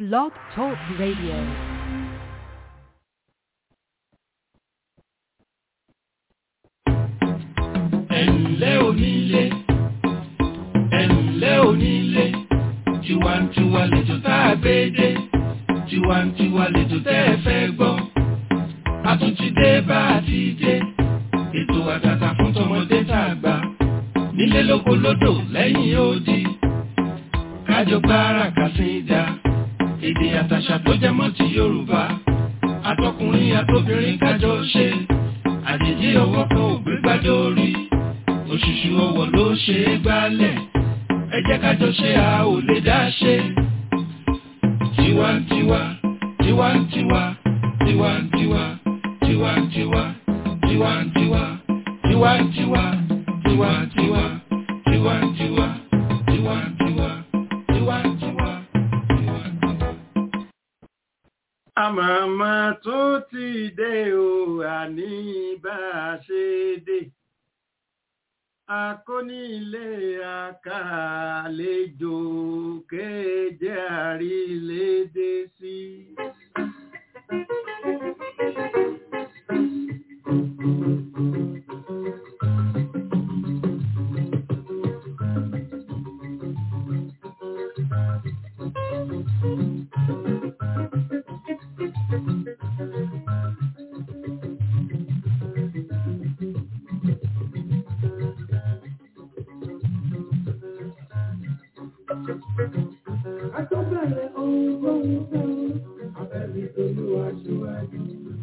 Blog Talk Radio. ẹ̀ǹlẹ́ onílé ẹ̀ǹlẹ́ onílé tiwantiwa lẹ́jọ́ tá a gbé dé tiwantiwa lẹ́jọ́ tẹ́ ẹ fẹ́ gbọ́ a tún ti dé bá a ti dé ètò àtàtà fún tọmọdé tá a gbà nílé lóko lódò lẹ́yìn odi kájọ gbára kàsídà èdè àtàṣà tó jẹ mọ́ ti Yorùbá àtọkùnrin àtobìnrin kájọ ṣe àjèjì ọwọ́ kan ò gbé gbádùn orí òṣùṣù ọwọ́ ló ṣe é gbálẹ̀ ẹ jẹ́ kájọ ṣe a ò lè dá ṣe. tiwantiwa tiwantiwa tiwantiwa tiwantiwa tiwantiwa tiwantiwa tiwantiwa tiwantiwa tiwantiwa tiwantiwa tiwantiwa. àmàmà tó ti dé o àní bá a ṣe dé akónílé àkàlejò kéje àrílédé sí. Àtọ́bẹ̀rẹ̀ ohun tó ń fẹ́ abẹ́bí tolúwa ṣíwájú.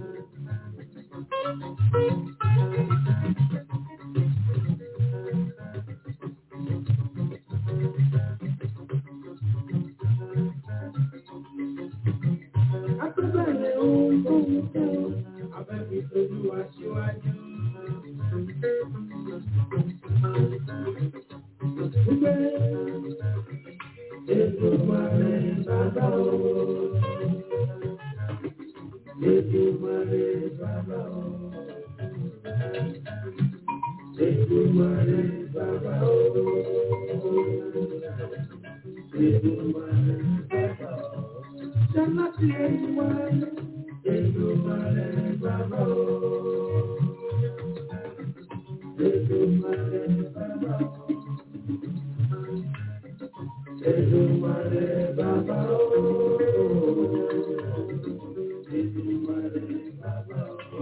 Àtọ́bẹ̀rẹ̀ ohun tó ń fẹ́ abẹ́bí tolúwa ṣíwájú. Gbé Èdùmàrè bàbá o. Èdùmàrè bàbá o. Èdùmàrè bàbá o. Èdùmàrè bàbá o. Ṣáláṣí Èdùmàrè. Èdùmàrè bàbá o. Èdùmàrè bàbá o. Èdùmàrè bàbá o. Èdùmàrè bàbá o.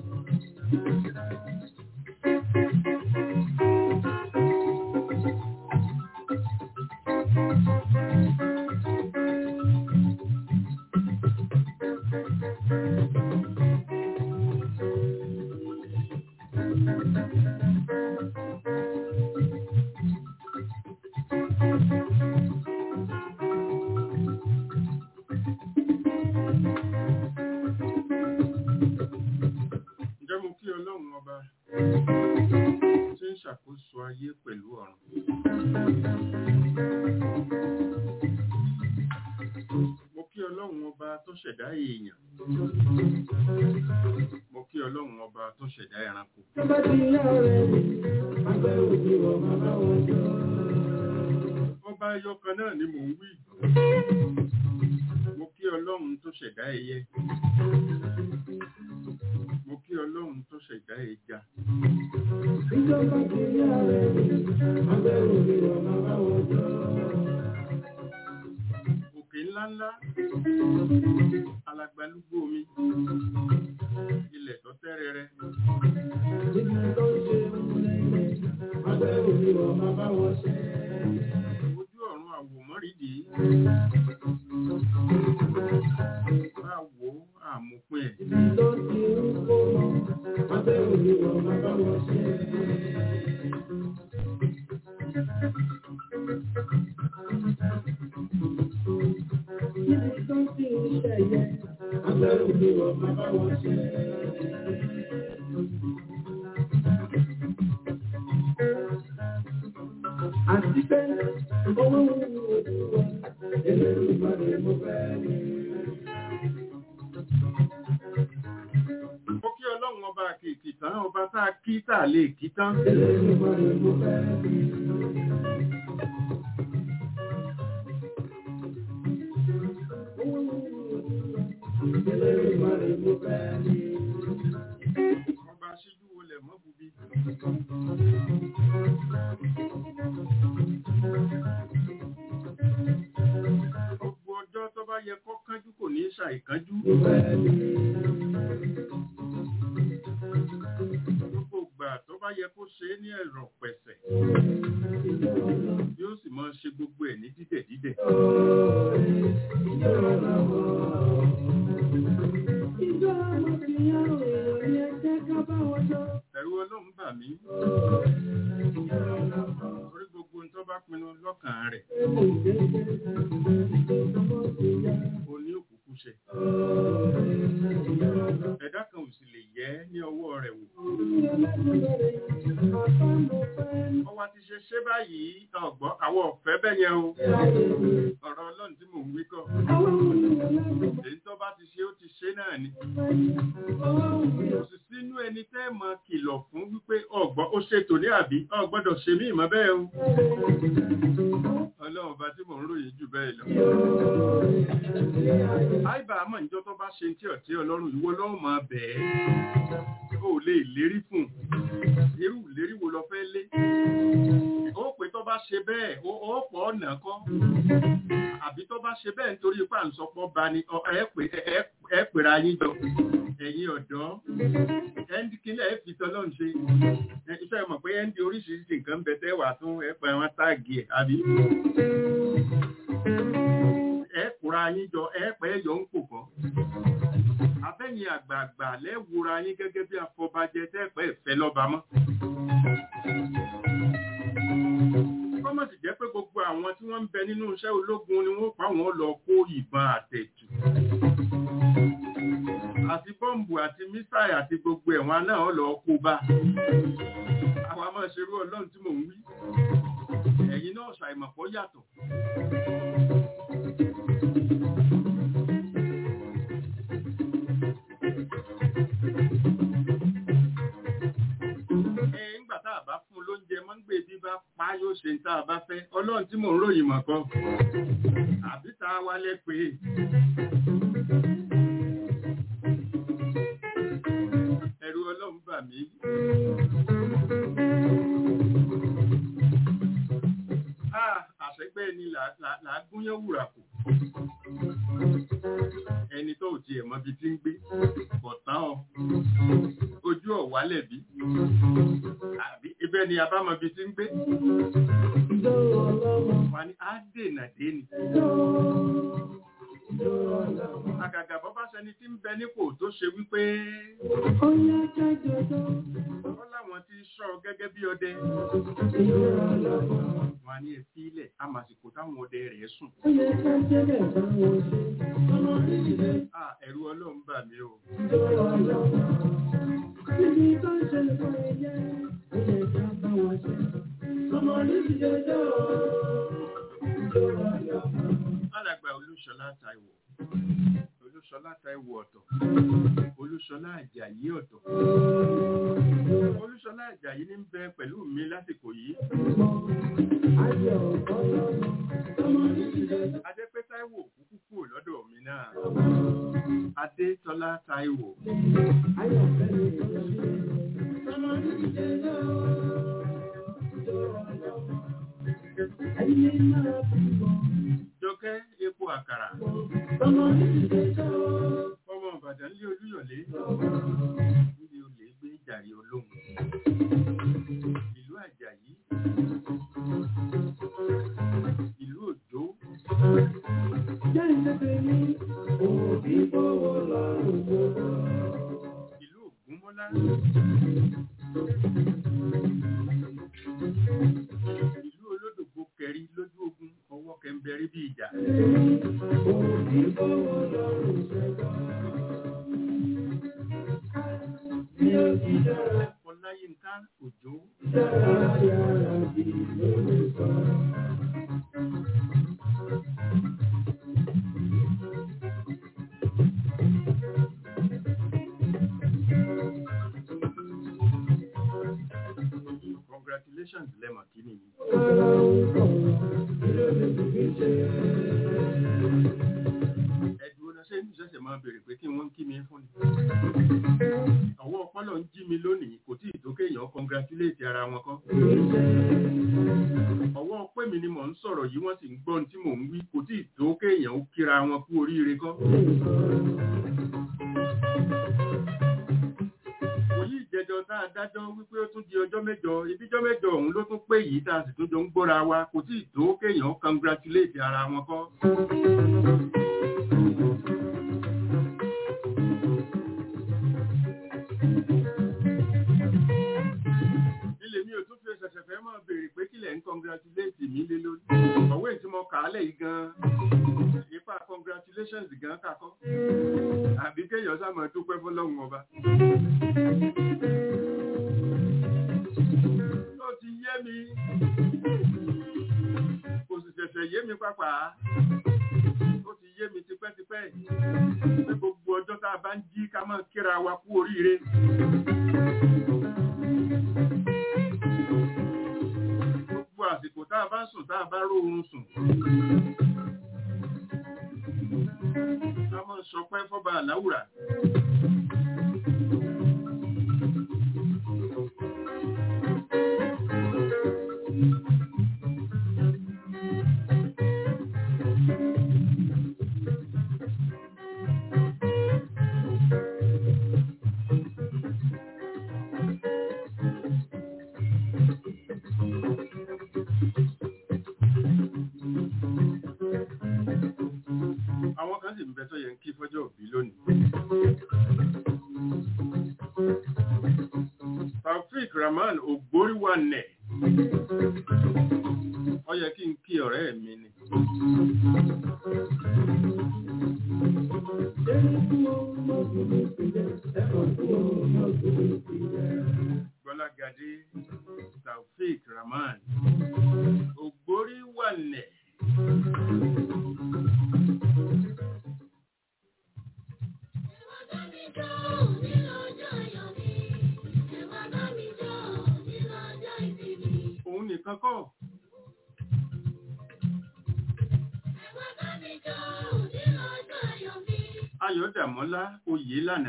ǹjẹ́ mo kí ọlọ́run ọba tí ń ṣàkóso ayé pẹ̀lú ọ̀run. mo kí ọlọ́run ọba tó ṣẹ̀dá èèyàn. mo kí ọlọ́run ọba tó ṣẹ̀dá ẹranko. Tọ́ba ti yá ọ̀rẹ́ mi, àgbẹ̀ òbí wọ̀ bàbá wọn jọ. ọba ẹyọ kan náà ni mò ń wí. mo kí ọlọ́run tó ṣẹ̀dá ẹyẹ. mo kí ọlọ́run tó ṣẹ̀dá ẹja. Ìjọba ti yá ọ̀rẹ́ mi, àgbẹ̀ òbí wọ̀ bàbá wọn jọ. òkè ńláńlá alagbalúgbó omi ilẹ̀ tó tẹ́rẹrẹ Ibi tó ń ṣe múlẹ̀ àgbẹ̀ òbí wọ̀ bàbá wọn ṣe. ojú ọ̀run àwòmọ́rìdì bá wò ó àmúpin ẹ̀ Ibi tó ti ń kó lọ, àgbẹ̀ òbí wọ̀ bàbá wọn ṣe. Ibi tó ti ń ṣẹ̀yẹ, àgbẹ̀ òbí wọ̀ bàbá wọn ṣe. Àti pé owó ń wo ojú wa, èlé ìbàdàn mo fẹ́ ní. mo kí ọlọ́run ọba kìkì tán ọba tá a kí tá a lè kí tán Èlé ìbàdàn mo fẹ́ ní. yẹ kó kánjú kò ní ṣàìkánjú gbogbo ìgbà tó bá yẹ kó ṣe é ní ẹ̀rọ pẹ̀sẹ̀ yóò sì máa ṣe gbogbo ẹ̀ ní dídẹ̀ dídẹ̀ Ìjọ ọmọbìnrin èèyàn ni ẹ jẹ́ ká bá wọn jọ. ẹ̀rù ọlọ́run bà mí orí gbogbo ohun tó bá pinnu lọ́kàn rẹ̀ ó ní òkùnkùn ṣe ẹ̀dá kan ò sì lè yẹ ní ọwọ́ rẹ̀ wò ó wá ti ṣe ṣe báyìí ọ̀gbọ́n àwọn ọ̀fẹ́ bẹ́ẹ̀ yẹn o ọ̀rọ̀ ọlọ́run tí mò ń wí kọ́ èyí tó bá ti ṣe ó ti ṣe náà ni kò sì sínú ẹni tẹ́ mọ kìlọ̀ fún wípé ọ̀gbọ́n ó ṣètò ní àbí ọ̀gbọ́dọ̀ ṣe mí ìmọ̀ bẹ́ẹ̀ o ọlọ́run ọba tí mò ń ròyìn jù bẹ́ẹ̀ lọ. àìbá àmọ́ ìjọ tó bá ṣe tí ọ̀tí ọlọ́run ìwọ lọ́wọ́ máa bẹ̀ẹ́ ó lè lérí fún un irú ìlérí wo lọ fẹ́ lé ó pé tó bá ṣe bẹ́ẹ̀ ó ó pọ̀ ọ̀nà kọ́ àbí tó bá ṣe bẹ́ẹ̀ nítorí ipá ń sọpọ̀ bá ní ọ- ẹ pè ẹ- ẹ pèrà yín jọ ẹ̀yin ọ̀dọ́ ẹ̀ndí kílẹ̀ ẹ fi tọ́lọ́run ṣe ẹ iṣẹ́ mọ̀ pé ẹ̀ndí oríṣiríṣi nǹkan ń bẹ tẹ́ wà tún ẹ pẹ̀ wọn táàgì ẹ̀ àbí ẹ kóra yín jọ ẹ pẹ́ yọ ń pò kọ́ abẹ́yìn àgbààgbà lẹ́wùra yín gẹ́gẹ́ bí afọbajẹ tẹ́ẹ̀pẹ́ ìfẹ́ lọ́ba mọ́. kọ́mọ̀ sì jẹ́ pé gbogbo àwọn tí wọ́n ń bẹ nínú iṣẹ́ ológun ni wọ́n pa wọ́n lọ kó ìbọn àtẹ̀tù. àti bọ́ǹbù àti mísáì àti gbogbo ẹ̀wọ̀n náà lọ kó bá. àwọn a máa ṣerú ọlọ́run tí mò ń wí. ẹ̀yin náà ṣàìmọ̀pọ̀ yàtọ̀. ẹ ńgbà tá a bá fún un lóúnjẹ mọ́ ń gbé bí bá pa yóò ṣe ń tá a bá fẹ́ ọlọ́run tí mò ń ròyìn mọ̀ kan àbí tá a wálé pé ẹ̀rù ọlọ́run bà mí. Ah, àṣẹgbẹ́ ni là là- là á gúnyán wùrà kù ẹni tó ò tiẹ̀ mọbi tí ń gbé bọ̀tán ọ ojú ọ̀wálẹ̀ bí àbí ibẹ̀ ni abámọbi tí ń gbé wà ní á dènà déni àgàgà bọ́ bá ṣẹni tí ń bẹ nípò tó ṣe wípé ó láwọn tí ń ṣọ́ gẹ́gẹ́ bí ọdẹ wà ní ẹ̀fí ilẹ̀ àmàsìkò táwọn ọdẹ rẹ̀ sùn Ah, ẹ̀rù ọlọ́run bà mí o alàgbà olúṣọlá táíwò olúṣọlá táíwò ọ̀tọ̀ olúṣọlá àjàyí ọ̀tọ̀ olúṣọlá àjàyí ní ń bẹ pẹ̀lú mi lásìkò yìí adépé táíwò kúkú kúrò lọ́dọ̀ mi náà adétọ́lá táíwò jọkẹ́ epo àkàrà ọmọ ìbàdàn lé olúyọ̀lé níbi olè gbé jàre olóhùn ìlú àjàyí ìlú òjó ìlú ògúnmọ́lá ìlú olódògbò kẹrí lójú ogun ọwọ́ kẹmbẹrí bí ìjà ọláyínká òjó congratulations lẹ́mọ̀ kí ni yìí. ẹ̀dùn ọ̀nà ṣé ní ṣẹ̀ṣẹ̀ máa bèrè pé kí wọ́n ń kí mi fún ni. ọwọ́ ọpọlọ ń jí mi lónìí kò tí ì tó kéèyàn congratulate ara wọn kọ́. ọwọ́ pé mi ni mò ń sọ̀rọ̀ yìí wọ́n sì ń gbọ́ ohun tí mò ń wí kò tí ì tó kéèyàn ó kíra wọn kú oríire kọ́. òyì ìjẹjọ tá a dájọ́ wípé ó tún di ọjọ́ mẹ́jọ ibíjọ́ mẹ́jọ ọ̀hún ló tún pé yìí tá a sì tún jọ ń gbọ́ra wa kò tí ì tó kéèyàn ó congratulate ara wọn kọ́. ilé mi ò tún fi ṣẹ̀ṣẹ̀ fẹ́ máa béèrè pé kílẹ̀ ń congratulate mi lé lórí. ọ̀wé tí mo kà á lẹ̀ yìí gan-an ipa congratulations gan kakọ́. àbí kéèyàn sá máa dúpẹ́ fọlọ́run ọba. ó ti yé mi kò sì ṣẹ̀ṣẹ̀ yé mi pàpà ó ti yé mi tipẹ́tipẹ́ pé gbogbo ọjọ́ tá a bá ń jí ká máa kíra wa kú oríire. gbogbo àsìkò tá a bá sùn tá a bá róorun sùn. ká máa sọpẹ́ fọ́ba àláwùrà. àwọn kan sì ń bẹ tó yẹ ń kí fọ́jọ́ òbí lónìí. taofik rahman ògbóríwànẹ̀ ó yẹ kí n kí ọ̀rẹ́ mi ni. gbọ́lágadé taofik rahman ògbóríwànẹ̀. òun nìkan kọ́ ayọ̀dàmọ́lá oyè lànà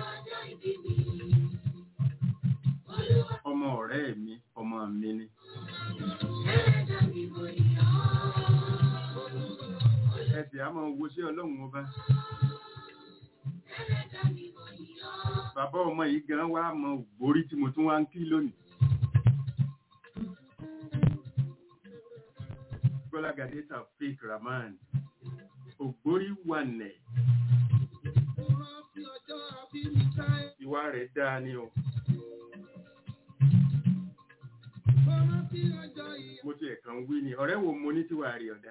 ọmọ ọ̀rẹ́ mi ọmọ mi ni ẹsẹ̀ a máa wo sí ọlọ́run ọba bàbá ọmọ yìí gan wá mọ ògbórí tí mo tún wá ń kí lónìí gbọ́lágadé taofik rahman ògbórí wà nẹ̀ ìwà rẹ̀ dáa ni o mo ti ẹ̀kan wí ni ọ̀rẹ́ wo mo ní tíwà rí ọ̀dá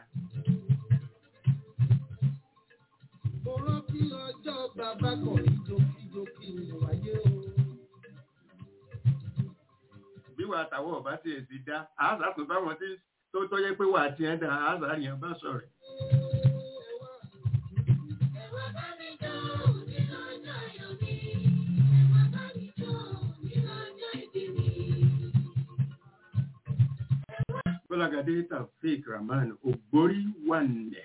Mo rántí ọjọ́ bàbá kan ní jókíjókí ní wáyé o. bí wà tàwọ̀ ọ̀bá tí ẹ̀ ti dá àásà tó báwọn tí tó tó yẹ pé wà tí ẹ̀ dá àásà yẹn bá sọ̀rọ̀ gbọ́lágadé taofik rahman ògbórí wà nẹ̀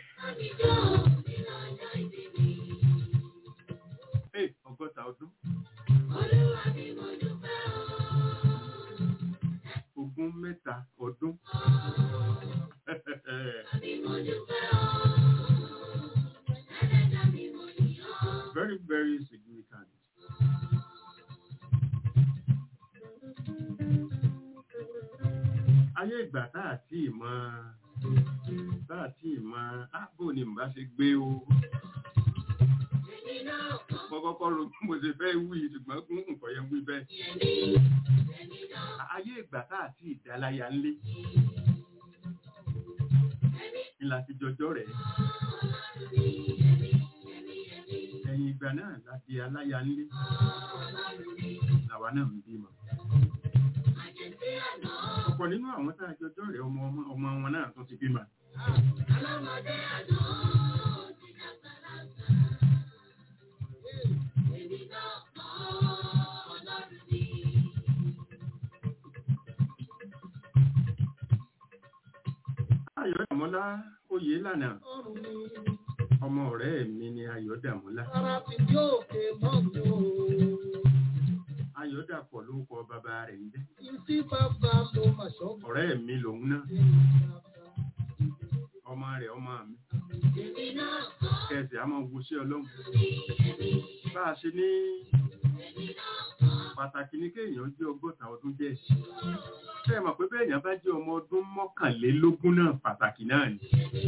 Hey, ọgọ́ta ọdún ogún mẹ́ta ọdún very very significant. ayé ìgbà tá àti ìmọ̀ tá àti ìmọ̀ ábò ni mbà ṣe gbé o mo kọ́kọ́ ro bí mo ṣe fẹ́ wí ṣùgbọ́n kún nǹkan yẹn wí bẹ́ẹ̀. ayé ìgbà tá àti ìdáláyà ńlé ni láti jọjọ́ rẹ̀ ẹ̀yìn ìgbà náà láti aláya ńlé làwa náà ń bímọ ọ̀pọ̀ nínú àwọn tá a jọjọ́ rẹ̀ ọmọ ọmọ wọn náà tún ti bímọ. Ayọ̀dàmọ́lá oyè lànà Ọrùn ni ọmọ ọ̀rẹ́ mi ni Ayọ̀dàmọ́lá. ara ti dé òkè mọ́tò. Ayọ̀dàpọ̀ ló kọ bàbá rẹ̀ ń jẹ́. Ìsí bàbá mo mà ṣọ́gbọ́n. Ọ̀rẹ́ mi lòun náà. ọmọ rẹ̀ ọmọ mi kẹsì á máa wo sí ọlọ́run bá a ṣe ní pàtàkì ní kéèyàn jẹ́ ọgọ́ta ọdún jẹ́ ṣe mọ̀ pé bẹ́ẹ̀ yẹn bá jẹ́ ọmọ ọdún mọ́kànlélógún náà pàtàkì náà ni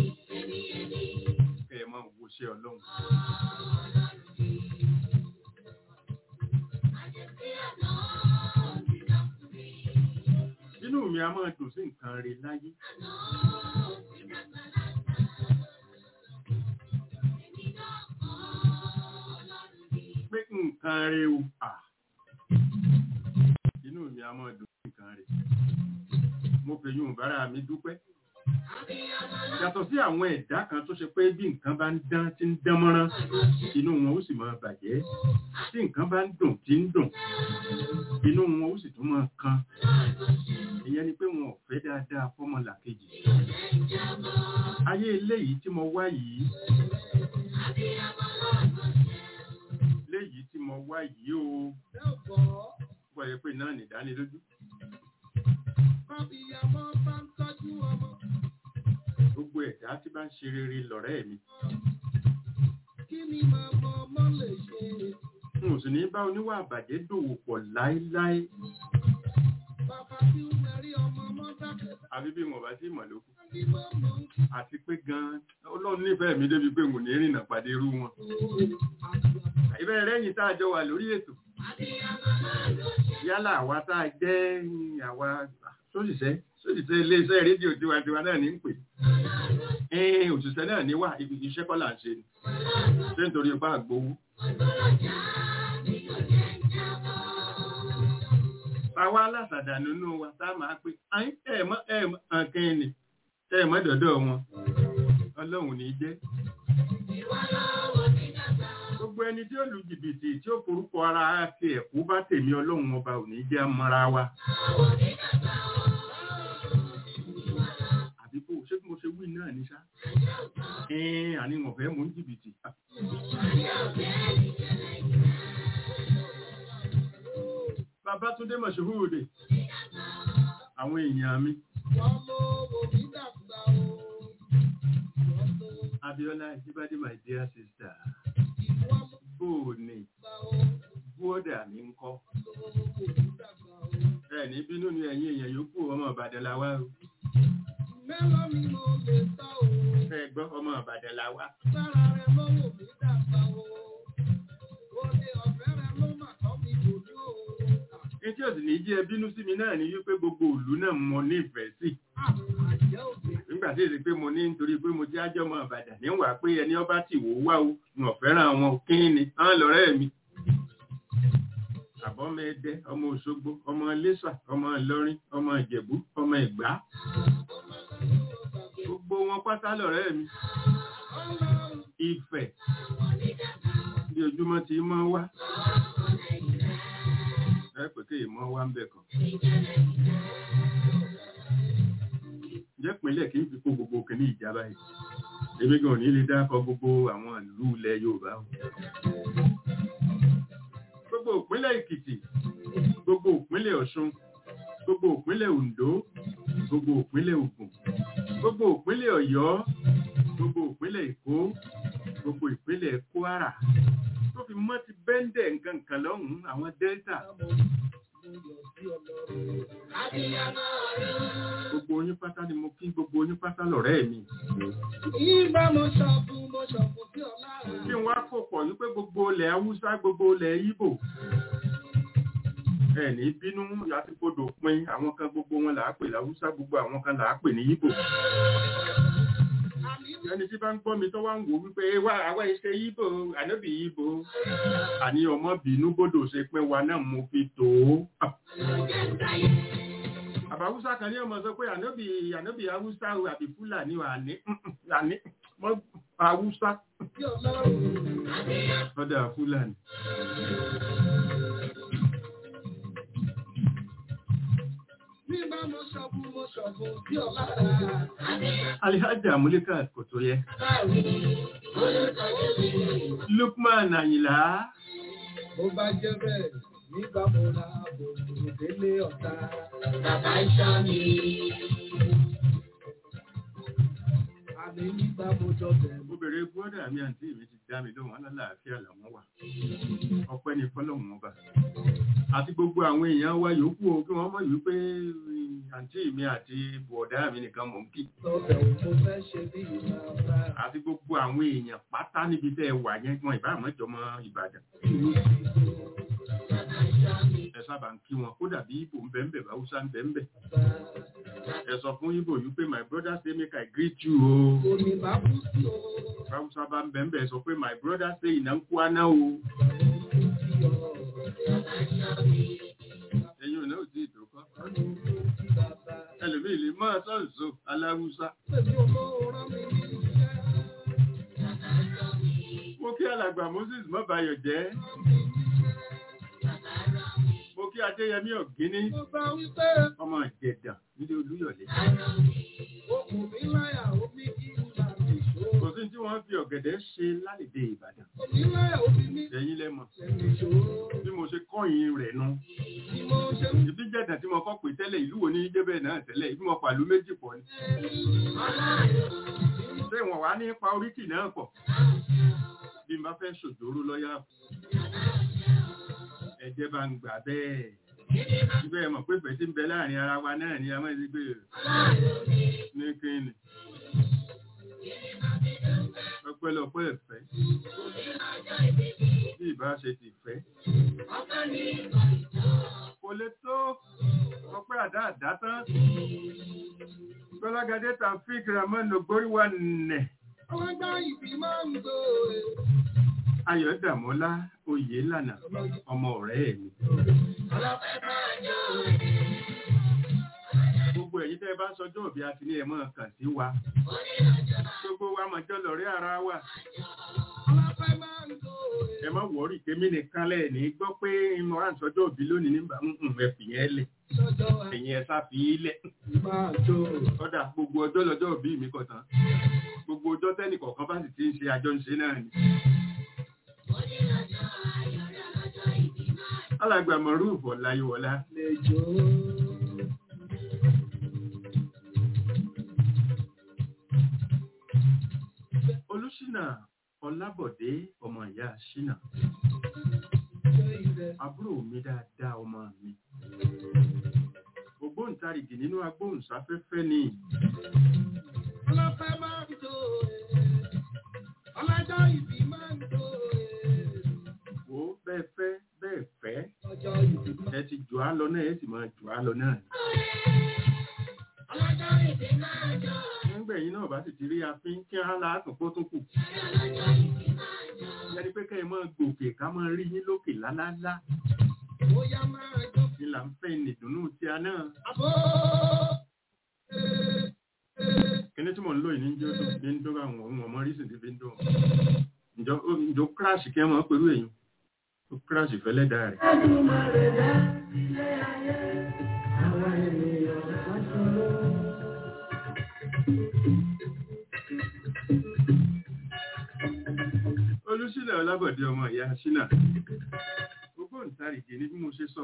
kẹ́ ẹ máa wo sí ọlọ́run. inú mi a máa dùn sí nǹkan rẹ̀ láyé pé nǹkan rẹ̀ o à inú mi a máa dùn sí nǹkan rẹ̀ mo fi yún bára mi dúpẹ́ yàtọ̀ sí àwọn ẹ̀dá kan tó ṣe pé bí nǹkan bá ń dán tí ń dán mọ́rán inú wọn ó sì máa bàjẹ́ tí nǹkan bá ń dùn tí ń dùn inú wọn ó sì tún máa kan ìyẹn ni pé wọn ò fẹ́ dáadáa fọ́mọlà kejì ayé eléyìí tí mo wá yìí léyìí tí mo wá yìí o wọ́n yẹ pé náà nìdánilójú gbogbo ẹ̀dá tí bá ń ṣe rere lọ̀rẹ́ mi n ò sì ní bá oníwà àbàjẹ́ dòwò pọ̀ láéláé àbí bí mo bá sí mọ̀ lókù àti pé gan ọlọ́run nífẹ̀ẹ́ mi débi pé n ò ní rìnà pàdé irú wọn ìbẹ̀rẹ̀ rẹ́yìn tá a jọ wà lórí ètò yálà àwa tá a jẹ́ àwa sóṣìṣẹ́ sóṣìṣẹ́ iléeṣẹ́ rédíò tiwantiwa náà ní ń pè ẹ̀ẹ́n òṣìṣẹ́ náà ní wà ibi iṣẹ́ kọ́ là ń ṣe ni ṣé nítorí ipá àgbowó. àwa alásàdà nínú wa tá a máa pé ẹ̀ẹ̀mọ́ ẹ̀ẹ̀mọ́ ànkẹ́ ni ẹ̀ẹ̀mọ́ dọ̀dọ̀ wọn ọlọ́run ní jẹ́ gbogbo ẹni tí ó lu jìbìtì tí ó forúkọ ara ti ẹ̀kú bá tèmi ọlọ́run ọba ò ní jẹ́ mọ́ra wa. àbí kò ṣé bí mo ṣe wí náà ní sá. ẹ̀ẹ́n àní wọ́n fẹ́ mú jìbìtì. Babátúndé Mọ̀ṣúhùdè àwọn èèyàn mi. Abiola Jíbádé my dear sister bóòní bóòdà mi ń kọ́. ẹ ní bínú ni ẹ̀yin èèyàn yòókù ọmọ Ìbàdàn la wá o. ẹ gbọ́ ọmọ Ìbàdàn la wá. Etí òsì ní jẹ́ bínú sí mi náà ní wípé gbogbo ìlú náà mo nífẹ̀ẹ́ sí. Nígbà tí èsì pé mo ní nítorí pé mo jẹ́ ájọ́mọ Ìbàdàn níwà pé ẹni ọba ti wò wá o, mo fẹ́ràn àwọn kín ni, àwọn lọ́rẹ́ mi. Àbọ́mọ Ẹdẹ, ọmọ Òṣogbo, ọmọ Iléṣà, ọmọ Ìlọrin, ọmọ Ìjẹ̀bú, ọmọ Ìgbá. Gbogbo wọn pátá lọ́rẹ́ mi. Ifẹ̀ bí ojúmọ́ ti mọ́ wá ẹ pé kí ìmọ̀ wá ń bẹ̀ kan. Ǹjẹ́ ìpínlẹ̀ kì í fi kó gbogbo kìíní ìjábá yìí? Èmi gan ní lè dákọ̀ gbogbo àwọn ìlú ilẹ̀ Yorùbá o. Gbogbo ìpínlẹ̀ Èkìtì, gbogbo ìpínlẹ̀ Ọ̀ṣun, gbogbo ìpínlẹ̀ Oǹdó, gbogbo ìpínlẹ̀ Ògùn, gbogbo ìpínlẹ̀ Ọ̀yọ́, gbogbo ìpínlẹ̀ Èkó, gbogbo ìpínlẹ̀ Kwara tó fi mọ́ ti bẹ́ńdẹ̀ nǹkan kan lọ́hùn-ún àwọn Delta. Gbogbo oyún pátá ni mo kí gbogbo oyún pátá lọ̀rẹ́ mi. Ìgbà mo ṣọ̀bù mo ṣọ̀bù sí ọ̀la. Kí n wá kò pọ̀ wípé gbogbo ilẹ̀ Haúsá gbogbo ilẹ̀ Ìbò. Ẹ ní bínú àti kodò pin àwọn kan gbogbo wọn là á pè láwúsá gbogbo àwọn kan là á pè ní Ìbò ẹni tí bá ń gbọ́ mi tó wá ń wò wípé wá àwọn iṣẹ́ yíbò ànábì yíbò àní ọmọ bínú bódò ṣe pé wa náà mo fi tó àbáwúsá kan ní ọmọ sọ pé ànábì ànábì haúsá àbí fúlàní wà ní àní mọ́ haúsá ọ̀dà fúlàní. Alihaja Mulika kò tó yẹ. Lukman Àyìnlá. Ó bá jẹ́ bẹ́ẹ̀ nígbà mo ra bòbò délé ọ̀tá. Bàbá iṣẹ́ mi. mi nígbà mo jọ bẹ̀rù. obìnrin gbọ́dọ̀ mi àǹtí mi ti dá mi lóhùn alálàáfíà làwọn wà ọpẹ́ ní fọlọ́hún ọba àti gbogbo àwọn èèyàn wa yòókù o kí wọ́n mọ̀ wípé àǹtí mi àti bọ̀dá mi nìkan mọ̀ ń kí Lọ́bẹ̀ wo mo fẹ́ ṣe bí bàbá àti gbogbo àwọn èèyàn pátá níbi tẹ́ ẹ wà yẹn wọn ìbá àmọ́jọmọ Ìbàdàn ẹ sábà ń kí wọn kódà bí Ìgbò ń bẹ́ẹ̀ bẹ́ẹ̀ Haúsá ń bẹ́ẹ̀ bẹ́ẹ̀ ẹ sọ fún Ìgbò yìí pé my brother say make I greet you o Omi bá kú sí o. Haúsá bá ń bẹ́ẹ̀ bẹ́ẹ̀ sọ pé my brother say ìná ń kú aná o ẹ̀yin ò náà ò tí ì tó kọ́ ẹlòmíì lè máa sọ̀nsọ̀ aláwùsá mo kí alàgbà Moses mọ́bayọ̀ jẹ́ mo kí Adéyẹmí Ọ̀gíní ọmọ Ìjẹ̀dà nílé Olúyọ̀lé kò sí tí wọ́n fi ọ̀gẹ̀dẹ̀ ṣe lálẹ́dẹ Ìbàdàn ẹ̀yin lẹ́mọ̀ bí mo ṣe kọ́yìn rẹ̀ nu ìbí Ìjẹ̀dà tí mo kọ́ pé tẹ́lẹ̀ ìlú wo ní jẹ́bẹ̀ náà tẹ́lẹ̀ ìbí mo pàlú méjì pọ̀ ni ṣé wọ́n wá ní pa oríkì náà pọ̀ bí n bá fẹ́ ṣòjóró lọ́yà ẹ̀jẹ̀ bá ń gbà bẹ́ẹ̀ síbẹ̀ mọ̀ pé fẹ̀ tí ń bẹ láàrin ara wa náà ni a máa ń gbé ní kíni ọpẹ́lọpẹ́ ẹ̀fẹ́ bí ìbá ṣe ti fẹ́ kò lè tó ọpẹ́ àdá àdá tán gbọ́lágadé Taofeek Rahman ògbóríwá nẹ̀ Ayọ̀dàmọ́lá Oyèlànà ọmọ ọ̀rẹ́ mi. Gbogbo ẹ̀yin tẹ́ bá sọjọ́ òbí àti ní ẹ̀mọ́ kàn sí wa. Gbogbo wa mọ̀jọ́ lọ̀rẹ́ ara wa. Ẹ má wọ̀rí kémi nìkan lẹ̀ ní gbọ́ pé mo rà ń sọjọ́ òbí lónìí nígbà ń ẹ̀fì yẹn lẹ̀. Ẹ̀yin ẹ̀ sá fi í lẹ̀. Ọ̀dà gbogbo ọjọ́ lọ́jọ́ òbí mi kọ̀tàn. Gbogbo ọjọ́ tẹ́nì kọ̀ọ̀kan bá sì ti ń ṣe àjọ ń ṣe náà ni. Alàgbà Mọ̀rúùfù Ọláyíwọlá. Olúṣínà Ọlábọ̀dé ọmọ ìyá Ṣínà. Àbúrò mi dáadáa ọmọ mi. Ògbóǹtarìgì nínú agbóhùnsáfẹ́fẹ́ ni. Ọlọ́pẹ́ máa ń tó ọlọ́jọ́ ìbí máa ń tó Wò ó bẹ́ẹ̀ fẹ́ bẹ́ẹ̀ fẹ́. ọjọ́ ìbí Ẹ ti jù á lọ náà, ẹ sì máa jù á lọ náà. ọlọ́jọ́ ìbí máa ń tó Nígbẹ̀yìn náà bá sì ti rí afín kí á láàtún kó tún kù. Yẹ́nì pé kẹ́ ẹ máa gòkè ká máa rí yín lókè lálálá. bóyá máa jọ Ní là ń fẹ́ nìdùnnú tí a náà. àbó. Kíní tí mò ń lò yìí ní jẹ́ ó dùn ní ń dún àwọn ohun ọmọ rísìn tí fi ń dùn. Ǹjọ́ ǹjọ́ kíráàsì kí ẹ máa pẹ̀lú èyàn. Ó kíráàsì fẹ́lẹ́ dáa rẹ̀. Olúṣínà Ọlábọ̀dé ọmọ ìyá Ṣínà. Ògbóǹtarìgì ni bí mo ṣe sọ.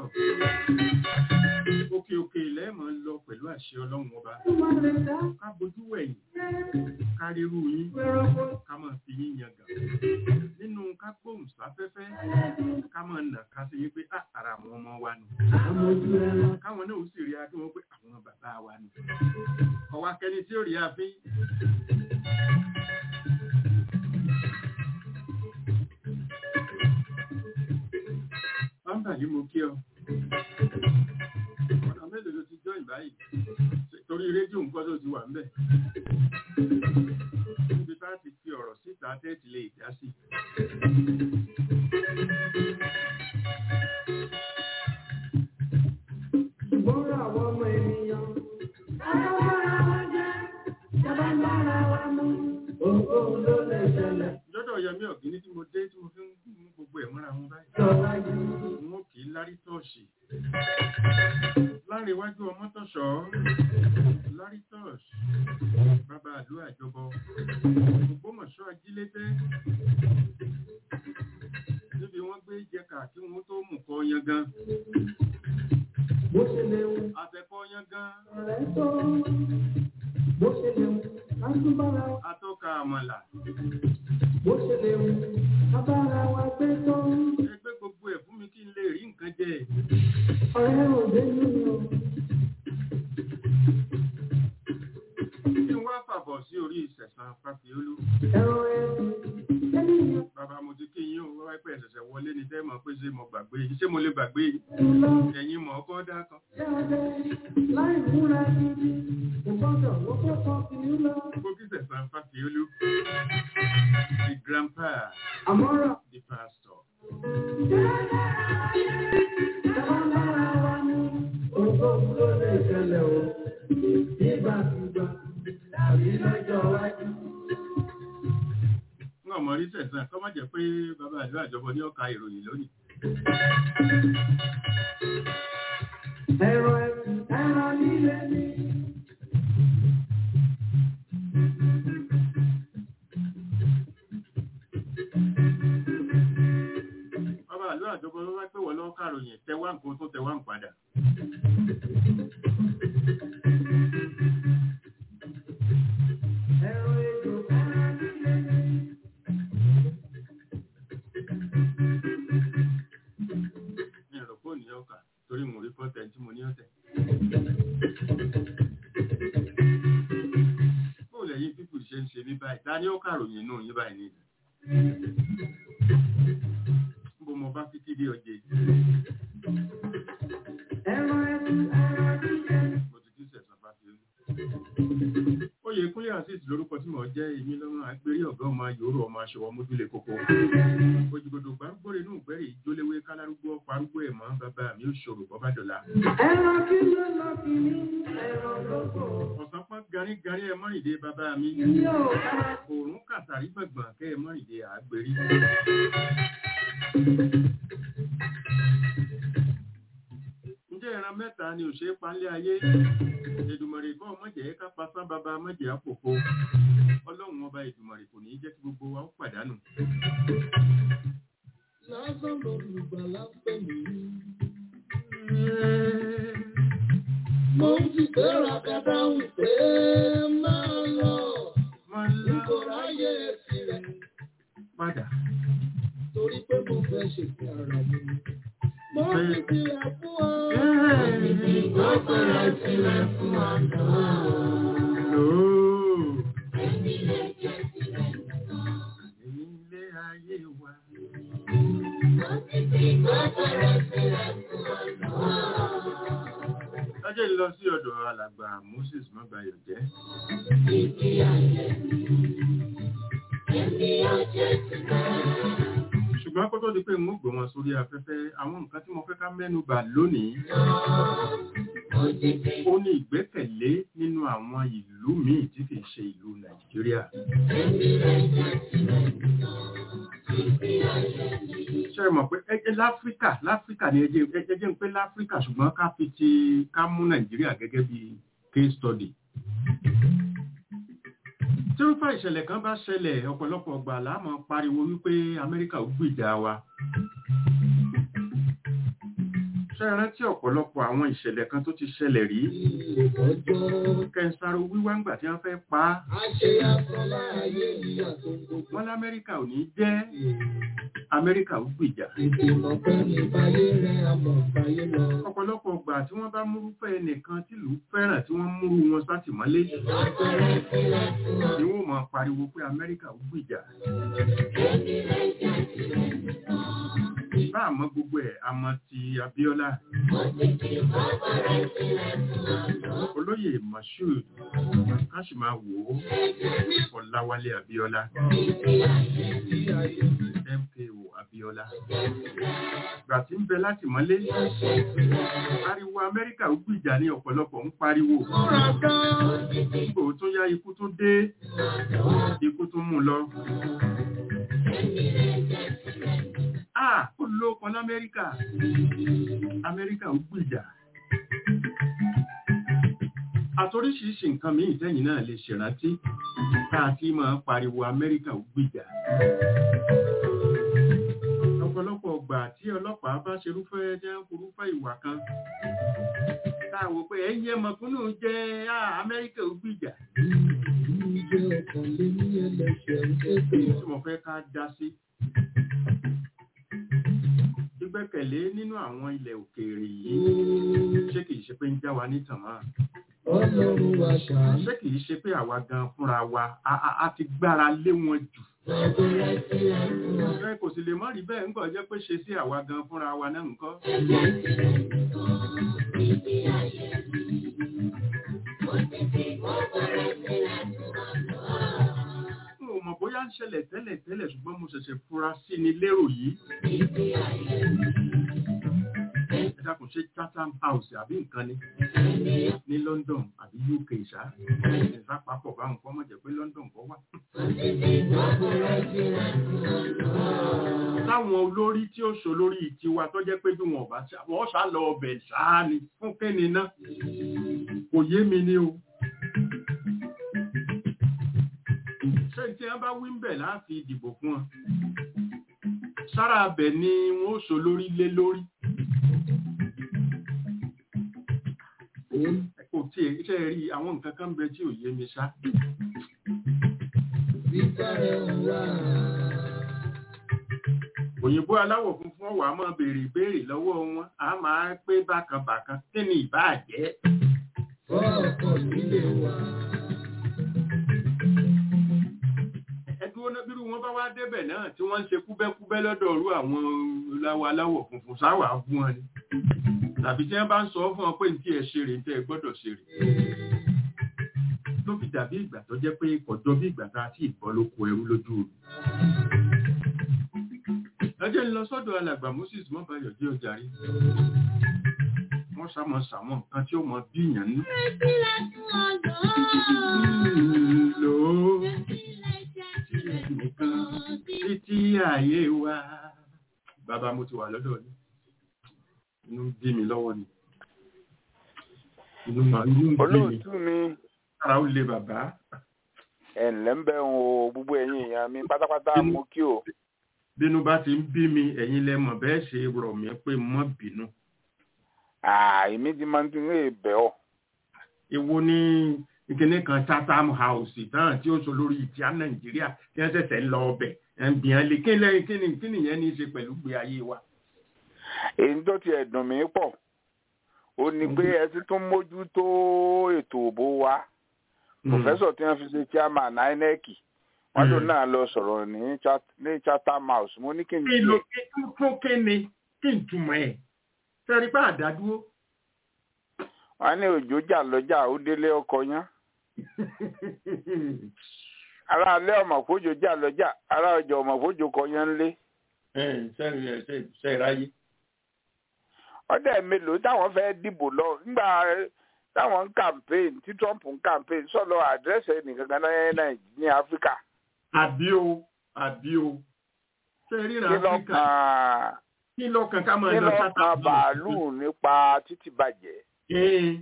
Òkè òkè ilẹ̀ máa ń lọ pẹ̀lú àṣẹ Ọlọ́run ọba. Ká bojú wẹ̀yìn, ká rírú yín, ká máa fi yín yangàn. Nínú ká gbóhùn sáfẹ́fẹ́, ká máa nà ká sí yín pé "Ah, ara àwọn ọmọ wa nù. Káwọn náà ó sì rí adé wọn pé àwọn bàbá wa nù. Ọwọ́ akẹni tí ó rí àfin. Bámbà ní mo kí ọ. Ọ̀nà mélòó ló ti jọ́ìn báyìí? Torí rédíò nǹkan tó ti wà ńbẹ̀. Níbi tá a ti fi ọ̀rọ̀ síta tẹ́ẹ̀tì lè dá sí. Ṣùgbọ́n àwọn ọmọ ènìyàn. Tábà bára wa jẹ́, tábà bára wa mú. Ohunkóhun ló lè ṣẹlẹ̀. Lọ́dọ̀ Yẹmí Ọ̀gíní tí mo dé tí mo fi ń mú gbogbo ẹ̀ mọ́ra wọn báyìí. Sọ̀rọ̀ yìí. Wọ́n kì í lárí tọ́ọ̀ṣì. Láàrin iwájú ọmọ tọ̀ṣọ́. Lárí tọ́ọ̀ṣì. Bàbá àlú àjọbọ. Ògbómọ̀ṣọ́ ajílété. Níbi wọ́n gbé jẹkà kí wọ́n tó mú kọ yangan. Bó ṣe lè wù Àtẹ̀kọ́ yangan. ọ̀rẹ́ tó. Bó ṣe lè wù ká tún bára wa. Àtọ̀ ọkà àmàlà bó ṣe lè wù abára wa gbé tó ẹgbẹ́ gbogbo ẹ̀ fún mi kí n lè rí nǹkan jẹ ọ̀rẹ́ òde nínú kí n wá fàbọ̀ sí orí ìṣẹ̀sán fàfiolú ẹ̀rọ ẹ̀sìn ènìyàn bàbá mo ti kí yín o wáyé pé ẹ̀ṣẹ̀ṣẹ̀ wọlé ni tẹ́ mọ̀ pé ṣé mo gbàgbé yín ṣé mo lè gbàgbé yín lọ ẹ̀yin mọ̀ ọkọ́ dá kan jáde láì múra gidi kò gbọ́dọ̀ wọ́pọ̀ kan kì í lọ. gbogbo kí ìṣẹ̀sán fàfiolú the grandpa àmọ́ràn the pastor ìjọba lára wa ní ogún ló lè ṣẹlẹ̀ o nígbàkúgbà tàbí lọ́jọ́ iwájú. ń ọmọ rí sẹ̀sán kọ́ má jẹ́ pé bàbá àdó àjọbọ ní ọ̀ka ìròyìn lónìí ẹ̀rọ ẹ̀sìn ẹ̀rọ líle ní. bàbá àdó àjọbọ ló wá pé wọ́n lọ́ọ́ kàròyìn tẹwà nǹkan tó tẹwà ń padà ẹ̀rọ ejò ẹ̀rọ líle ní. ní ẹ̀rọ fóònù yẹn ọkà torí mo rí kọ́tẹ̀ tí mo ní ọ̀tẹ̀. bóò lẹ́yìn pípù ṣe ń ṣe ní báyìí ta ni ó kàròyìn inú yín báyìí ní ìlú. bó mo bá títí dé ọjẹ́ ẹ̀rọ ẹ̀sìn ẹ̀rọ líle ní. mo ti kí sẹ̀sán bá fi olú. oyè kúnlẹ̀ azeez lórúkọ tí mo jẹ́ èmi lọ́rùn agbérí ọ̀gá ọmọ yòórù ọmọ aṣọwọ́ mójúlé kókó. òjìgbòdò gbárùgbòrè inú ìgbẹ́rì ìjóléwé kálárúgbó parúgbó ẹ̀mọ́ bàbá mi ò ṣòro bọ́bá dọ̀la. ẹ̀rọ kí ló lọ kí ní ẹ̀rọ lóko. ọ̀sán pọ́n garígarí ẹ mọ́rìndé bàbá mi. ilé ò ká òòrùn kàtàrí gbọ̀ngbọ̀n kẹ́ ẹ mọ́rìndé àgbèrí. ǹjẹ́ ìran mẹ́ta ni ò ṣe é palẹ̀ ayé Èdùmàrè kọ́ mọ̀jẹ̀ ká pasán bàbá mọ̀jẹ̀ àpòpò ọlọ́run ọba Èdùmàrè kò ní í jẹ́ kí gbogbo wa ó pàdánù. lásán lolùgbàlà pè mí. mo ń ti gbéra kàdáhùn pé máa lọ. máa n lá kò ráyè tirẹ̀ padà torí pé mo fẹ́ ṣètò ara mi. mo ti tilẹ̀ fún ọ. mo fẹ́rẹ̀ tilẹ̀ fún ọ náà. lóò ilé ayé wa lọ́jọ́ lọ sí ọ̀dọ̀ alàgbà Moses mọ́bayọ̀ jẹ́ ṣùgbọ́n kó tó di pé n ó gbé wọn sórí afẹ́fẹ́ àwọn nǹkan tí mo fẹ́ ká mẹ́nu bà lónìí ó ní ìgbẹ́kẹ̀lé nínú àwọn ìlú míì tí kìí ṣe ìlú Nàìjíríà ṣe mọ̀ pé ẹjẹ́ láfíríkà láfíríkà ni ẹjẹ́ ẹjẹ́ ń pé láfíríkà ṣùgbọ́n ká fi ti ká mú Nàìjíríà gẹ́gẹ́ bí case study tí ó fà ìṣẹ̀lẹ̀ kan bá ṣẹlẹ̀ ọ̀pọ̀lọpọ̀ ọgbà láàmọ́ pariwo wípé Amẹ́ríkà ó gbìjà wa ṣe rántí ọ̀pọ̀lọpọ̀ àwọn ìṣẹ̀lẹ̀ kan tó ti ṣẹlẹ̀ rí kẹsàrò wíwá ńgbà tí wọ́n fẹ́ pa á wọ́n lámẹ́ríkà ò ní jẹ́ Amẹ́ríkà ó gbìjà ọ̀pọ̀lọpọ̀ ọgbà tí wọ́n bá múrúfẹ́ ẹnìkan tìlú fẹ́ràn tí wọ́n múrú wọn sátìmọ́lé ni wọ́n máa pariwo pé Amẹ́ríkà ó gbìjà bá àmọ́ gbogbo ẹ̀ àmọ́ ti Abíọ́lá olóyè Mashood káṣí máa wò ó Ọláwálé Abíọ́lá MKO Abíọ́lá gbà tí ń bẹ láti mọ́lé ariwo Amẹ́ríkà ó gbìjà ní ọ̀pọ̀lọpọ̀ ń pariwo nígbò tó yá ikú tó dé ikú tó mú lọ Ah, ó lóko l'Amẹ́ríkà. Amẹ́ríkà ó gbìjà. Àtoríṣiríṣi nǹkan míì tẹ́yìn náà lè ṣèrántí káàkiri máa pariwo Amẹ́ríkà ó gbìjà. Ọ̀pọ̀lọpọ̀ ọgbà tí ọlọ́pàá bá ṣerúfẹ́ jẹ́ orúfẹ́ ìwà kan. Tá máa wò pé ẹ̀yin ẹmọ̀kúnnù jẹ́ ah, amẹ́ríkà ó gbìjà Ìjẹ́ ọkàn lé ní ẹlẹ́ṣẹ̀ ń ké pè tí ọ́. mo fẹ́ ká dá sí. gbígbẹ́kẹ̀lé nínú àwọn ilẹ̀ òkèèrè yìí ṣé kìí ṣe pé ń já wa nítàn máa Ọlọ́run wa ṣàánú. ṣé kìí ṣe pé àwa gan fúnra wa a- a- a ti gbára lé wọn jù ẹ kò sì lè mọ́ rí bẹ́ẹ̀ ńkọ́ jẹ́ pé ṣe sí àwa gan fúnra wa náà ńkọ́ n ò mọ̀ bóyá ń ṣẹlẹ̀ tẹ́lẹ̀ tẹ́lẹ̀ ṣùgbọ́n mo ṣẹ̀ṣẹ̀ fura sí ni lérò yìí ẹ dákun ṣe Chatham House àbí nǹkan ni ní London àbí UK ṣá ìṣá papọ̀ bá nǹkan mọ̀ jẹ́ pé London kọ́ wà. táwọn olórí tí ó ṣò lórí tiwa tó jẹ́ pé bí wọn ò bá ṣá wọ́n ṣá lọ ọbẹ̀ ṣáá ni fún kíni náà kò yé mi ní o. ṣé tí wọ́n bá wí ń bẹ̀ láti dìbò fún wọn sára abẹ ni wọn ó ṣò lórí lé lórí. kò tí iṣẹ́ rí àwọn nǹkan kan bẹ tí ò yé mi ṣá. Bíbárẹ̀ ń wá. òyìnbó aláwọ̀ funfun ọ̀wà máa béèrè ìbéèrè lọ́wọ́ wọn a máa pé bákan bákan kí ni ìbáà jẹ́. Fọ́ ọkàn nílé wa. ẹdúró náà bírú wọn bá wá débẹ̀ náà tí wọ́n ń ṣe kúbẹ́kúbẹ́ lọ́dọ̀ ọ̀rú àwọn láwọ aláwọ̀ funfun sáwà fún wọn ni tàbí tí wọ́n bá ń sọ fún wọn pé ní tí ẹ ṣe rè ní tí ẹ gbọ́dọ̀ ṣe rè ló fi dàbí ìgbà tó jẹ́ pé kọjọ́ bí ìgbà tá a ti ìbọn ló kó ẹrú lójú omi. ẹjẹ́ ń lọ sọ́dọ̀ alàgbà Moses mọ́bàyọ̀ jẹ́ ọjà rí wọ́n sàmọ̀ sàmọ̀ nǹkan tí ó mọ bí ìyàn ní. lò ó nìkan títí ayé wa. bàbá mo ti wà lọ́dọ̀ ni inú ń bí mi lọ́wọ́ ni inú ma- inú ń bí mi olóòtú mi ara ó le bàbá. ẹ ǹlẹ́ ń bẹ̀ ń o gbogbo ẹ̀yin èèyàn mi pátápátá mo kí o bínú bá ti ń bí mi ẹ̀yin lẹ mọ̀ bẹ́ẹ̀ ṣe rọ̀ mí pé mọ́ bínú. èmi ti máa ń tún lè bẹ̀ ọ́ èwo ní ìkíní kan Chatham House náà tí ó sọ lórí ìtìá Nàìjíríà tí wọ́n ṣẹ̀ṣẹ̀ ń lọ ọbẹ̀ ẹ̀ ń bìyàn lé kí lẹ́yìn kí ni kí nìyẹn ní í ṣe pẹ̀lú gbé ayé wa. èyí tó ti ẹ̀dùn mí pọ̀ ó ní pé ẹ ti tún mójútó ètò òbó wa pòfẹ́sọ̀ tí wọ́n fi ṣe chairman INEC wọ́n lò Mm. náà lọ sọ̀rọ̀ ní Chat- ní Chatham House mo ní kí n kí ló tiẹ̀ kí fún kí ni kí n túmọ̀ ẹ̀ sẹ́rí pé àdádúró. wọ́n ní òjò jà lọ́jà ó délé ọkọ yán ará alẹ́ ọmọ fójò jà lọ́jà ará ọjà ọmọ fójò kọ yán lé ṣe ìráyé. ọdẹ mélòó táwọn fẹ́ dìbò lọ nígbà táwọn ń campaign tí Trump ń campaign sọlọ àdírẹ́sì ẹnìkan kan náà ní ní Áfíríkà àbí o àbí o ṣe ríra kí ló Áfíríkà kan kí lọ́kàn ká máa kí lọ ló Chatham kan House? bàálù nípa títì bàjẹ́ Ee,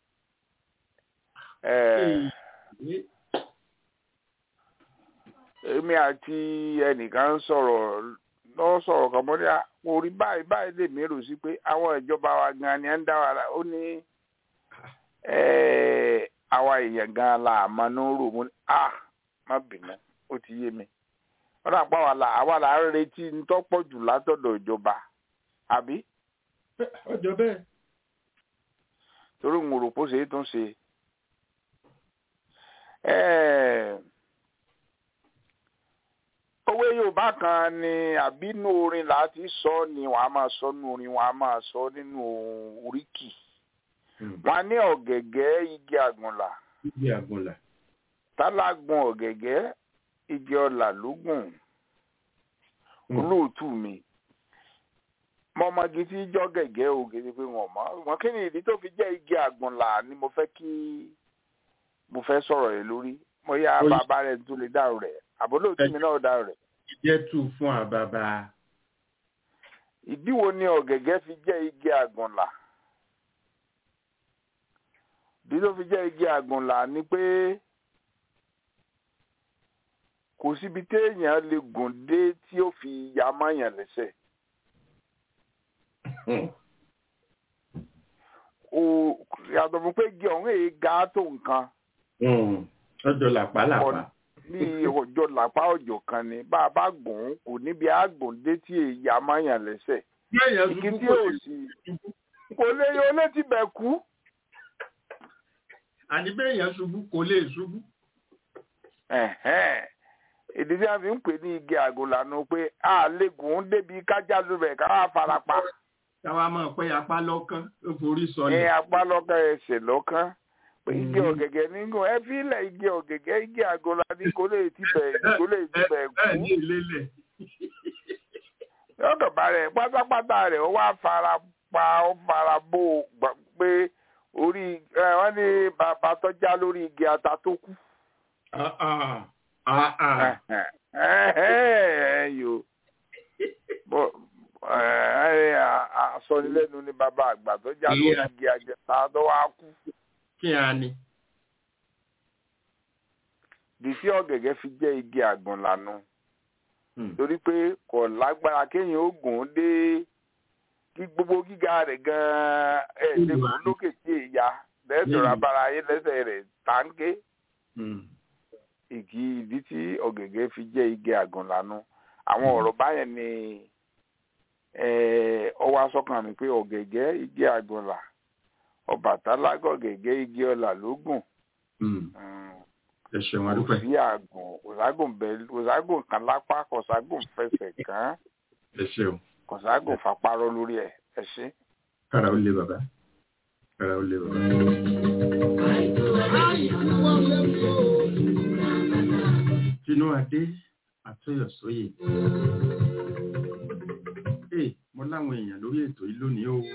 ẹ̀ ee, èmi àti ẹnìkan ń sọ̀rọ̀ lọ sọ̀rọ̀ kan mọ́ ní à, mo rí báyìí báyìí lè mérò sí pé àwọn ìjọba wa gan ni ẹ ń dá wa la ó ní ẹ̀, àwa èèyàn gan la àmọ́ ní rò mo ní à má bínú ó ti yé mi wọ́n dà pa àwa la àwa la ń retí ń tọ́pọ̀ jù látọ̀dọ̀ ìjọba àbí ọjọ́ bẹ́ẹ̀. torí mo rò pé ó ṣe é tún ṣe. Ẹ̀, òwe yorùbá kan ni àbínú orin láti sọ ni wọn a máa sọ nínú orin wọn a máa sọ nínú oríkì wọn ní ọ̀gẹ̀gẹ̀ igi àgùnlà Ibi àgùnlà. tálágbọn ọ̀gẹ̀gẹ̀ igi ọlà lógùn olóòtú mi mọmọgi tí jọ gẹ̀gẹ̀ o gèdè pé wọn mọ wọn kí ni ìdí tó fi jẹ́ igi àgùnlà ni mo fẹ́ kí mo fẹ́ sọ̀rọ̀ rẹ̀ lórí mo yá Oyi. bàbá rẹ̀ tó lè dáhùn rẹ̀ àbólóòtú mi náà dáhùn rẹ̀. Jẹ́ tù fún àbàbà. ìdí wo ni ọ̀gẹ̀gẹ̀ fi jẹ́ igi àgùnlà ìdí tó fi jẹ́ igi àgùnlà ni pé kò síbi téèyàn lè gùn dé tí ó fi ya mọ́yàn lẹ́sẹ̀ o yàtọ̀ fún pé igi ọ̀hún èyí ga tó nǹkan ọjọ́ làpálàpá. bí ọjọ́ làpá ọjọ́ kan ni bá a bá gùn ún kò níbi àgùn dé tí èyí amáyàn lẹ́sẹ̀ Béèyàn igi ṣubú tí kò ò lè sí ṣubú. kò lè yọ létí bẹ̀ kú. Àní béèyàn ṣubú kò lè ṣubú. Ẹ̀hẹ́n. ìdí tí a fi ń pè ní igi àgùnlànà pé a lè gùn ún débi kájà lóbẹ̀ ká wá farapa Táwa máa pẹ́ apá lọ́kàn ó forí ní sọlẹ̀. apá lọ́kàn ẹsẹ̀ lọ́kàn pé igi ọ̀gẹ̀gẹ̀ nígùn ẹ fi ilẹ̀ igi ọ̀gẹ̀gẹ̀ igi àgùnlànà ní kò lè ti bẹ̀ kò lè ti bẹ̀ Bẹ́ẹ̀ kú. ní ìlélẹ̀. lọ́dọ̀ bá rẹ̀ pátápátá rẹ̀ ó wá fara pa ó fara bó o gbà pé orí ẹ, wọ́n ní bàbá tó já lórí igi ata tó kú. Ah, ah. Ah, ah. yo asọnilẹ́nu ni bàbá àgbà tó já lórí Ìyá. igi ata tó wá kú. Kí a ní? dìsí ọ̀gẹ̀gẹ̀ fi jẹ́ igi àgùnlànà Hmm. torí pé kò lágbára kéèyàn ó gùn ún dé kí gbogbo gíga rẹ̀ gan-an ẹ̀ ṣe kò lókè tí èèyà lẹ́sọ̀rọ̀ Hmm. abára ayé lẹ́sẹ̀ rẹ̀ táǹkì Hmm. igi ìdí tí ọ̀gẹ̀gẹ̀ fi jẹ́ igi àgùnlànà àwọn ọ̀rọ̀ báyẹn ni eh, ó wá sọ́kàn mi pé ọ̀gẹ̀gẹ̀ igi àgùnlà Ọbàtálá gọ̀gẹ̀gẹ̀ igi ọlà ló gùn Hmm. Mm, Ẹ ṣeun kò adúpẹ́. sí àgùn kòságùn bẹ́ẹ̀ kòságùn kan lápá kòságùn fẹsẹ̀ kàn Ẹ ṣeun. kòságùn fapárọ́ lórí ẹ̀ ẹ ṣé. Kára ó lé bàbá. Kára ó lé bàbá. Tinú Adé Àtúnyọ̀sóyè. Ee, mo láwọn èèyàn lórí ètò yìí lónìí o.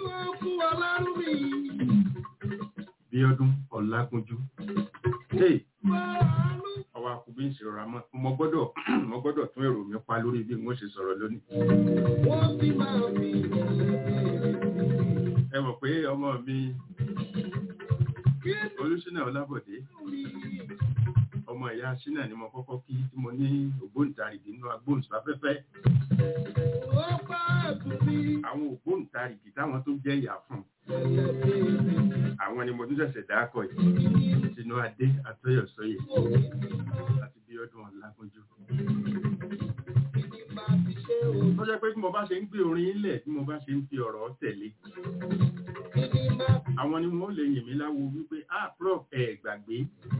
Bíọ́dún Ọlágúnjú. Ee, ọwọ́ akùnbí ń ṣèrora mọ́. Mo gbọ́dọ̀ mo gbọ́dọ̀ tún èrò mi pa lórí bí mo ṣe sọ̀rọ̀ lónìí. Ẹ mọ̀ pé ọmọ mi Olúṣínà Ọlábọ̀dé ọmọ ìyá Ṣínà ni mo kọ́kọ́ kí tí mo ní ògbóǹtarìgì nínú agbóhùnsáfẹ́fẹ́. Àwọn ògbóǹtarìgì táwọn tó jẹ́ ìyá fún. Àwọn ni mo tún ṣẹ̀ṣẹ̀ dákọ̀ yìí. Tinú Adé Àtọ́yọ̀sọ́yè àti Bíọ́dún Ọlágúnjú. Tó jẹ́ pé bí mo bá ṣe ń gbé orin ilẹ̀ tí mo bá ṣe ń fi ọ̀rọ̀ tẹ̀lé. Àwọn ni wọ́n lè yìn mí láwo wípé, ah, prof, ẹ̀ gbàgbé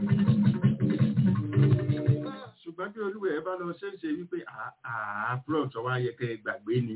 ṣùgbọ́n bí olúwẹ̀ ẹ bá lọ ṣe é ṣe wípé àápùrọ̀ tó wá yẹ kẹ́ ẹ gbàgbé ni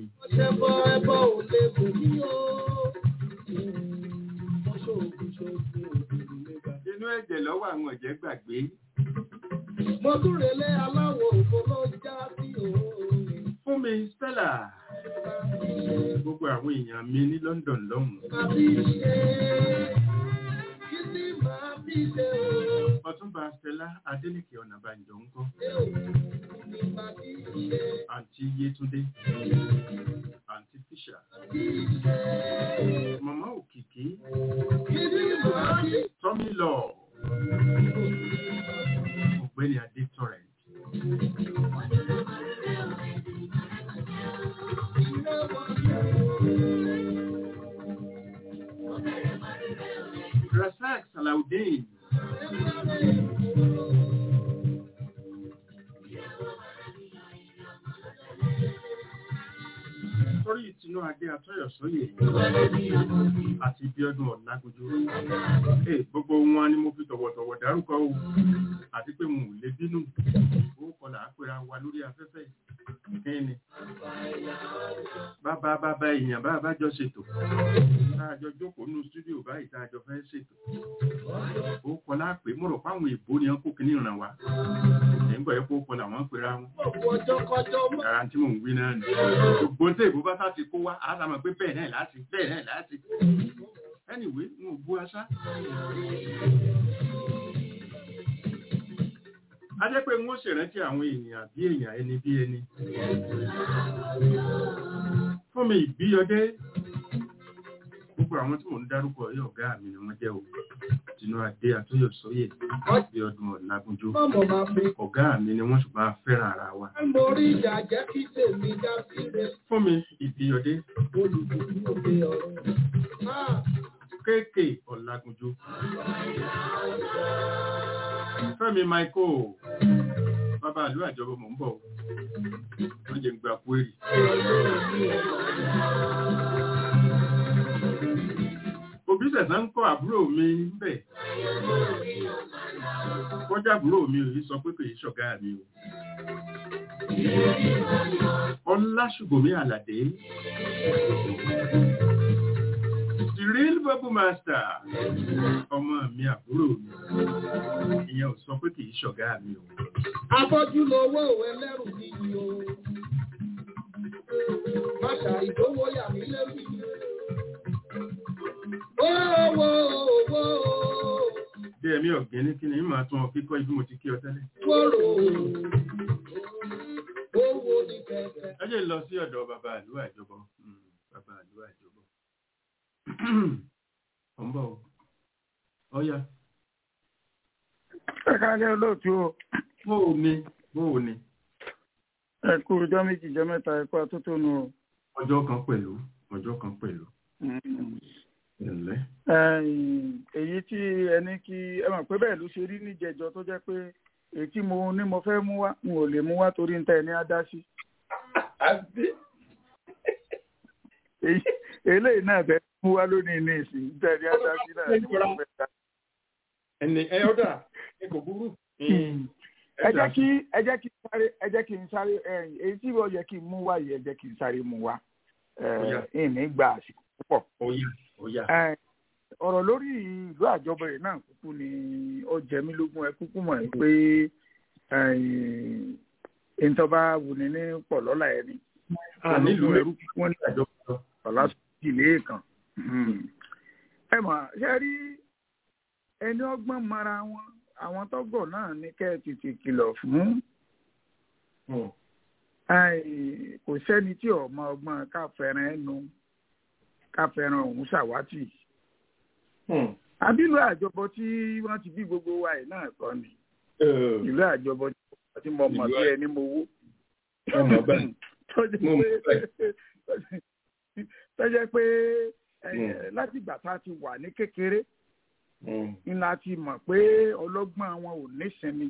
inú ẹ̀jẹ̀ lọ́wọ́ àwọn ọ̀jẹ̀ gbàgbé Mo tún relé aláwọ̀ òfò ló já sí òun. fún mi Stella gbogbo àwọn èèyàn mi ní London lọ́hùn Máa fi ṣe kí ni máa fi ṣe o. Ọ̀túnba Stella Adélékè Ọ̀nàbànjọ ń kọ́ Ní máa fi ṣe àǹtí Yétúndé àǹtí Fisher màmá Òkìkí kí ni máa fi Tommy Law ọ̀gbẹ́ni Adé Torrent Rasak Salaudeen sórí ìtinú adé atọ́yọ̀sóyè àti bíọ́dún ọ̀làgójú. Ee gbogbo wọn ni mo fi tọ̀wọ̀tọ̀wọ̀ dárúkọ o àti pé mo ò lè bínú. Ó kọlà àpẹẹrẹ wa lórí afẹ́fẹ́. Kíni? Bàbá bàbá èèyàn bá bá jọ ṣètò. Táàjọ jókòó nínú stúdíò báyìí táàjọ fẹ́ ṣètò. Ó kọlà pé mo rò páwọn èèbó ni wọn kó kíní ràn wá. Ẹ̀ ń gbọ́ yẹ kó kọlà wọn pera wọn. ọ̀pọ̀ ọjọ́ kọjọ́ mọ́. Ara tí mò ń wí náà ni. Gbogbo tí èbó bá sá ti kó wá, a sá mọ̀ pé bẹ́ẹ̀ náà láti, bẹ́ẹ̀ náà láti. Anyway, n ò bú aṣá. A jẹ́ pé n ó ṣèrántí àwọn èèyàn bí èèyàn ẹni bí ẹni. Fún mi ìbíyọdé, gbogbo àwọn tí mò ń dárúkọ yìí ọ̀gá mi ni wọ́n jẹ́ o. Tinú Adé Àtúnyọ̀sóyè, bí ọdún Ọ̀làgúnjú. Mọ̀mọ́ máa fi Ọ̀gá mi ni wọ́n ṣùgbọ́n a fẹ́ràn ara wa. mórí ìjà jẹ́ kí tèmi dá síre Fún mi ìbíyọdé, olùdókòwò òde ọ̀rọ̀. Ah, kéèké ọ̀làgùnjò fẹ́mi michael bàbá àlú àjọbọ mọ̀ ń bọ̀ wọ́n jẹ́ ń gba kúérì òbí sẹ̀sán ń kọ́ àbúrò mi ń bẹ̀ kọjá àbúrò mi ò yí sọ pé kò yí ṣọ̀gá mi o ọlásùgbòmí àlàdé the real bubble master ọmọ mi àbúrò mi ìyẹn ò sọ pé kì í ṣọ̀gá mi o Afọ́jú lowó ẹlẹ́rù níyì o. Máṣà ìdówó yà mí lẹ́bi. Owó owó bí ẹ̀mí ọ̀gbìn ní kí ni máa tún ọ kíkọ́ ibi mo ti kí ọ tẹ́lẹ̀ wóró. Owó ní kẹ̀kẹ́. ẹ jẹ́ lọ sí ọ̀dọ̀ bàbá àlú àjọbọ Mm, bàbá àlú àjọbọ ọ̀ ń bọ̀ o. ọ̀ya ẹ káàlẹ́ olóòtú o bó o ní bó o ní ẹ kú ọjọ́ méjì jẹ́ mẹ́ta ẹ kú atótónu o. ọjọ́ kan pẹ̀lú ọjọ́ kan pẹ̀lú ẹ̀lẹ́ Ẹ̀yìn, èyí tí ẹni kí ẹ mọ̀ pé bẹ́ẹ̀ ló ṣe rí níjẹjọ tó jẹ́ pé èyí tí mo ní mo fẹ́ mú wá n ò lè mú wá torí níta ẹni á dá sí. Èyí- eléyìí náà fẹ́ mú wá lónìí ní ìsìn níta ẹni á dá sí náà ni mo fẹ́ dá. ẹni ẹ ọ̀dà ẹ kò burú ẹ jẹ́ kí ẹ jẹ́ kí n sáré ẹ jẹ́ kí n sáré ẹ̀yìn, èyí tí ó yẹ kí n mú wá yìí ẹ jẹ́ kí n sáré mú wá Ó yá. ìní gba àsìkò púpọ̀. ọ̀ya ọ̀ya Ẹ, ọ̀rọ̀ lórí ìlú àjọbọ yìí náà kúkú ni ó jẹ mí lógún ẹ kúkú mọ̀ ẹ́ pé ìtọ́ba wùní ní pọ̀ lọ́la ẹni à nílùú ẹrú wọn ní àjọpọ̀ ọ̀la ìlé kan. ẹ mọ̀ ṣe rí ẹni ọgbọ́n mara wọn àwọn tọ́gọ̀ náà ní kẹ́ ẹ tètè kìlọ̀ fún Ai, kò sẹ́ni tí ọmọ ọgbọ́n káfẹ́ràn ẹnu káfẹ́ràn òun ṣàwátì àbílù àjọbọ tí wọ́n ti bí gbogbo wa yìí náà kọ́ ni ìlú àjọbọ tí mo mọ̀ bí ẹni mo wó ọmọ bẹ́ẹ̀ tọ́jú Mo mọ̀ pé tọ́jú pé eh, láti ìgbà tá a ti wà ní kékeré ni la ti mọ̀ pé ọlọ́gbọ́n wọn ò nísinmi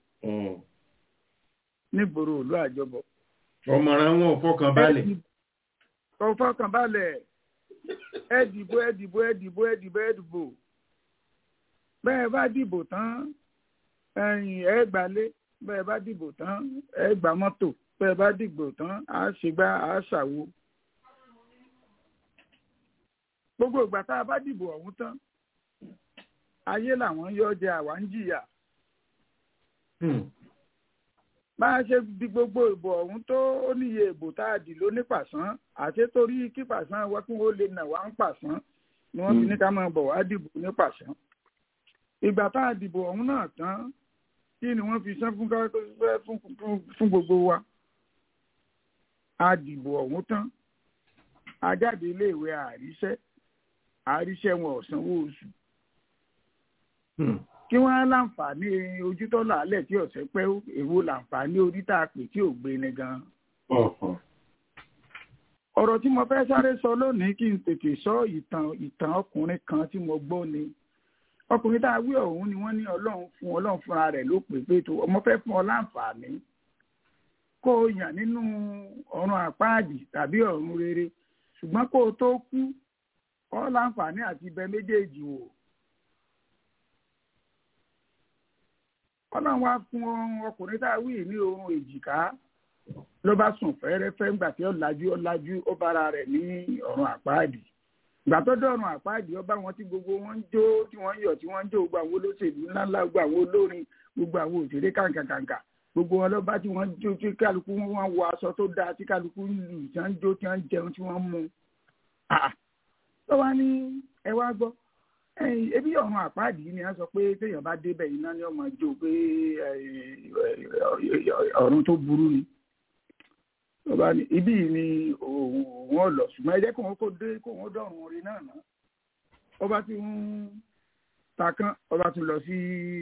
nígboro ìlú àjọbọ. ọmọràn wọn ò fọkàn balẹ̀ kò fọkàn balẹ̀ ẹ dìbò ẹ dìbò ẹ dìbò ẹ dìbò ẹ dìbò bẹ́ẹ̀ bá dìbò tán ẹ̀yìn ẹ gbalé bẹ́ẹ̀ bá dìbò tán ẹ gba mọ́tò bẹ́ẹ̀ bá dìbò tán á ṣègbà á ṣàwo. gbogbo ìgbà tá a bá dìbò ọ̀hún tán ayé làwọn yọ jẹ àwa ń jìyà bá a ṣe di gbogbo ìbò ọ̀hún tó ó níye ìbò tá a dì ló ní pàṣán àti torí kí pàṣán wá kí wọ́n lè nà wá ń pàṣán ni wọ́n fi ní ká máa bọ̀ wá dìbò ní pàṣán. ìgbà tá a dìbò ọ̀hún náà tán kí ni wọ́n fi san fún ká- fún fún- fún gbogbo wa. a dìbò ọ̀hún tán a jáde iléèwé àríṣẹ́ àríṣẹ́ wọn ò sanwó oṣù kí wọ́n á láǹfààní ojútọ́ làálẹ̀ tí ọ̀sẹ̀ pẹ́ èwo láǹfààní orí tá a pè tí ò gbé ni gan. ọ̀rọ̀ tí mo fẹ́ sáré sọ lónìí kí n tètè sọ ìtàn ìtàn ọkùnrin kan tí mo gbọ́ ni ọkùnrin tá a wí ọ̀hún ni wọ́n ní ọlọ́run fún ọlọ́run fúnra rẹ̀ ló pè pé tó ọmọ fẹ́ fún ọ láǹfààní kó o yàn nínú ọ̀run àpáàdì tàbí ọ̀run rere ṣùgbọ́n kó o tó kú ọ láǹfààní àti ibẹ̀ méjèèjì wò. ọlọ́run wá fún ọkùnrin tá a wí ní oorun èjìká ló bá sùn fẹ́rẹ́fẹ́ ńgbà tí ó lajú ó lajú ó bára rẹ̀ ní ọ̀run àpáàdì ìgbà tó dọ̀run àpáàdì ọba wọn tí gbogbo wọn ń jó tí wọ́n ń yọ̀ tí wọ́n ń jó gbogbo àwọn olóṣèlú ńláńlá gbogbo àwọn olórin gbogbo àwọn òṣèré kàǹkàǹkà gbogbo wọn lọ́ba tí wọ́n ń jó tí kálukú wọn wọ aṣọ tó dáa tí kálukú ń lù tí wọ́n ń jó tí wọ́n ń jẹun tí wọ́n ń mu. Ah, tó wá ní ẹ wá gbọ́ ẹ̀yin ebi ọ̀run àpáàdì yìí ni a sọ pé téèyàn bá débẹ̀ iná ni ọmọ jó pé ọ̀run tó burú ni ọba ní ibí yìí ni òun ò lọ ṣùgbọ́n ẹ jẹ́ kó wọn kó dé kó wọn dọ̀run orin náà ná ọba tí ń ta kán ọba tún lọ sí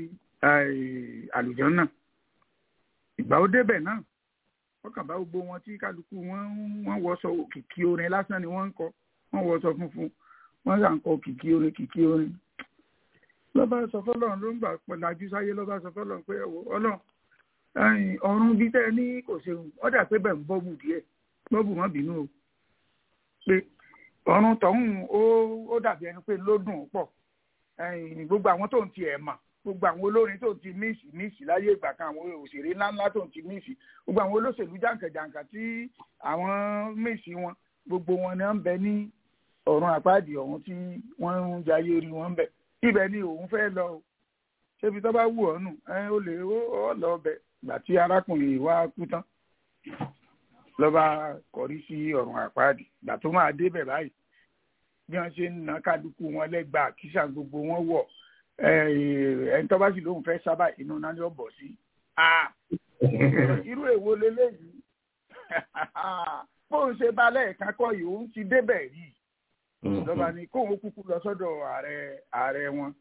àlùjọ náà ìgbà ó débẹ̀ náà wọ́n kàn bá gbogbo wọn tí kálukú wọn wọ́n wọṣọ òkìkí orin lásán ni wọ́n ń kọ wọ́n wọṣọ funfun wọ́n yà ń kọ kìkì orin kìkì orin lọ́ba sọ fọ́lọ́run ló ń gbà pẹ̀lájú sáyé lọ́ba sọ fọ́lọ́run pé ẹ̀wọ̀ ọlọ́run ẹ̀yìn ọ̀run bíi tẹ́ ẹ ní kò ṣeun ọ̀dà pé bẹ́ẹ̀ ń bọ́bù díẹ̀ bọ́bù má bínú o pé ọ̀run tọ̀hún ó ó dàbí ẹni pé ló dùn ún pọ̀ ẹ̀yìn gbogbo àwọn tó ń ti ẹ̀ mà gbogbo àwọn olórin tó ń ti míìsì míìsì láyé ìgbà kan àwọn òṣèré ńláńlá tó ń ti míìsì gbogbo àwọn olóṣèlú jàǹkàjàǹkà tí àwọn míìsì wọn gbogbo wọn ni wọ́n ń bẹ ní ọ̀run àpáàdì ọ̀hún tí wọ́n ń jayé rí wọn ń bẹ ibẹ̀ ni òun fẹ́ lọ o ṣébi tó bá wù ọ́ nù ẹ ó lè ó lọ ọbẹ̀ gbà tí arákùnrin yìí wá kú tán lọ́ba kọrí sí ọ̀run àpáàdì gbà tó máa débẹ̀ báyìí bí wọ́n ṣe ń na kálukú wọn lẹ́gbàá kíṣà gbogbo wọn wọ̀ ẹni tó bá sì lóun fẹ́ sábà inú náà ni ó bọ̀ sí. irú èwo leléyìí bóun ṣe balẹ̀ ẹ̀ka kọ́ yìí òun ti débẹ̀ rí lọ́ba ni kóun kúkú lọ sọ́dọ̀ ààrẹ ààrẹ wọn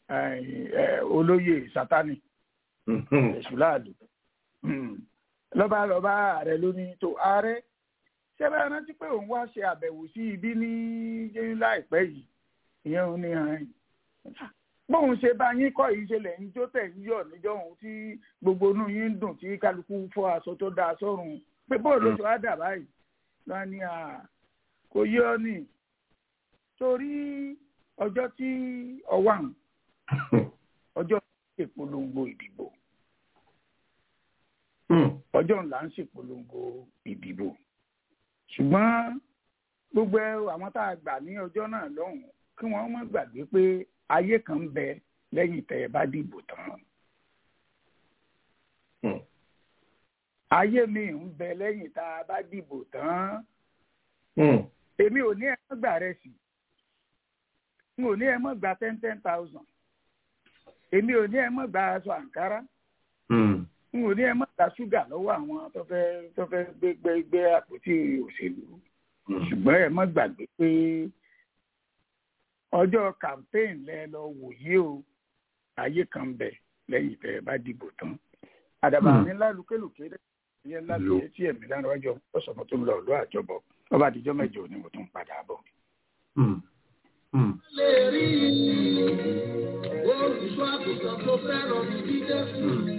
olóyè sátani èṣùláàlú lọ́ba lọ́ba ààrẹ ló ní tó ààrẹ ṣé bẹ́ẹ̀ rántí pé òun wá ṣe àbẹ̀wò sí ibi ní láìpẹ́ yìí ìyẹn òun ní hàn bóun ṣe bá yín kọ́ yìí ṣe lẹ́yìn tó tẹ̀ ń yọ̀ níjọ́ òun tí gbogbo inú yín ń dùn tí kálukú fọ́ aṣọ tó dáa sọ́run pé bóun ló ṣe wá dà báyìí lọ́wọ́ ni kò yé ọ nì torí ọjọ́ tí ọwọ́ àwọn ọjọ́ ìpolongo ìdìbò ọjọ́ ńlá ń ṣèpolongo ìdìbò ṣùgbọ́n gbogbo àwọn tá a gbà ní ọjọ́ náà lọ́hùn-ún kí wọ́n má gbàgbé pé ayé kan ń bẹ lẹ́yìn tẹ́ ẹ bá dìbò tán. ayé mi ń bẹ lẹ́yìn tá a bá dìbò tán. èmi ò ní ẹ má gbà rẹ sí n ò ní ẹ má gba ten ten thousand èmi ò ní ẹ má gba aṣọ àǹkárá n ò ní ẹ má gba ṣúgà lọ́wọ́ àwọn tó fẹ́ tó fẹ́ gbé gbé gbé àpótí òṣèlú ṣùgbọ́n ẹ má gbàgbé pé ọjọ́ campaign lẹ lọ wòye o ayé kan bẹ lẹ́yìn tẹ́ ẹ bá dìbò tán àdàbà ní lálùkélùké yẹn lálùkélùké tí ẹ̀mí lánàá wájú ọ̀sán tó ń lọ ọ̀lọ́ àjọbọ̀ ọba àdìjọ́ mẹ́jọ ni mo tún padà bọ̀. lè rí olùṣọ́ àgùntàn tó fẹ́ràn jíjẹ́ fún mi.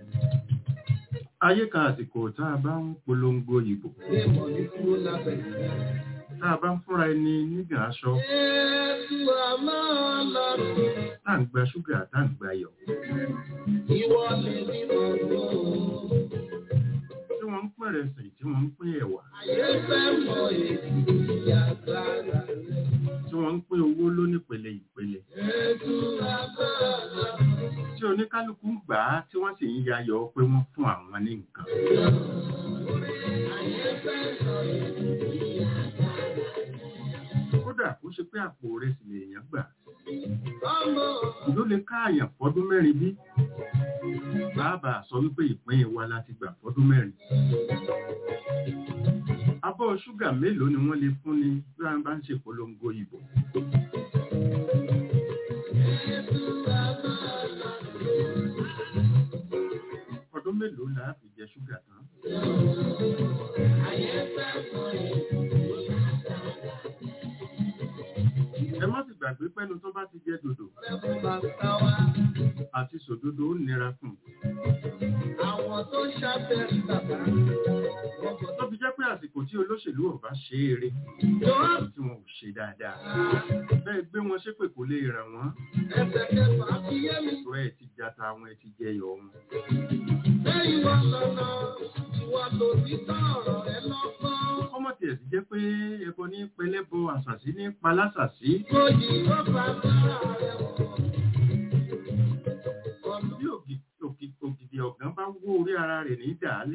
ayé kan àsìkò tá a bá ń polongo ìbò Èèmọ̀ ní kúrò lábẹ́. tá a bá ń fúnra ẹni nígbà aṣọ Jésù àmọ́ ọlọ́run, tá à ń gba ṣúgà tá à ń gba iyọ̀ ìwọ lè ní gbogbo. tí wọ́n ń pín ìrẹsì tí wọ́n ń pín ẹ̀wà Ayé fẹ́ mọ èdè agbára rẹ̀. tí wọ́n ń pín owó lónípele ìpele Jésù àmọ́ ọlọ́run, tí oníkálukú ń gbà á tí wọ́n sì ń yayọ̀ pé wọ́n fún àwọn ní nǹkan ayé fẹ́ mọ èdè kódà kó ṣe pé àpò ìrẹsì lèèyàn gbà ọmọ ló lè káàyàn fọdún mẹ́rin bí bàbá sọ wípé ìpín wa láti gbà fọdún mẹ́rin abọ́ ṣúgà mélòó ni wọ́n lè fún ni bí wọ́n bá ń ṣe polongo ìbò ọdún mélòó là á fi jẹ ṣúgà tán ẹ má sì gbàgbé pẹ́nu tó bá ti jẹ dòdò bàbá wa, àti sòdodo ó nira fún un àwọn tó ṣàbẹ̀rù bàbá. tó fi jẹ́ pé àsìkò tí olóṣèlú ò bá ṣe é re Jọ́ tí wọn ò ṣe dáadáa bẹ́ẹ̀ gbé wọn ṣépè kò lè ràn wọ́n ẹsẹ̀ kẹfà fi yé mi. tó ẹ̀ ti jata wọn ẹ̀ ti jẹyọ wọn. Lẹ́yìn wọn lọ́nà, ìwà lòdì sọ̀rọ̀ ẹ lọ́gbọ́n. kọ́mọ̀ tiẹ̀ sì jẹ́ pé ẹbọ ní pẹlẹ́bọ àṣàṣì ní palásàṣì Kòyí ló bá sára rẹ̀ wọ̀. Ọ̀nà bí ògì- ògì- ògìdì ọ̀gán bá wó orí ara rẹ̀ ní dàálé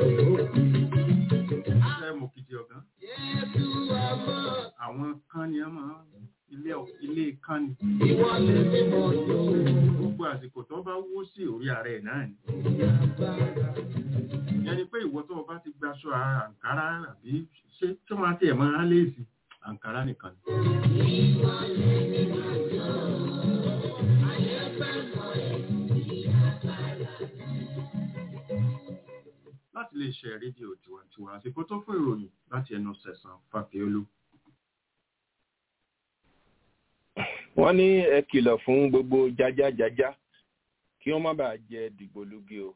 ẹ mọ̀ ògìdì ọ̀gán Jésù àmọ́ àwọn kan ni a máa ilé ilé kan ni ìwọ lè mímọ̀ yóò gbogbo àsìkò tó bá wó sí orí ara ẹ̀ náà ni agbára. ìyẹn ni pé ìwọ tó o bá ti gbaṣọ àǹkárá àbí ṣé tó máa tiẹ̀ máa léèsì àǹkárá nìkan ni. láti lè ṣe rédíò tiwantiwa àsìkò tó fún ìròyìn láti ẹnu sẹ̀sán fàfíolú. wọ́n ní ẹ kìlọ̀ fún gbogbo jájájájá kí wọ́n má bàa jẹ dìgbòlugi o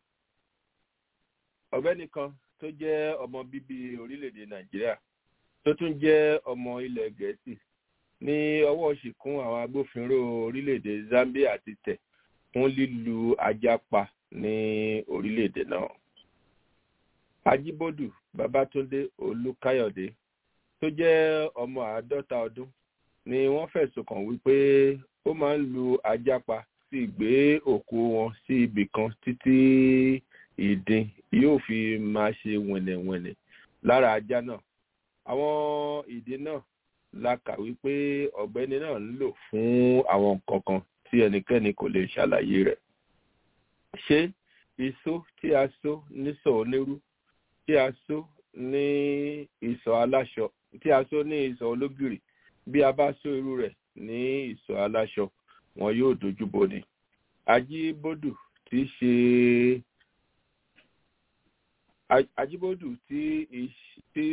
ọ̀gbẹ́ni kan tó jẹ́ ọmọ bíbí orílẹ̀-èdè nàìjíríà tó tún jẹ́ ọmọ ilẹ̀ gẹ̀ẹ́sì ní ọwọ́ ṣìkún àwọn agbófinró orílẹ̀-èdè zambia ti tẹ̀ fún lílu ajá pa ní orílẹ̀-èdè náà ajíbódù babátúndé olúkáyọ̀dé tó jẹ́ ọmọ àádọ́ta ọdún ni wọ́n fẹ̀sùn kàn wípé ó máa ń lu ajá pa sí gbé òkú wọn sí ibì kan títí ìdin yóò fi máa ṣe wẹ̀nẹ̀wẹ̀nẹ̀ lára ajá náà àwọn ìdin náà la kà wípé ọ̀gbẹ́ni náà ń lò fún àwọn nǹkan kan tí ẹnikẹ́ni kò lè ṣàlàyé rẹ̀ ṣé iṣó tí a so nísọ̀ onírú tí a so ní ìsọ̀ aláṣọ tí a so ní ìsọ̀ ológìrì bí a bá so irú rẹ̀ ní ìsọ̀ aláṣọ wọn yóò dojú bo ni ajíbódù tí í ṣe ajíbódù tí tí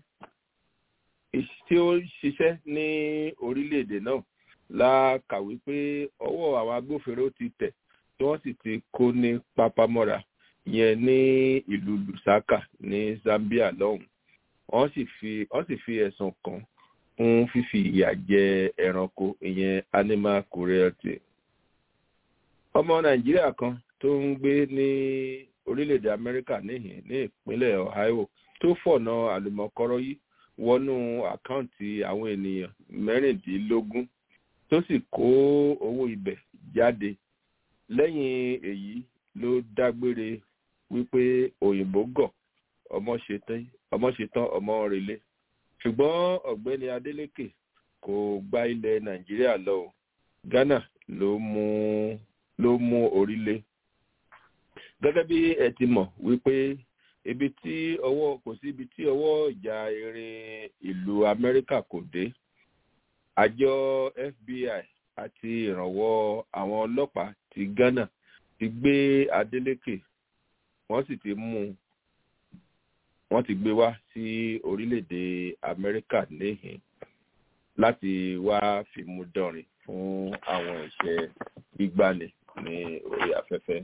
tí ó ń ṣiṣẹ́ ní orílẹ̀-èdè náà la kàwé pé ọwọ́ àwọn agbófinró ti tẹ̀ tí wọ́n sì ti kó ní pápámọ́ra yẹn ní ìlú lusaka ní zambia lọ́hùn wọ́n sì fi wọ́n sì fi ẹ̀sùn kàn fún fífi ìyà jẹ ẹranko ìyẹn animal cruelty. ọmọ nàìjíríà kan tó ń gbé ní orílẹ̀-èdè amẹ́ríkà níhìn ní ìpínlẹ̀ ohio tó fọ̀nà àlùmọ̀kọ́rọ́ yìí wọnú àkáǹtì àwọn ènìyàn mẹ́rìndínlógún tó sì kó owó ibẹ̀ jáde lẹ́yìn èyí ló dágbére wípé òyìnbó gọ̀ ọmọ ṣetán ọmọ relé ṣùgbọ́n ọ̀gbẹ́ni adeleke kò gba ilẹ̀ nàìjíríà lọ o ghana ló mú ló mú orílẹ̀ gẹ́gẹ́ bí ẹ ti mọ̀ wípé ibi tí ọwọ́ kò sí ibi tí ọwọ́ ìjà erin ìlú amẹ́ríkà kò dé àjọ fbi àti ìrànwọ́ àwọn ọlọ́pàá ti ghana ti gbé adeleke wọ́n sì ti mú wọ́n ti gbé wá sí orílẹ̀-èdè amẹ́ríkà níhìn láti wá fìmú dọ̀rìn fún àwọn ìṣẹ́ gbígbani ní orí afẹ́fẹ́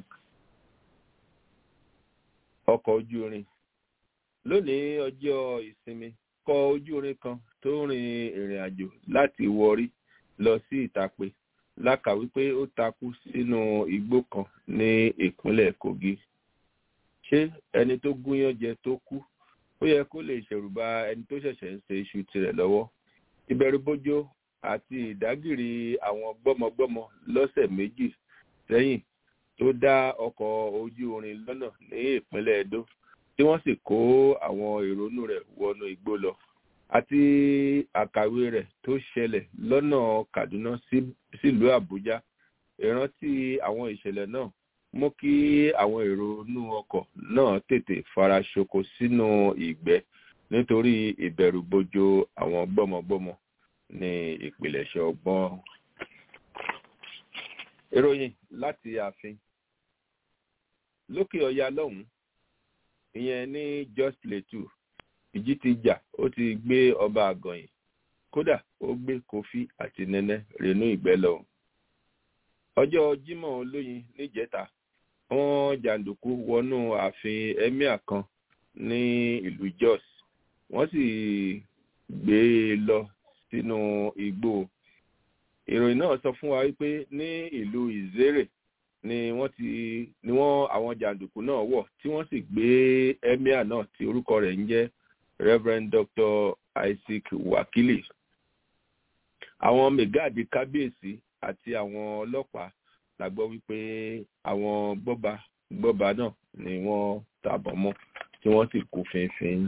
ọkọ̀ ojú irin lónìí ọjọ́ ìsinmi kọ ojú irin kan tó rin ìrìn àjò láti wọrí lọ sí ìtàpé lákà wípé ó takú sínú igbó kan ní ìpínlẹ̀ kogi ṣé ẹni tó gúnyán jẹ tó kú ó yẹ kó lè ṣẹ̀rùba ẹni tó ṣẹ̀ṣẹ̀ ń ṣe iṣu tirẹ̀ lọ́wọ́ ìbẹ̀rùbojo àti ìdágìrì àwọn gbọ́mọgbọ́mọ lọ́sẹ̀ méjì sẹ́yìn tó dá ọkọ̀ ojú irin lọ́nà ní ìpínlẹ̀ edo tí wọ́n sì kó àwọn ìrònú rẹ̀ wọnú igbó lọ àti àkàwé rẹ̀ tó ṣẹlẹ̀ lọ́nà kaduna sílùú àbújá ìrántí àwọn ìṣẹ̀lẹ̀ náà mú kí àwọn èrò inú ọkọ̀ náà tètè fara ṣoko sínú ìgbẹ́ nítorí ìbẹ̀rùbojo àwọn gbọ́mọgbọ́mọ ní ìpìlẹ̀ṣẹ̀ ọgbọ́n. ìròyìn láti ààfin lókè ọya lọ́hùn-ún ìyẹn ní just plateau ìjì ti jà ó ti gbé ọba àgànyìn kódà ó gbé kofi àti nẹnẹ rènú ìgbẹ́ lọ. ọjọ́ jimoh olóyin níjẹta wọn jàǹdùkú wọnú ààfin emir kan ní ìlú jos wọn sì gbé e lọ sínú igbó ìròyìn náà sọ fún wa wípé ní ìlú ìzérè ni wọn ti ni wọn àwọn jàǹdùkú náà wọ tí wọn sì gbé emir náà tí orúkọ rẹ ń jẹ reverend dr isaac wakili àwọn mẹgáàdì kábíyèsí àti àwọn ọlọpàá la gbọ́ wípé àwọn gbọ́ba gbọ́ba náà ni wọ́n tàbọ̀ mọ́ tí wọ́n sì kú fínfín.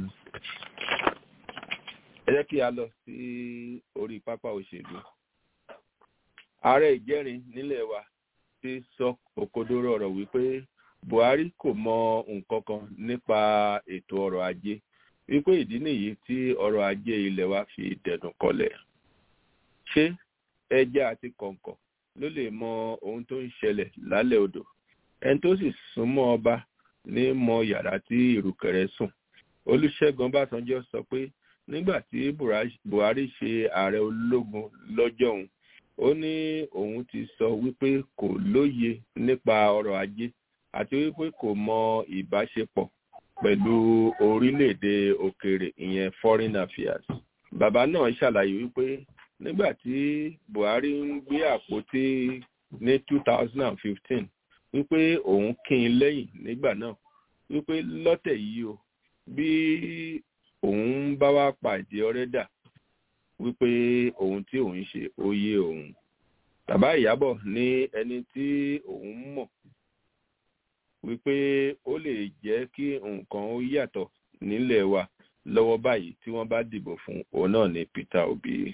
ẹ jẹ́ kí a lọ sí orí pápá òṣèlú. ààrẹ ìjẹ́rin nílẹ̀ wa ti sọ òkodoro ọ̀rọ̀ wípé buhari kò mọ nǹkan kan nípa ètò ọrọ̀ ajé wípé ìdí nìyí tí ọrọ̀ ajé ilẹ̀ wa fi dẹ̀dùn kọlẹ̀. ṣé ẹja àti kọ̀ǹkọ̀ ló lè mọ ohun tó ń ṣẹlẹ̀ lálẹ́ odò ẹni tó sì súnmọ́ ọba ní mọ yàrá tí ìrùkẹ̀rẹ̀ sùn olùṣègùn ọbásanjọ́ sọ pé nígbà tí buhari ṣe ààrẹ ológun lọ́jọ́ òun ó ní òun ti sọ wípé kò lóye nípa ọrọ̀ ajé àti wípé kò mọ ìbáṣepọ̀ pẹ̀lú orílẹ̀-èdè òkèèrè ìyẹn foreign affairs. bàbá náà ṣàlàyé wípé nígbà tí buhari ń gbé àpótí ní 2015 wípé òun kín in lẹ́yìn nígbà náà wípé lọ́tẹ̀ yìí o bí òun bá wá pàdé ọ̀rẹ́ dà wípé ohun tí òun ṣe ó yé òun bàbá ìyábọ̀ ní ẹni tí òun mọ̀ wípé ó lè jẹ́ kí nǹkan ó yàtọ̀ nílẹ̀ wa lọ́wọ́ báyìí tí wọ́n bá dìbò fún òun náà ní peter obi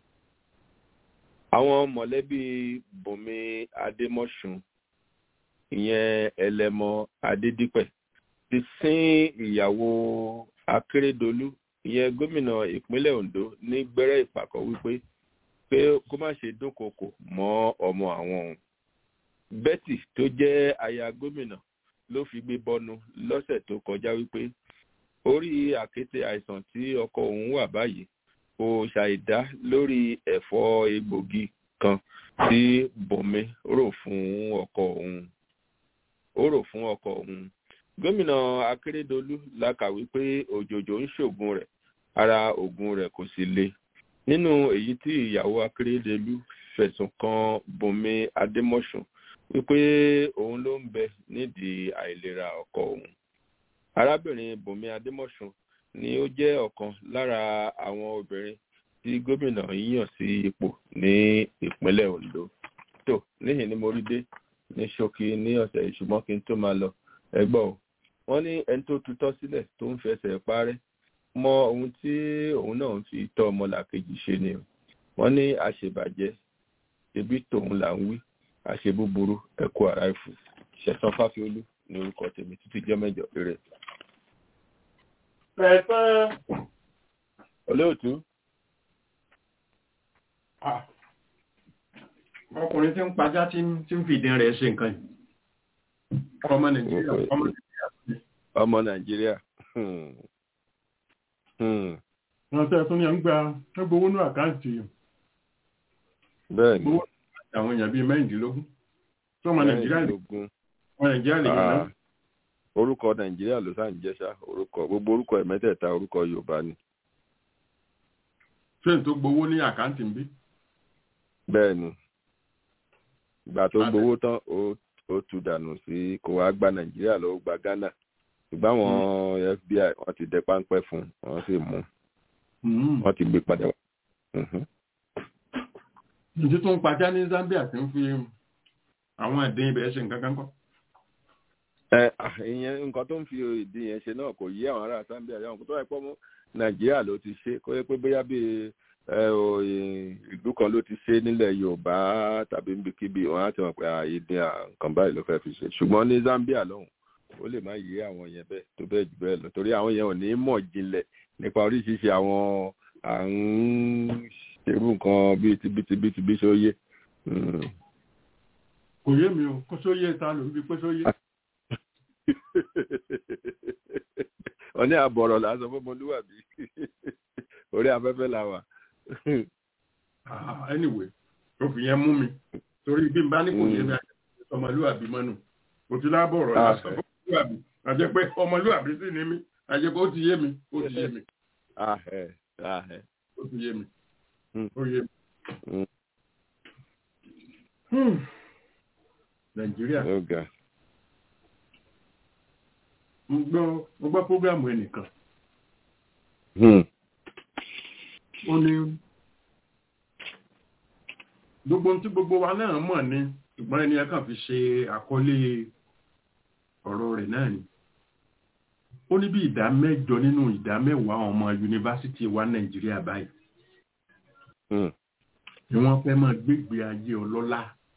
àwọn mọ̀lẹ́bí bùnmi adémọ́sùn ìyẹn ẹlẹ́mọ adédípẹ̀ ti sin ìyàwó akérèdọ́lù ìyẹn gómìnà ìpínlẹ̀ ondo ní gbẹ́rẹ́ ìpàkọ́ wípé pé kó má ṣe dúnkokò mọ́ ọmọ àwọn òun betty tó jẹ́ aya gómìnà ló fi gbé bọ́nu lọ́sẹ̀ tó kọjá wípé orí àkété àìsàn tí ọkọ òun wà báyìí kò ṣàìdá lórí ẹ̀fọ́ egbògi kan tí bùnmi rò fún ọkọ òun ó rò fún ọkọ òun gómìnà akérèdọlù la kàwé pé òjòjò ń ṣògùn rẹ̀ ara ògùn rẹ̀ kò sì le nínú èyí tí ìyàwó akérèdọlù fẹ̀sùn kan bùnmi adémọ̀sùn wípé òun ló ń bẹ nídìí àìlera ọkọ òun arábìnrin bùnmi adémọ̀sùn ni ó jẹ́ ọ̀kan lára àwọn obìnrin tí gómìnà yíyàn sí ipò ní ìpínlẹ̀ ondo tó níhìn ni mo rí dé ní ṣókí ní ọ̀sẹ̀ ìṣùgbọ́n kí n tó máa lọ ẹgbọ́ o wọ́n ní ẹni tó tutọ́ sílẹ̀ tó ń fẹsẹ̀ parẹ́ mọ ohun tí òun náà ń fi tọ́ ọmọlàkejì ṣe ni wọ́n ní àṣebàjẹ́ ebi tòun là ń wí àṣe búburú ẹkú ara ìfù ṣẹ̀tàn fáfiolú ní orúkọ tèmi títí jẹ́ mẹ́jọ rere. pẹ̀pẹ́ olóòtú ọkùnrin tí ń pajá tí ń tí ń fi ìdín rẹ̀ ṣe nǹkan yìí ọmọ nàìjíríà ọmọ nàìjíríà ọmọ nàìjíríà hmm. Hmm. wọn tẹ́ tún ní à ń gba gbowó ní àkáǹtì bẹ́ẹ̀ ni gbowó àwọn èèyàn bíi mẹ́rìndínlógún tí ọmọ nàìjíríà lè mẹ́rìndínlógún ọmọ nàìjíríà lè yàn Ah, náà orúkọ nàìjíríà ló sáà ń jẹ́sà orúkọ gbogbo orúkọ ẹ̀ mẹ́tẹ̀ẹ̀ta orúkọ yorùbá ni ṣé n tó gbowó ní àkáǹtì ń bí bẹ́ẹ̀ ni ìgbà tó Abẹ. gbowó tán ó ó tu dànù sí kó wá gba nàìjíríà lọ́wọ́ gba ghana ṣùgbọ́n àwọn fbi wọ́n ti dẹ páńpẹ́ fún un wọ́n sì mú un wọ́n ti gbé padà wá. Mhm. ǹjẹ́ tó ń pajá ní zambia tí ń fi àwọn ẹ̀dín ibẹ̀ ṣe nǹkan kan kọ́ ẹ ah, ìyẹn nǹkan tó ń fi ìdí yẹn ṣe náà kò yí àwọn ará zambia yàwọn kò tó wáyé pọ́ mọ́ nàìjíríà ló ti ṣe kó yẹ pé bóyá bíi ẹ o ì- ìlú kan ló ti ṣe nílẹ̀ yorùbá tàbí níbikíbi wọn á ti mọ̀ pé ìdí nǹkan báyìí ló fẹ́ fi ṣe ṣùgbọ́n ní zambia lọ́hùn ó lè má yí àwọn yẹn bẹ́ẹ̀ tó bẹ́ẹ̀ jù bẹ́ẹ̀ lọ torí àwọn yẹn ò ní mọ̀ jinlẹ̀ nípa oríṣiríṣi àwọn à ń ṣerú nǹkan bíi ti bíi ti bíi ti bíi ṣe ó yé Mm. kò yé mi o kó sóyè ta ló ń bi pé sóyè wọ́n ní àbọ̀rọ̀ là ń sọ fọ́mọlúwàbí orí afẹ́fẹ́ la wà. Ah, anyway tó fi yẹn mú mi torí bí n bá ní kò yé mi àjẹ́ ọmọlúwàbí mọ́nu kò ti lábọ̀ ọ̀rọ̀ Ah. lásán ọmọlúwàbí àjẹ́ pé ọmọlúwàbí sì ní mi àjẹ́ pé ó ti yé mi ó ti yé mi ahẹ́ ahẹ́ ó ti yé mi Hmm. ó yé mi. Hmm. Hmm. nàìjíríà ó ga mo gbọ́ mo gbọ́ prógrámù ẹnìkan Hmm. ó ní gbogbo ohun tí gbogbo wa náà mọ̀ ni ṣùgbọ́n ẹni ẹ kàn fi ṣe àkọlé ọ̀rọ̀ rẹ̀ náà ni ó ní bí ìdá mẹ́jọ nínú ìdá mẹ́wàá àwọn ọmọ yunifásitì wa nàìjíríà báyìí Hmm. ni wọ́n fẹ́ máa gbégbé ayé ọlọ́lá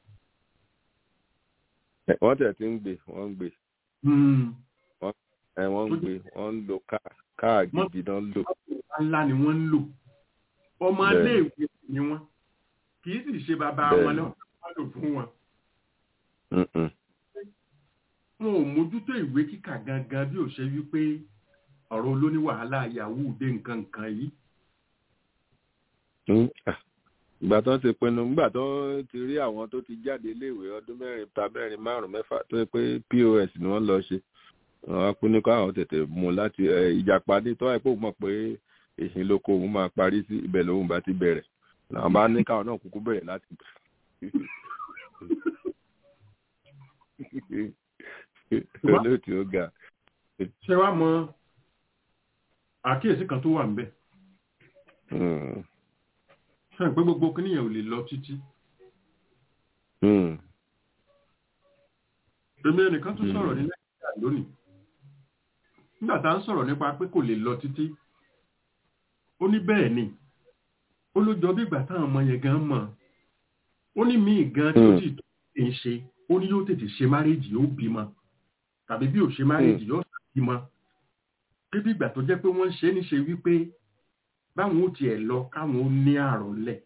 Ẹ, wọ́n tẹ̀ tí ń gbé wọ́n ń gbé Hmm. ẹ wọ́n ń gbé wọ́n ń lo káà káà gidi náà ń lò. ńlá ni wọ́n ń lò ọmọ Bẹ́ẹ̀. iléèwé ni wọ́n kì í sì ṣe bàbá Bẹ́ẹ̀ wọn ni. náà wọ́n lò fún wọn Mm-mm. wọn ò mójútó ìwé kíkà gangan bí ò ṣe wípé ọ̀rọ̀ olóní wàhálà yahoo dé nǹkan nǹkan yìí Mm. Ah. ìgbà tó ń ti pinnu nígbà tó ti rí àwọn tó ti jáde iléèwé ọdún mẹ́rin ta mẹ́rin márùn mẹ́fà tó yẹ pé pos ni wọ́n lọ ṣe wọ́n á pinnu kó àwọn tètè mú láti ìjàpá ní tó wáyé pé òun mọ̀ pé èsì lóko òun máa parí sí ibẹ̀ lòun bá ti bẹ̀rẹ̀ làwọn bá ní káwọn náà kúkú bẹ̀rẹ̀ láti olóòtú ó ga. ṣé wàá mọ àkíyèsí kan tó wà níbẹ̀ ṣe pé gbogbo kíníyàn ò lè lọ títí. èmi ẹnìkan tún sọ̀rọ̀ ní nàìjíríà lónìí nígbà tá à ń sọ̀rọ̀ nípa pé kò lè lọ títí ó ní bẹ́ẹ̀ ni ó ló jọ bí ìgbà táwọn ọmọ yẹn gan mọ̀ ó ní míì gan tí ó sì tó ń ṣe ó ní yóò tètè ṣe márèjì yóò bímọ tàbí bí ò ṣe márèjì yóò bímọ pé bí ìgbà tó jẹ́ pé wọ́n ń ṣe é níṣe wípé báwọn ó tiẹ̀ lọ káwọn ó ní àrùn lẹ̀.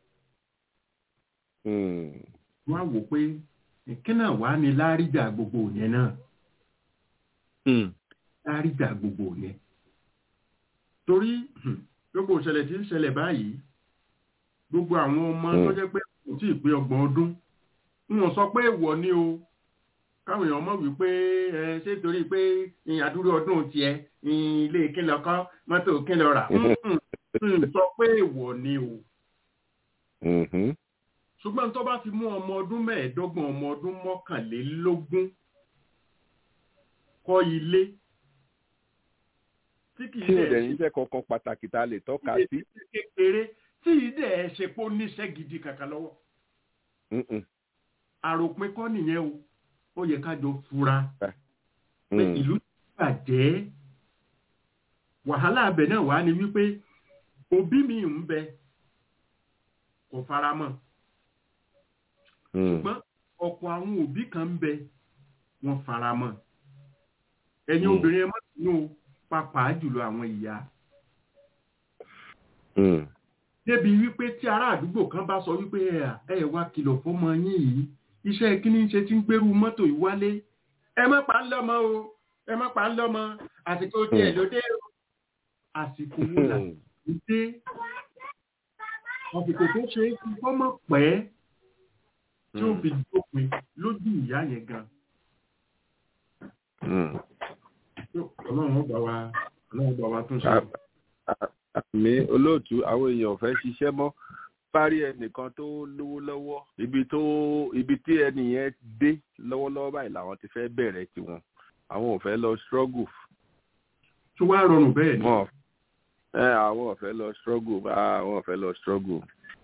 wọ́n á wò pé kí náà wàá ní láríjà gbogbo yẹn náà. láríjà gbogbo yẹn. torí gbogbo ìṣẹ̀lẹ̀ tí ń ṣẹlẹ̀ báyìí gbogbo àwọn ọmọ tó jẹ́ pé kò tí ì pé ọgbọ̀n ọdún wọn sọ pé èèwọ̀ ni o káwọn èèyàn mọ̀ wípé ẹ ṣé torí pé àdúró ọdún tiẹ̀ ilé kílọ̀ kọ́ mọ́tò kílọ̀ rà sọ pé èèwọ̀ ni o. ṣùgbọ́n tó bá fi mú ọmọ ọdún mẹ́ẹ̀ẹ́dọ́gbọ̀n ọmọ ọdún mọ́kànlélógún kọ́ ilé. tí kì í dẹ̀ ní iṣẹ́ kankan pàtàkì tá a lè tọ́ka sí. kékeré tí ì dẹ̀ ṣe pé ó níṣẹ́ gidi kàkà lọ́wọ́. àròpin kọ́ nìyẹn o ó yẹ ká jọ fura pé ìlú ti bàjẹ́ wàhálà abẹ náà wà ní wípé òbí mi ń bẹ kò fara mọ́ ṣùgbọ́n ọ̀pọ̀ àwọn òbí kan ń bẹ wọ́n fara mọ́ ẹ̀yin obìnrin ẹ má sínú pàápàá jùlọ àwọn ìyá débi wípé tí ará àdúgbò kan bá sọ wípé ẹ ẹ wá kìlọ̀ fọ́mọ yín yìí iṣẹ́ kíní ṣe ti ń gbérú mọ́tò ìwálé ẹ má pa ń lọ́mọ o ẹ má pa ń lọ́mọ àsìkò tiẹ̀ ló dé o àsìkò wo là ń dé àsìkò tó ṣe é fi fọ́mọ pẹ́ tí ó fi dópin lójú ìyá yẹn gan. ọlọ́run ọgbà wa ọlọ́run ọgbà wa tún ṣe. àmì olóòtú àwọn èèyàn ò fẹ́ ṣiṣẹ́ mọ́ parí ẹnìkan tó lówó lọ́wọ́ ibi tó ibi tí ẹni yẹn dé lọ́wọ́lọ́wọ́ báyìí làwọn ti fẹ́ bẹ̀rẹ̀ tiwọn àwọn ò fẹ́ lọ struggle. tó wá rọrùn bẹ́ẹ̀ ni. ẹ àwọn ò fẹ́ lọ struggle àwọn ò fẹ́ lọ struggle.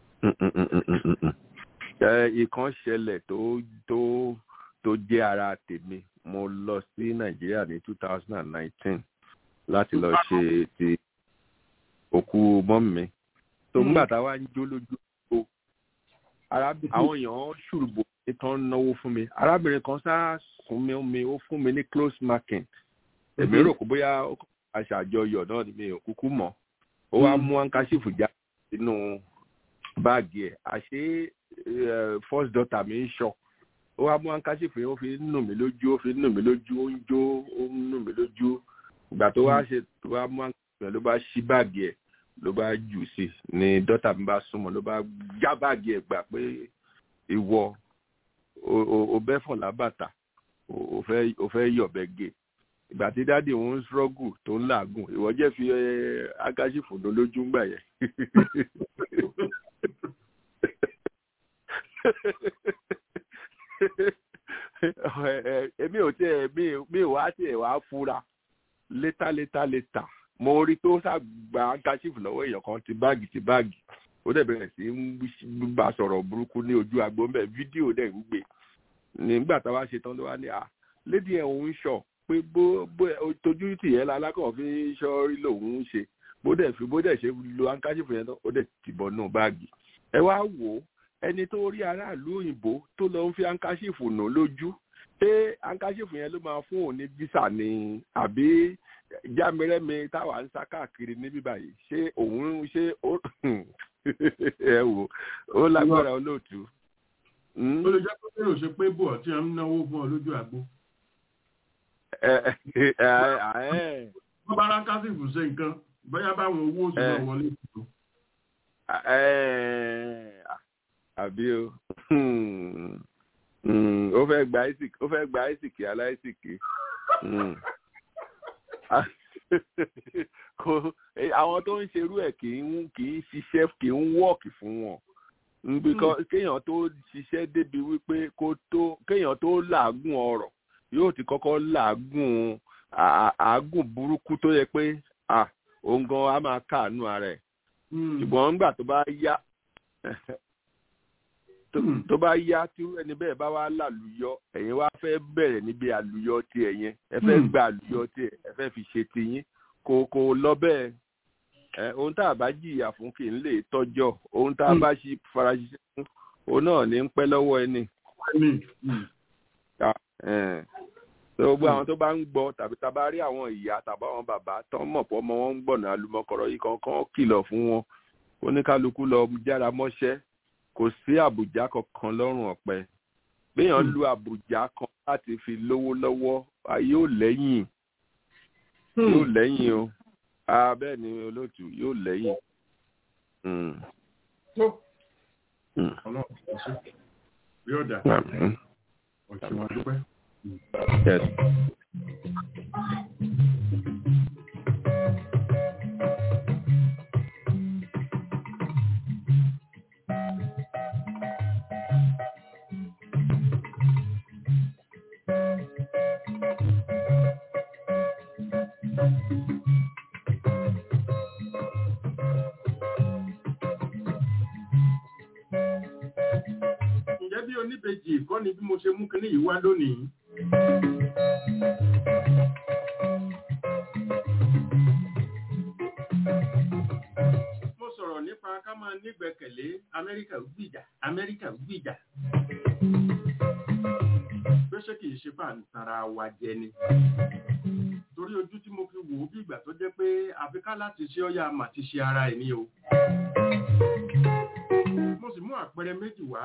ìkan ṣẹlẹ̀ tó tó tó jẹ́ ara tèmi mo lọ sí nàìjíríà ní two thousand and nineteen láti lọ ṣe ti òkú mọ́mí mi tó ń gbà tá a wá ń jó lójú o àwọn èèyàn ṣùrùbò ìtàn náwó fún mi arábìnrin kan sá sún mi mi ó fún mi ní close marking èmi rò kó bóyá aṣàjọyọ̀ náà ni mi ò kúkú mọ̀ ó wá mú ankasífù já sínú báàgì ẹ̀ àṣé first daughter mi ń ṣọ ó wá mú ankasífù yẹn ó fi ń nù mí lójú ó fi ń nù mí lójú ó ń jó ó ń nù mí lójú ìgbà tó wá ṣe tó wá mú ankasífù yẹn ló bá ṣí báàgì ẹ̀ ló bá jù sí ni dọ́tà mi bá súnmọ́ ló bá já báàgì ẹ̀ gbà pé ìwọ o bẹ́ fọ̀ lábàtà o fẹ́ yọ̀bẹ gé ìgbà tí dáàdi òun ń ṣọ́gù tó ń làágùn ìwọ jẹ́ fi akáṣífò ló lójú ń gbà yẹn. èmi ò tiẹ̀ mi ò wá tiẹ̀ wá fura létà létà létà mo rí tó ṣàgbà handkerchief lọ́wọ́ èèyàn kan ti báàgì ti báàgì ó dẹ̀ bẹ̀rẹ̀ sí ń bá sọ̀rọ̀ burúkú ní ojú agbo ńbẹ̀ fídíò dẹ̀ ń gbé nígbà táwa ṣe tán ló wá ní à lédi ẹ̀ òun ṣọ̀ pé bó bó tójú tì yẹn lálákàn fi ṣọ́ rí lòun ń ṣe bó dẹ̀ fi bó dẹ̀ ṣe lo handkerchief yẹn tán ó dẹ̀ ti bọ̀ nù báàgì ẹ wá wò ó ẹni tó rí aráàlú òyìnbó tó lọ ń fi handkerchief nù lójú ṣé handkerchief yẹn ló máa fún òun ní visa ni àbí jámẹrẹmẹ táwa ń sá káàkiri níbí báyìí ṣé òun ṣé ó ẹ wò ó lágbára olóòtú. ó lè jẹ́ pé kí ló ṣe pé bò tí a ń náwó fún ọ lójú àgbo. wọ́n bá rákásìfù ṣe nǹkan bóyá báwọn owó oṣù náà wọlé ìṣòro. àbí o Hmm. ó fẹ́ gba isaac ó fẹ́ gba isaac aláìsìkì kò àwọn tó ń ṣerú ẹ̀ kì í kì í ṣiṣẹ́ kì í wọ́ọ̀kì fún wọn because kéèyàn tó ṣiṣẹ́ débi wípé kó tó kéèyàn tó làágùn ọ̀rọ̀ yóò ti kọ́kọ́ làágùn àágùn burúkú tó yẹ pé òun gan á máa káàánú ara ẹ̀ ṣùgbọ́n nígbà tó bá yá tó bá yá tí ẹni bẹ́ẹ̀ bá wá lálùyọ ẹ̀yin wá fẹ́ bẹ̀rẹ̀ níbi àlùyọ tiẹ̀ yẹn ẹ fẹ́ gba àlùyọ tiẹ̀ ẹ fẹ́ fi ṣe tiyín kò kò lọ bẹ́ẹ̀ ẹ ohun tá a bá jìyà fún kì í lè tọ́jọ́ ohun tá a bá ṣe fara ṣiṣẹ́ fún òun náà ní ń pẹ́ lọ́wọ́ ẹni. gbogbo àwọn tó bá ń gbọ́ tàbí tá a bá rí àwọn ìyá tàbí àwọn bàbá tó ń mọ̀ pọ̀ ọmọ wọn ń gbọ̀nà àlùmọ̀kọ́rọ̀ yìí kankan kìlọ̀ fún wọn oníkálukú lọ jára mọ́ṣẹ́ kò sí àbùjá kankan lọ́rùn ọ̀pẹ béèyàn lu àbùjá kan láti fi lówó lọ́wọ́ yóò lẹ́yìn yóò lẹ́yìn o bẹ́ẹ̀ ni olóòtú yóò lẹ́yìn. yóò dà ọ̀sẹ̀ wọn dúpẹ́. oníbejì kọ́ ni bí mo ṣe mú kíní yìí wá lónìí. mo sọ̀rọ̀ nípa ká máa nígbẹ̀kẹ̀lé amẹ́ríkà gbìjà amẹ́ríkà gbìjà. pé ṣé kìí ṣe bá ń tara wa jẹ ni. torí ojú tí mo fi wò ó bí ìgbà tó jẹ́ pé àfikà láti ṣe ọ́yà mà ti ṣe ara ẹ̀ ní o mo sì mú àpẹẹrẹ méjì wá.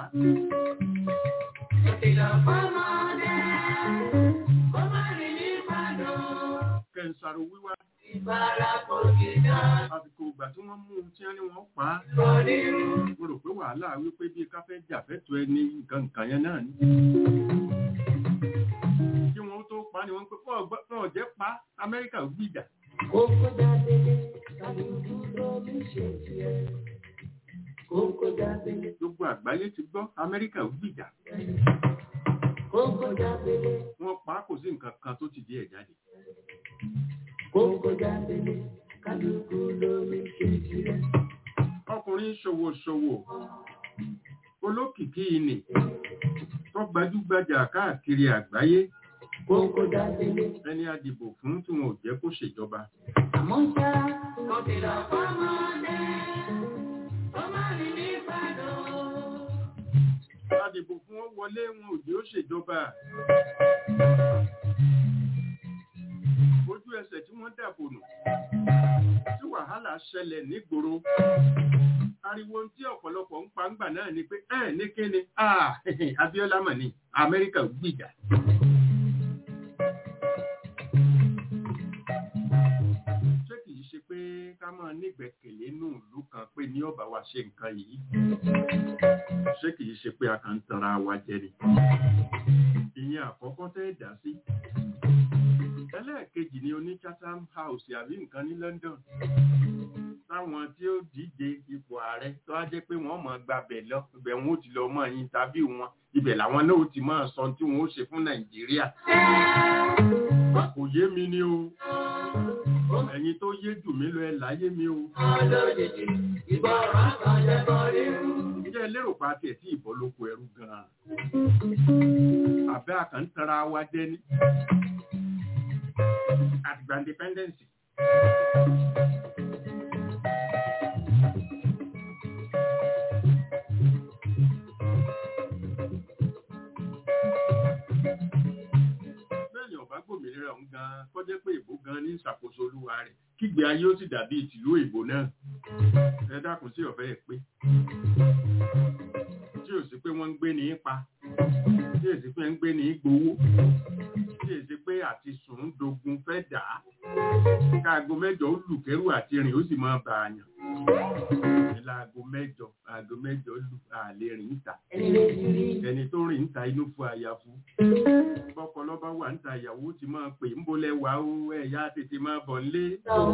kẹ̀ǹsàrò wíwá. àsìkò ìgbà tí wọ́n mú un tí wọ́n ní wọ́n pa á. mo rò pé wàhálà wípé bí ká fẹ́ jà fẹ́tọ̀ ẹni nǹkan nǹkan yẹn náà ni. kí wọ́n tó pa ni wọ́n pé fún ọ̀jẹ́ pa amẹ́ríkà gbìjà. Kókó jáde kálukú lórí ṣe tiẹ̀. Kókó jáde. Gbogbo àgbáyé ti gbọ́ Amẹ́ríkà gbìjà. Kókó jáde. Wọ́n pa á kò sí nǹkan kan tó ti di ẹ̀ jáde. Kókó jáde kálukú lórí ṣe tiẹ̀. Ọkùnrin ṣòwòṣòwò olókìkí ni tó gbajúgbajà káàkiri àgbáyé. Kókó jáde. Ẹni a dìbò fún tí wọn ò jẹ́ kó ṣèjọba. Àmọ́ ṣá, mo ti lọ fọ́mọdé. Adìbò fún wọn wọlé wọn ò jẹ́ ó ṣèjọba. Ojú ẹsẹ̀ tí wọ́n dàbò nù. Tí wàhálà ṣẹlẹ̀ nígboro. Ariwo tí ọ̀pọ̀lọpọ̀ ń pa ńgbà náà ni pé ẹ̀ ní kíni Abíọ́lá mọ̀ ní Amẹ́ríkà gbìjà. Ṣé kìí ṣe pé ká máa nígbẹ̀kẹ̀lé nù ìlú kan pé ní ọ̀bà wa ṣe nǹkan yìí? ṣé kìí ṣe pé a kàn ń tanra wa jẹ ni. ìyẹn àkọ́kọ́ tẹ́ dá sí. ẹlẹ́ẹ̀kejì ni oní chatham house àbí nǹkan ní london. táwọn tí ó díje ipò ààrẹ tó á jẹ́ pé wọ́n mọ̀ gbabẹ̀ lọ ibẹ̀ wọn ó ti lọ mọ̀ yín tàbí wọn ibẹ̀ làwọn náà ó ti máa sọ tí wọn ó ṣe fún nàìjíríà. kò yé mi ni o ẹ̀yin tó yé jù mí lọ ẹ láyé mi o. Olójijì ìgbọràn kan lẹ́bọ̀ rírú. Ǹjẹ́ lérò pa tiẹ̀ tí ìbọn ló kó ẹrú gan-an? Àbẹ́ àkàntara wa jẹ́ ní. Àtìgbà independence. Bẹ́ẹ̀ni ọ̀bá gbòmìnira òun gan-an kọjá pé ìbò gan-an ní ìṣàkóso olúwa rẹ̀ kígbe ayé ó sì dàbí ìtìlú ìbò náà. Ẹ dákun sí ọ̀fẹ́ ẹ̀ pé tí ò sí pé wọ́n ń gbé ní pa tí ò sí pé ń gbé ní gbowó tí ò sí pé àti sùn dogun fẹ́ dà á káago mẹ́jọ ó lù kẹ́rù àti rìn ó sì máa bà àyàn ní láago mẹ́jọ aago mẹ́jọ lù àlè rìn níta ẹni tó rìn níta inú fún àyàfu bọ́kọ lọ́ba wà níta ìyàwó ti máa pè ń bolẹ̀ wá ó ẹ̀yà tètè máa bọ̀ nílé.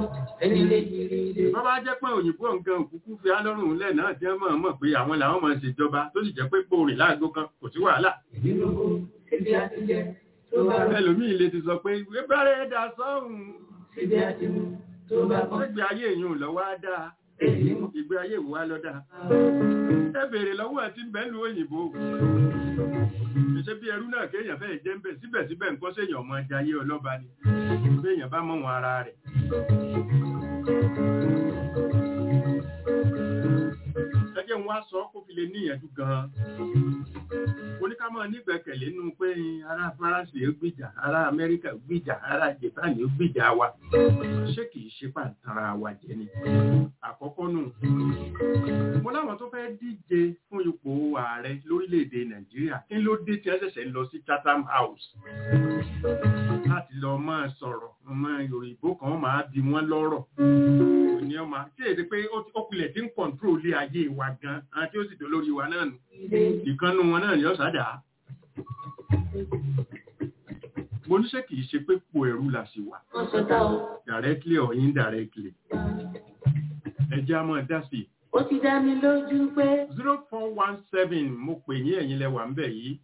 bàbá jẹ́ pé òyìnbó nǹkan òkúkú fi alọ́rùn lẹ̀ náà jẹ́ mọ̀ mọ̀ pé àwọn làwọn máa ṣèjọba tó sì jẹ́ pé gbòòrìn láago kan kò sí wàhálà. ẹlòmíì lè ti sọ pé ìwé bẹ̀rẹ̀ dà sọ́hùn. ìgbé ayé èèyàn lọ́wọ́ á dáa ìgbé ayé ìwà lọ́dá. ẹ bèèrè lọ́wọ́ àti bẹ́ẹ̀lú òyìnbó. ṣe bí ẹrú náà kéèyàn fẹ́ jẹ́ ń bẹ̀ síbẹ̀síbẹ̀ nǹkan séèyàn ọmọ ẹja ayé ọlọ́ba ni béèyàn bá mọ̀ wọn ara rẹ̀. ẹjẹ́ ń wá sọ kó fi lè níyànjú gan-an. oníkàmọ́ nígbẹ̀kẹ̀lé nínú pé ará faransé ó gbìjà ará amẹ́ríkà ó gbìjà ará japan ó gbìjà wa ṣé kìí ṣe pàǹtara wa jẹ ni àkọ́kọ́ nù. mo láwọn tó fẹ́ díje fún ipò ààrẹ lórílẹ̀‐èdè nàìjíríà kí ló dé tí wọ́n ṣẹ̀ṣẹ̀ ń lọ sí chatham house láti lọ máa sọ̀rọ̀ ọmọ yorùbá kan máa bí wọ́n lọ́rọ̀ ní ọmọ tí èdè pé ó kulẹ̀ tí ń kọ̀ǹtró lé ayé wa gan àti ó sì tó lórí wa náà nù ìkànnù wọn náà ní ọ̀sádà mo níṣẹ́ kìí ṣe pé po ẹ̀rú la ṣe wà directly or indirectly ẹjẹ́ a máa dá sí i ó ti dá mi lójú pé. zero four one seven mo pè yín ẹ̀yin lẹ́wà ń bẹ̀ yìí.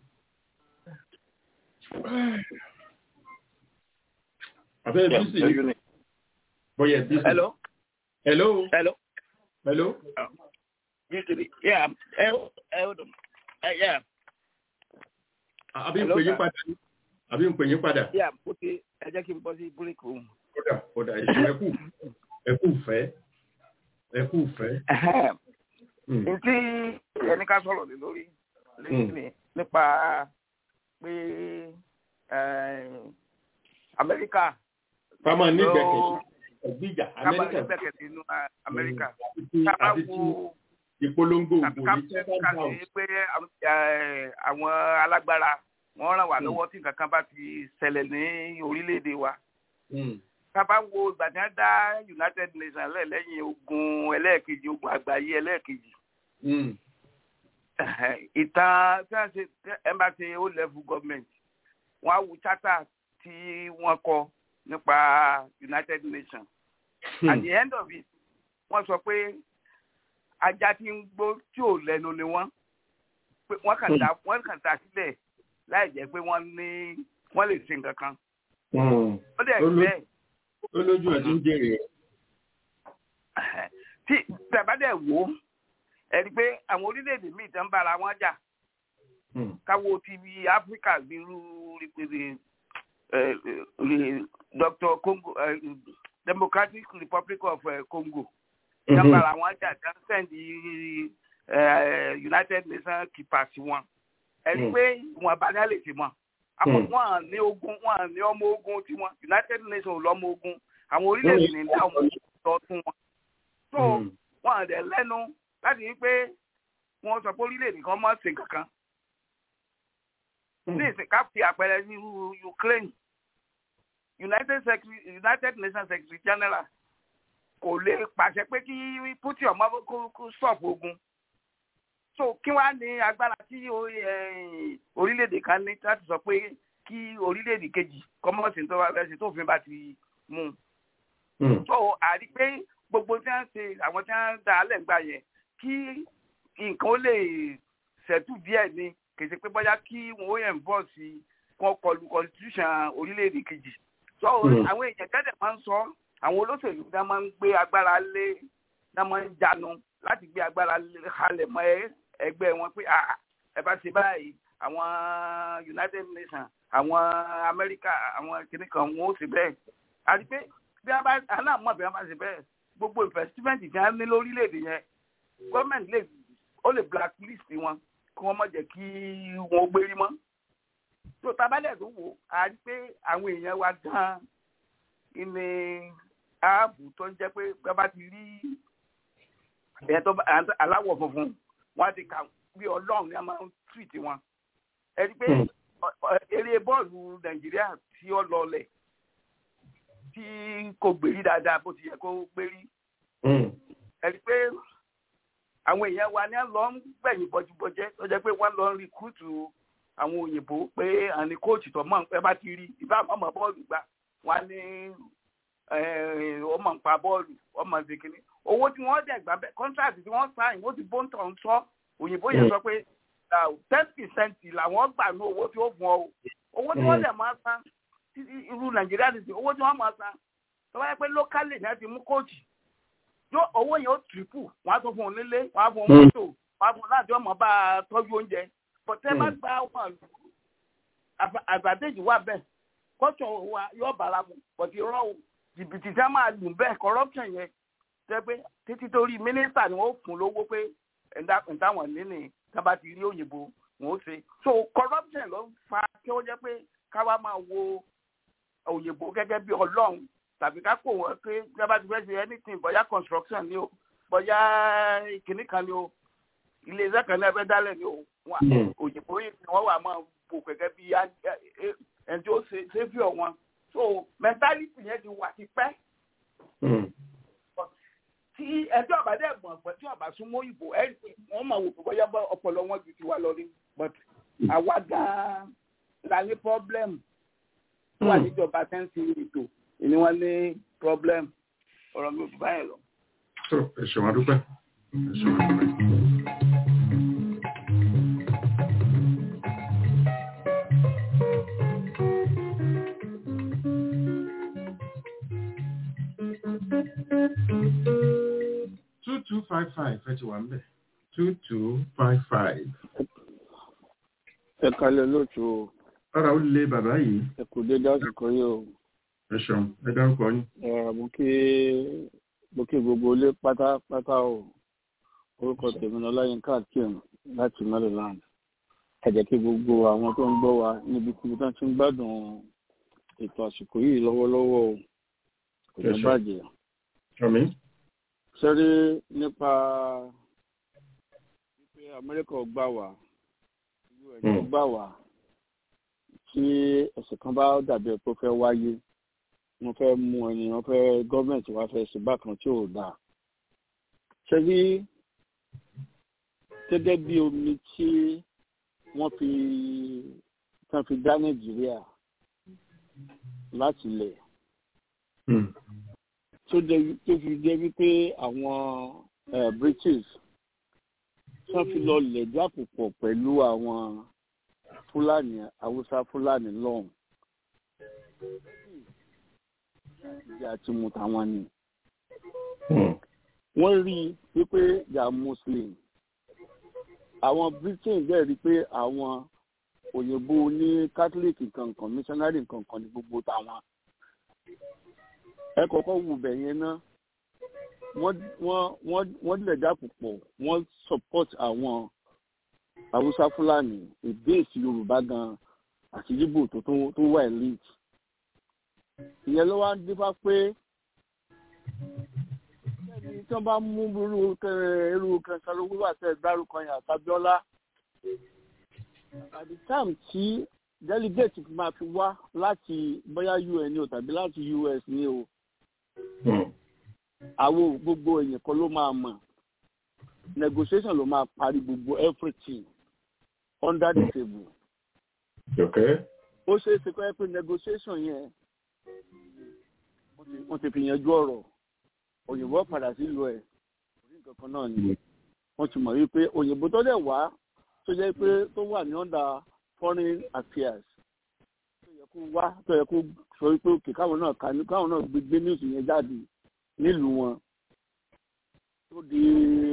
abẹ́ bísí bóyá bísí. hello. hello. hello. hello. Usually, yeah. Eh, eh, hold on. Eh, yeah. àbí ń pè yín padà àbí ń pè yín padà. Yeah, ó ti ẹ jẹ́ kí n bọ́ sí búrẹ́kì òun. kódà kódà ẹkú ẹkú fẹ́ ẹkú fẹ́. Ntí ẹni ká sọ̀rọ̀ lé lórí lẹ́yìn nípa pé Amẹ́ríkà. Ká máa ní gbẹ̀kẹ̀ gbìjà Ká máa ní Amẹ́ríkà. gbẹ̀kẹ̀ sínú Amẹ́ríkà. Àti ti Ká àti ti ìpolongo ògbò ká ní Chatham ká House. sí pé eh, àwọn alágbára wọ́n ràn wá lọ́wọ́ tí nǹkan kan bá ti ṣẹlẹ̀ ní orílẹ̀-èdè wa. Mm. tá a bá wo ìgbà tí wọ́n dá United Nations lẹ̀ lẹ́yìn ogun ẹlẹ́ẹ̀kejì ogun àgbáyé ẹlẹ́ẹ̀kejì Mm. ìtàn tí wọ́n ṣe embassy o level government wọ́n á wo charter tí wọ́n kọ nípa United Nations at the end of it wọ́n sọ pé ajá tí ń gbó tí ò lẹ́nu ni wọ́n pé wọ́n kàn dá wọ́n kàn dá sílẹ̀ láì jẹ́ pé wọ́n ní wọ́n lè ṣe nǹkan kan Mm. ó dẹ̀ Olú- bẹ́ẹ̀ ó lójú ẹ̀ tí ń jèrè rẹ̀. tí tẹ̀bádẹ̀ wò ó ẹ̀rí pé àwọn orílẹ̀-èdè míì tán bára wọn jà Mm. káwo ti bí áfíríkà bí irú rìpèdè Dr. Congo eh, Democratic Republic of eh, Congo tán Mhm. bára wọn jà tán sẹ́ndì eh, United Nations keepers wọn ẹ̀rí Mm. pé ìwọ̀n abájá lè ti mọ̀ àwọn Mm. wọn ní ogun wọn ní ọmọ ogun tiwọn United Nations ò lọ́mọ ogun àwọn orílẹ̀-èdè ní dá ọmọ ogun lọ fún wọn so Mm. wọn àdẹ lẹ́nu láti rí pé wọn sọ pé orílẹ̀-èdè kan mọ̀ sí kankan ní ìsìn ká fi àpẹẹrẹ ní irú Ukraine United Secretary United Nations Secretary General kò lè pàṣẹ pé kí Putin ọmọ kó kó stop ogun so kí wàá ní agbára tí o- eh, orílẹ̀-èdè kan ní láti sọ pé kí orílẹ̀-èdè kejì kọ́mọ́sì tó bá fẹ́ ṣe tófin bá ti mú un Mm. so àrí pé gbogbo tí wọ́n ṣe àwọn tí wọ́n dá alẹ́ gbà yẹn kí nǹkan ó lè ṣẹ́tù díẹ̀ ni kì í ṣe pé bóyá kí wọ́n ó yẹn bọ̀ sí wọn kọlu constitution orílẹ̀-èdè kejì so Mm. àwọn èèyàn tẹ́lẹ̀ máa ń sọ àwọn olóṣèlú dá máa ń gbé agbára lé dá máa ń jánu láti gbé agbára lé halẹ̀ mọ́ ẹ- ẹgbẹ́ wọn pé "Ah, ẹ bá ṣe báyìí àwọn United Nations àwọn Amẹ́ríkà àwọn kìnnìkan wọn ó ṣe bẹ́ẹ̀ àti pé bí a bá aláàmọ̀ bí a bá ṣe bẹ́ẹ̀ gbogbo investment tí a ní lórílẹ̀‐èdè yẹn gọ́ọ̀mẹ̀ntì lè ó lè blacklist wọn kí wọ́n má jẹ́ kí wọ́n gbérí mọ́. tó tabalẹ̀ tó wò á rí pé àwọn èèyàn wa gan-an ní ààbò tó ń jẹ́ pé bí a bá ti rí ẹ̀ tó bá aláwọ̀ funfun wọ́n á ti kà bí ọlọ́run ní a máa ń treat wọn. ẹ rí pé ọ- ọ- eré bọ́ọ̀lù nàìjíríà tí ó lọlẹ̀ tí kò gbèrí dáadáa bó ti yẹ kó gbèrí Mm. ẹni pé àwọn èèyàn wa ní lọ ń gbẹ̀yìn bọ́júbọ́jẹ́ tó jẹ́ pé wọ́n lọ ń rìkúùtù àwọn òyìnbó pé àní kóòtù tó mọ̀ ẹ bá ti rí ìbá ọmọ bọ́ọ̀lù gbà wọ́n ní ọmọ nǹpa bọ́ọ̀lù ọmọ ìdíkìní owó tí wọ́n dẹ̀ gbà bẹ́ẹ̀ kọ́ńtráàtì tí wọ́n sáyìn ó ti bóńtọ̀ ń sọ òyìnbó yẹn sọ pé ten percent làwọn gbà ní owó tí ó fún ọ owó tí wọ́n dẹ̀ máa san irú nàìjíríà ti sè owó tí wọ́n máa san tó bá yẹ pé lókàlì náà ti mú kóòtù yóò owó yẹn ó tìrìpù wọn á tún fún un nílé wọn á fún un mọ́tò wọn á fún un láti ọmọ bá a tọ́jú oúnjẹ bọ̀tẹ́ má gba wọn àgbàdéjì wà bẹ́ẹ̀ kọ́tọ̀ wa yóò bára mu bọ̀tí rọ́ jìbìtì tí a máa lù bẹ́ẹ̀ corruption yẹn tẹ́ pé títí torí mínísítà ni wọ́n fún lówó pé ẹ̀ńtà wọn níní tábà ti rí òyìnbó wọn ó ṣe so corruption ló fa kí ó jẹ́ pé káwa máa wo òyìnbó gẹ́gẹ́ bí ọlọ́run tàbí ká kó wọn pé tábà ti fẹ́ ṣe anything bóyá construction ni o bóyá kìnnì kan ni o ilé iṣẹ́ kan ní ẹgbẹ́ dálẹ̀ ni o òyìnbó yìí ni wọ́n wà máa bò gẹ́gẹ́ bí ẹni tó ṣe ṣe fi ọ̀ wọn so mentality yẹn ti wà ti pẹ́ tí ẹjọ́ ọba dẹ̀ mọ̀ pé tí ọba súnmọ́ ìbò ẹ̀ wọ́n máa wò pé bóyá ọpọlọ wọn ju tiwa lọ ní but àwa gan-an la ní problem wà níjọba tẹ́ǹsì ètò ìní wọn ní problem ọ̀rọ̀ mi ò bá yẹn lọ. tó ẹ ṣe wọn dúpẹ́ ẹ ṣe wọn dúpẹ́. two two five five ẹ ti wà ń bẹ̀ two two five five. ẹ kalẹ̀ lóòtú o. ara ó lé bàbá yìí. ẹ kò dé dásìkò yìí o. ẹ ṣeun ẹ dárúkọ yín. ẹ mo kí mo kí gbogbo ilé pátápátá o orúkọ tèmi ní ọláyínká akeem láti maryland ẹ jẹ́ kí gbogbo àwọn tó ń gbọ́ wa níbi tí wọ́n ti ń gbádùn ètò àsìkò yìí lọ́wọ́lọ́wọ́ o kò ní bàjẹ́. àmín sẹ́rí nípa wípé amẹ́ríkà gbà wá us gbà wá tí ẹ̀sìn kan bá dàbí ẹ̀ tó fẹ́ wáyé wọ́n fẹ́ mú ẹni wọ́n fẹ́ gọ́ọ̀mẹ̀ntì wá fẹ́ sí bákan tí ò dáa. sẹ́rí gẹ́gẹ́ bí omi tí wọ́n fi tán fi dá nàìjíríà láti lẹ̀ tó fi jẹ́ wípé àwọn british wọ́n fi lọ lẹ̀dí àpòpọ̀ pẹ̀lú àwọn fúlàní haúsá fúlàní lọ́hùn ìdí àti mu tàwọn ni. wọ́n rí i wípé yà muslim àwọn britain bẹ́ẹ̀ rí i pé àwọn òyìnbó ní catholic kankan missionary kankan ní gbogbo tàwọn ẹ kọ́kọ́ wù bẹ̀ yẹn ná wọ́n wọ́n wọ́n wọ́n dilẹ̀ dàpọ̀ pọ̀ wọ́n support àwọn haúsá fúlàní èdè èsì yorùbá gan àti yíbò tó tó wà elite ìyẹn ló wá ń dífá pé ẹni tí wọ́n bá mú irú irú kẹsàn-án wíwà tẹ̀ dárúkọ yẹn àtàbíọ́lá at the time tí delegate máa fi wá láti bóyá un ni o tàbí láti us ni o àwọn gbogbo èèyàn kan ló máa mọ̀ negotiation ló máa parí gbogbo everything under the table. ó ṣeé ṣe kọ́ ẹ pé negotiation yẹn wọ́n ti fi yanjú ọ̀rọ̀ òyìnbó padà sílùú ẹ̀ orí nǹkan kan náà ni wọ́n ti mọ̀ wípé òyìnbó tó dẹ̀ wá tó jẹ́ pé tó wà ní under foreign affairs tó yẹ kó wá tó yẹ kó sọ wípé òkè káwọn náà kà ní káwọn náà gbé news yẹn jáde nílùú wọn tó di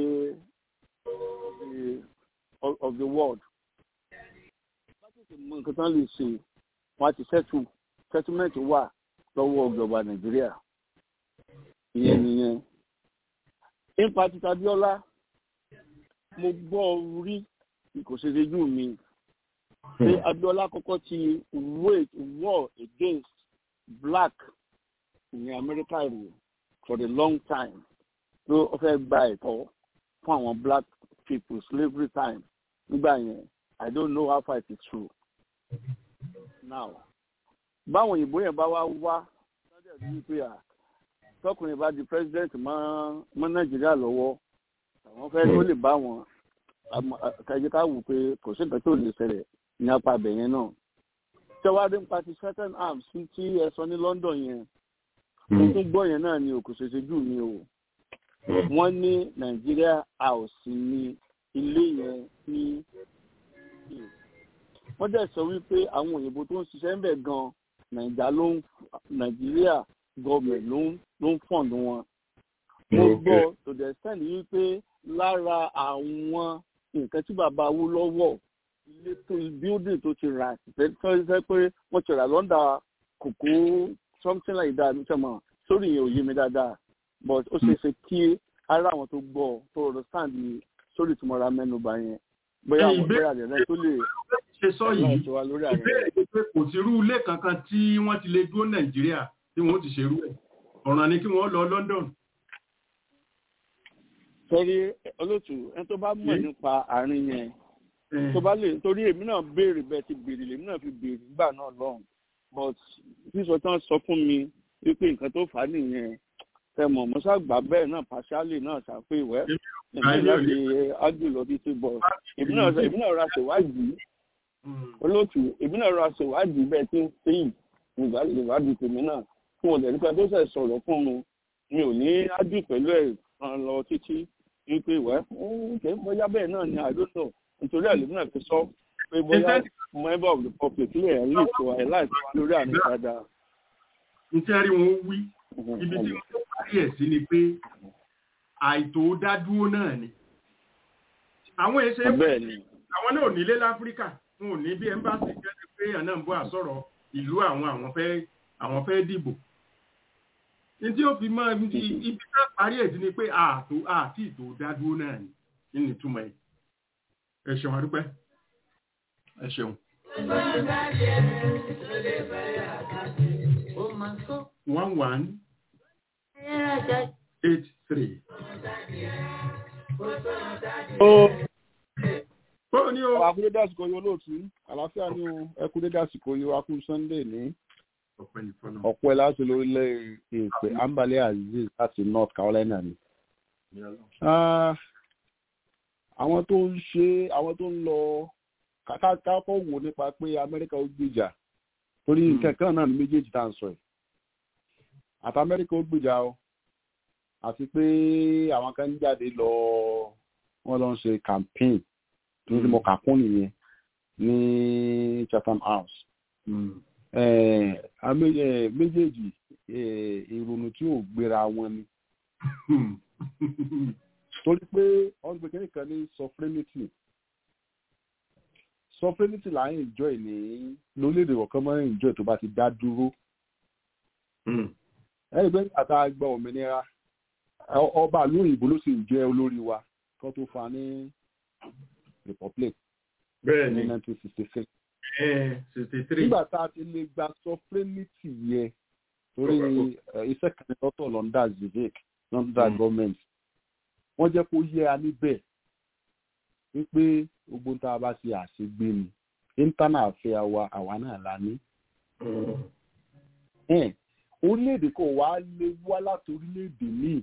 of, of the world. láti mọ nǹkan tán lè ṣe wọn á ti settle settlement wà lọ́wọ́ ìjọba nàìjíríà ìyẹn nìyẹn. nípa títa bíọ́lá mo gbọ́ rí kò ṣe ṣojú mi pé abiola kọ́kọ́ ti wage war against black ní america rè for a long time ló fẹ́ gba ẹ̀tọ́ fún àwọn black people slavery time nígbà yẹn i don't know how far it is true now báwọn òyìnbó yẹn bá wá wá lọ́dẹ̀ rí pé à tọkùnrin bá di president mọ́ mọ́ nàìjíríà lọ́wọ́ àwọn fẹ́ tó lè bá wọn kájí ká wù pé kò sí nǹkan tó lè ṣẹlẹ̀ ní apá abẹ yẹn náà tẹwádé ń pa ti certain arms tí ẹ sọ ní London yẹn mo tún gbọ́ yẹn náà ni òkú ṣẹṣẹ jù mí o wọ́n ní Nàìjíríà house ní ilé yẹn ní wọ́n dẹ̀ sọ wípé àwọn òyìnbó tó ń ṣiṣẹ́ ń bẹ̀ gan nàìjà ló ń nàìjíríà gọọmẹ̀ ló ń ló ń fọ̀ǹdù wọn. mo gbọ́ to the extent wípé lára àwọn nǹkan tí bàbá Awólọ́wọ̀ ilé tó building tó ti rà tó ṣe pé wọ́n ti rà lọ́ndà kòkó something like that ní sẹ́mọ̀ sórí yẹn ò yé mi dáadáa but ó ṣeé ṣe kí ara àwọn tó gbọ́ tó understand sórí tí mo ra mẹ́nuba yẹn bóyá àwọn bóyá rẹ̀ tó lè ṣe sọ yìí ìbéèrè pé kò sí irú ilé kankan tí wọ́n ti lè dúró nàìjíríà tí wọ́n ti ṣerú ẹ̀ ọ̀ràn ni kí wọ́n lọ London. torí olóòtú ẹni tó bá mọ̀ nípa àárín yẹn tó bá lè torí èmi náà béèrè bẹ́ẹ̀ ti béèrè lèmi náà fi béèrè nígbà náà lọ́hùn but sísọ tán sọ fún mi wípé nǹkan tó fà á nìyẹn tẹmọ mọ́sàgbà bẹ́ẹ̀ náà pàṣálì náà ṣàpè ìwẹ́ èmi láti ágbè lọ títí bọ̀ èmi náà ra ṣèwádìí olóòtú èmi náà ra ṣèwádìí bẹ́ẹ̀ tí ń sẹ́yìn ìwádìí tèmi náà fún ọ̀dẹ̀ nípa tó ṣẹ̀ sọ̀rọ̀ fún mi mi ò ní ájú pẹ̀lú ẹ̀ kan lọ títí wípé ìwẹ́ kẹ́ bóyá bẹ́ẹ̀ náà ni àdóso nítorí àlèmí náà fi sọ pé bóyá member of the public lè ẹ̀ lè tó ẹ̀ láì lórí àmì dáadáa. nítorí wọn wí ibi tí wọn tó parí ẹ̀ sí ni pé àìtó dádúró náà ni àwọn èsè àwọn náà ò nílé láfíríkà wọn ò ní bí ẹmbásì kẹ́lẹ́ pé àná ń bọ́ àsọ̀rọ̀ ìlú àwọn àwọn fẹ́ àwọn fẹ́ dìbò ní tí ó fi mọ́ ibi tá parí ẹ̀ sí ni pé ààtò àti ìtò dádúró náà ni nínú ìtumọ̀ ẹ̀ ẹ ṣeun adúpẹ́ ẹ ṣeun. one one eight three. Bọ́ọ̀ ni o. Àwọn akúndé àsìkò yìí olóòtú, àlàáfíà ni o, ẹkúndé àsìkò yìí wá kú Sunday ní ọ̀pọ̀ ẹ̀ láti lórílẹ̀ èpè Ambale Aziz láti North Carolina ni. Àwọn tó ń ṣe àwọn tó ń lọ kákọ́ wò nípa pé Amẹ́ríkà ó gbìjà torí nǹkan kan náà ní méjèèjì tá à ń sọ ẹ̀. Àti Amẹ́ríkà ó gbìjà o àti pé àwọn kan ń jáde lọ wọ́n lọ ń ṣe campaign tó ti mọ kàkún nìyẹn ní Chatham House. méjèèjì ìrònú tí ò gbéra wọn ni torí pé wọ́n gbé kí nìkan ní sovereignty sovereignty là ń enjoy ní lórílẹ̀‐èdè kọ̀ọ̀kan máa ń enjoy tó bá ti dá dúró. ẹ̀rí pé àtà gba òmìnira ọba ìlú òyìnbó ló sì jẹ́ olórí wa kan tó fa ní republic ní nineteen sixty six. sixty three. nígbà tá a ti lè gba sovereignty yẹn torí iṣẹ́ kan lọ́tọ̀ lọ́ndà zivik lọ́ndà gọ́ọ̀mẹ̀ntì wọ́n jẹ́ kó yẹ a níbẹ̀ wípé gbogbo tá a bá ṣe àṣegbé ni íńtánà àfẹ́ àwa àwa náà la ní. orílẹ̀-èdè kò wá lè wá láti orílẹ̀-èdè míì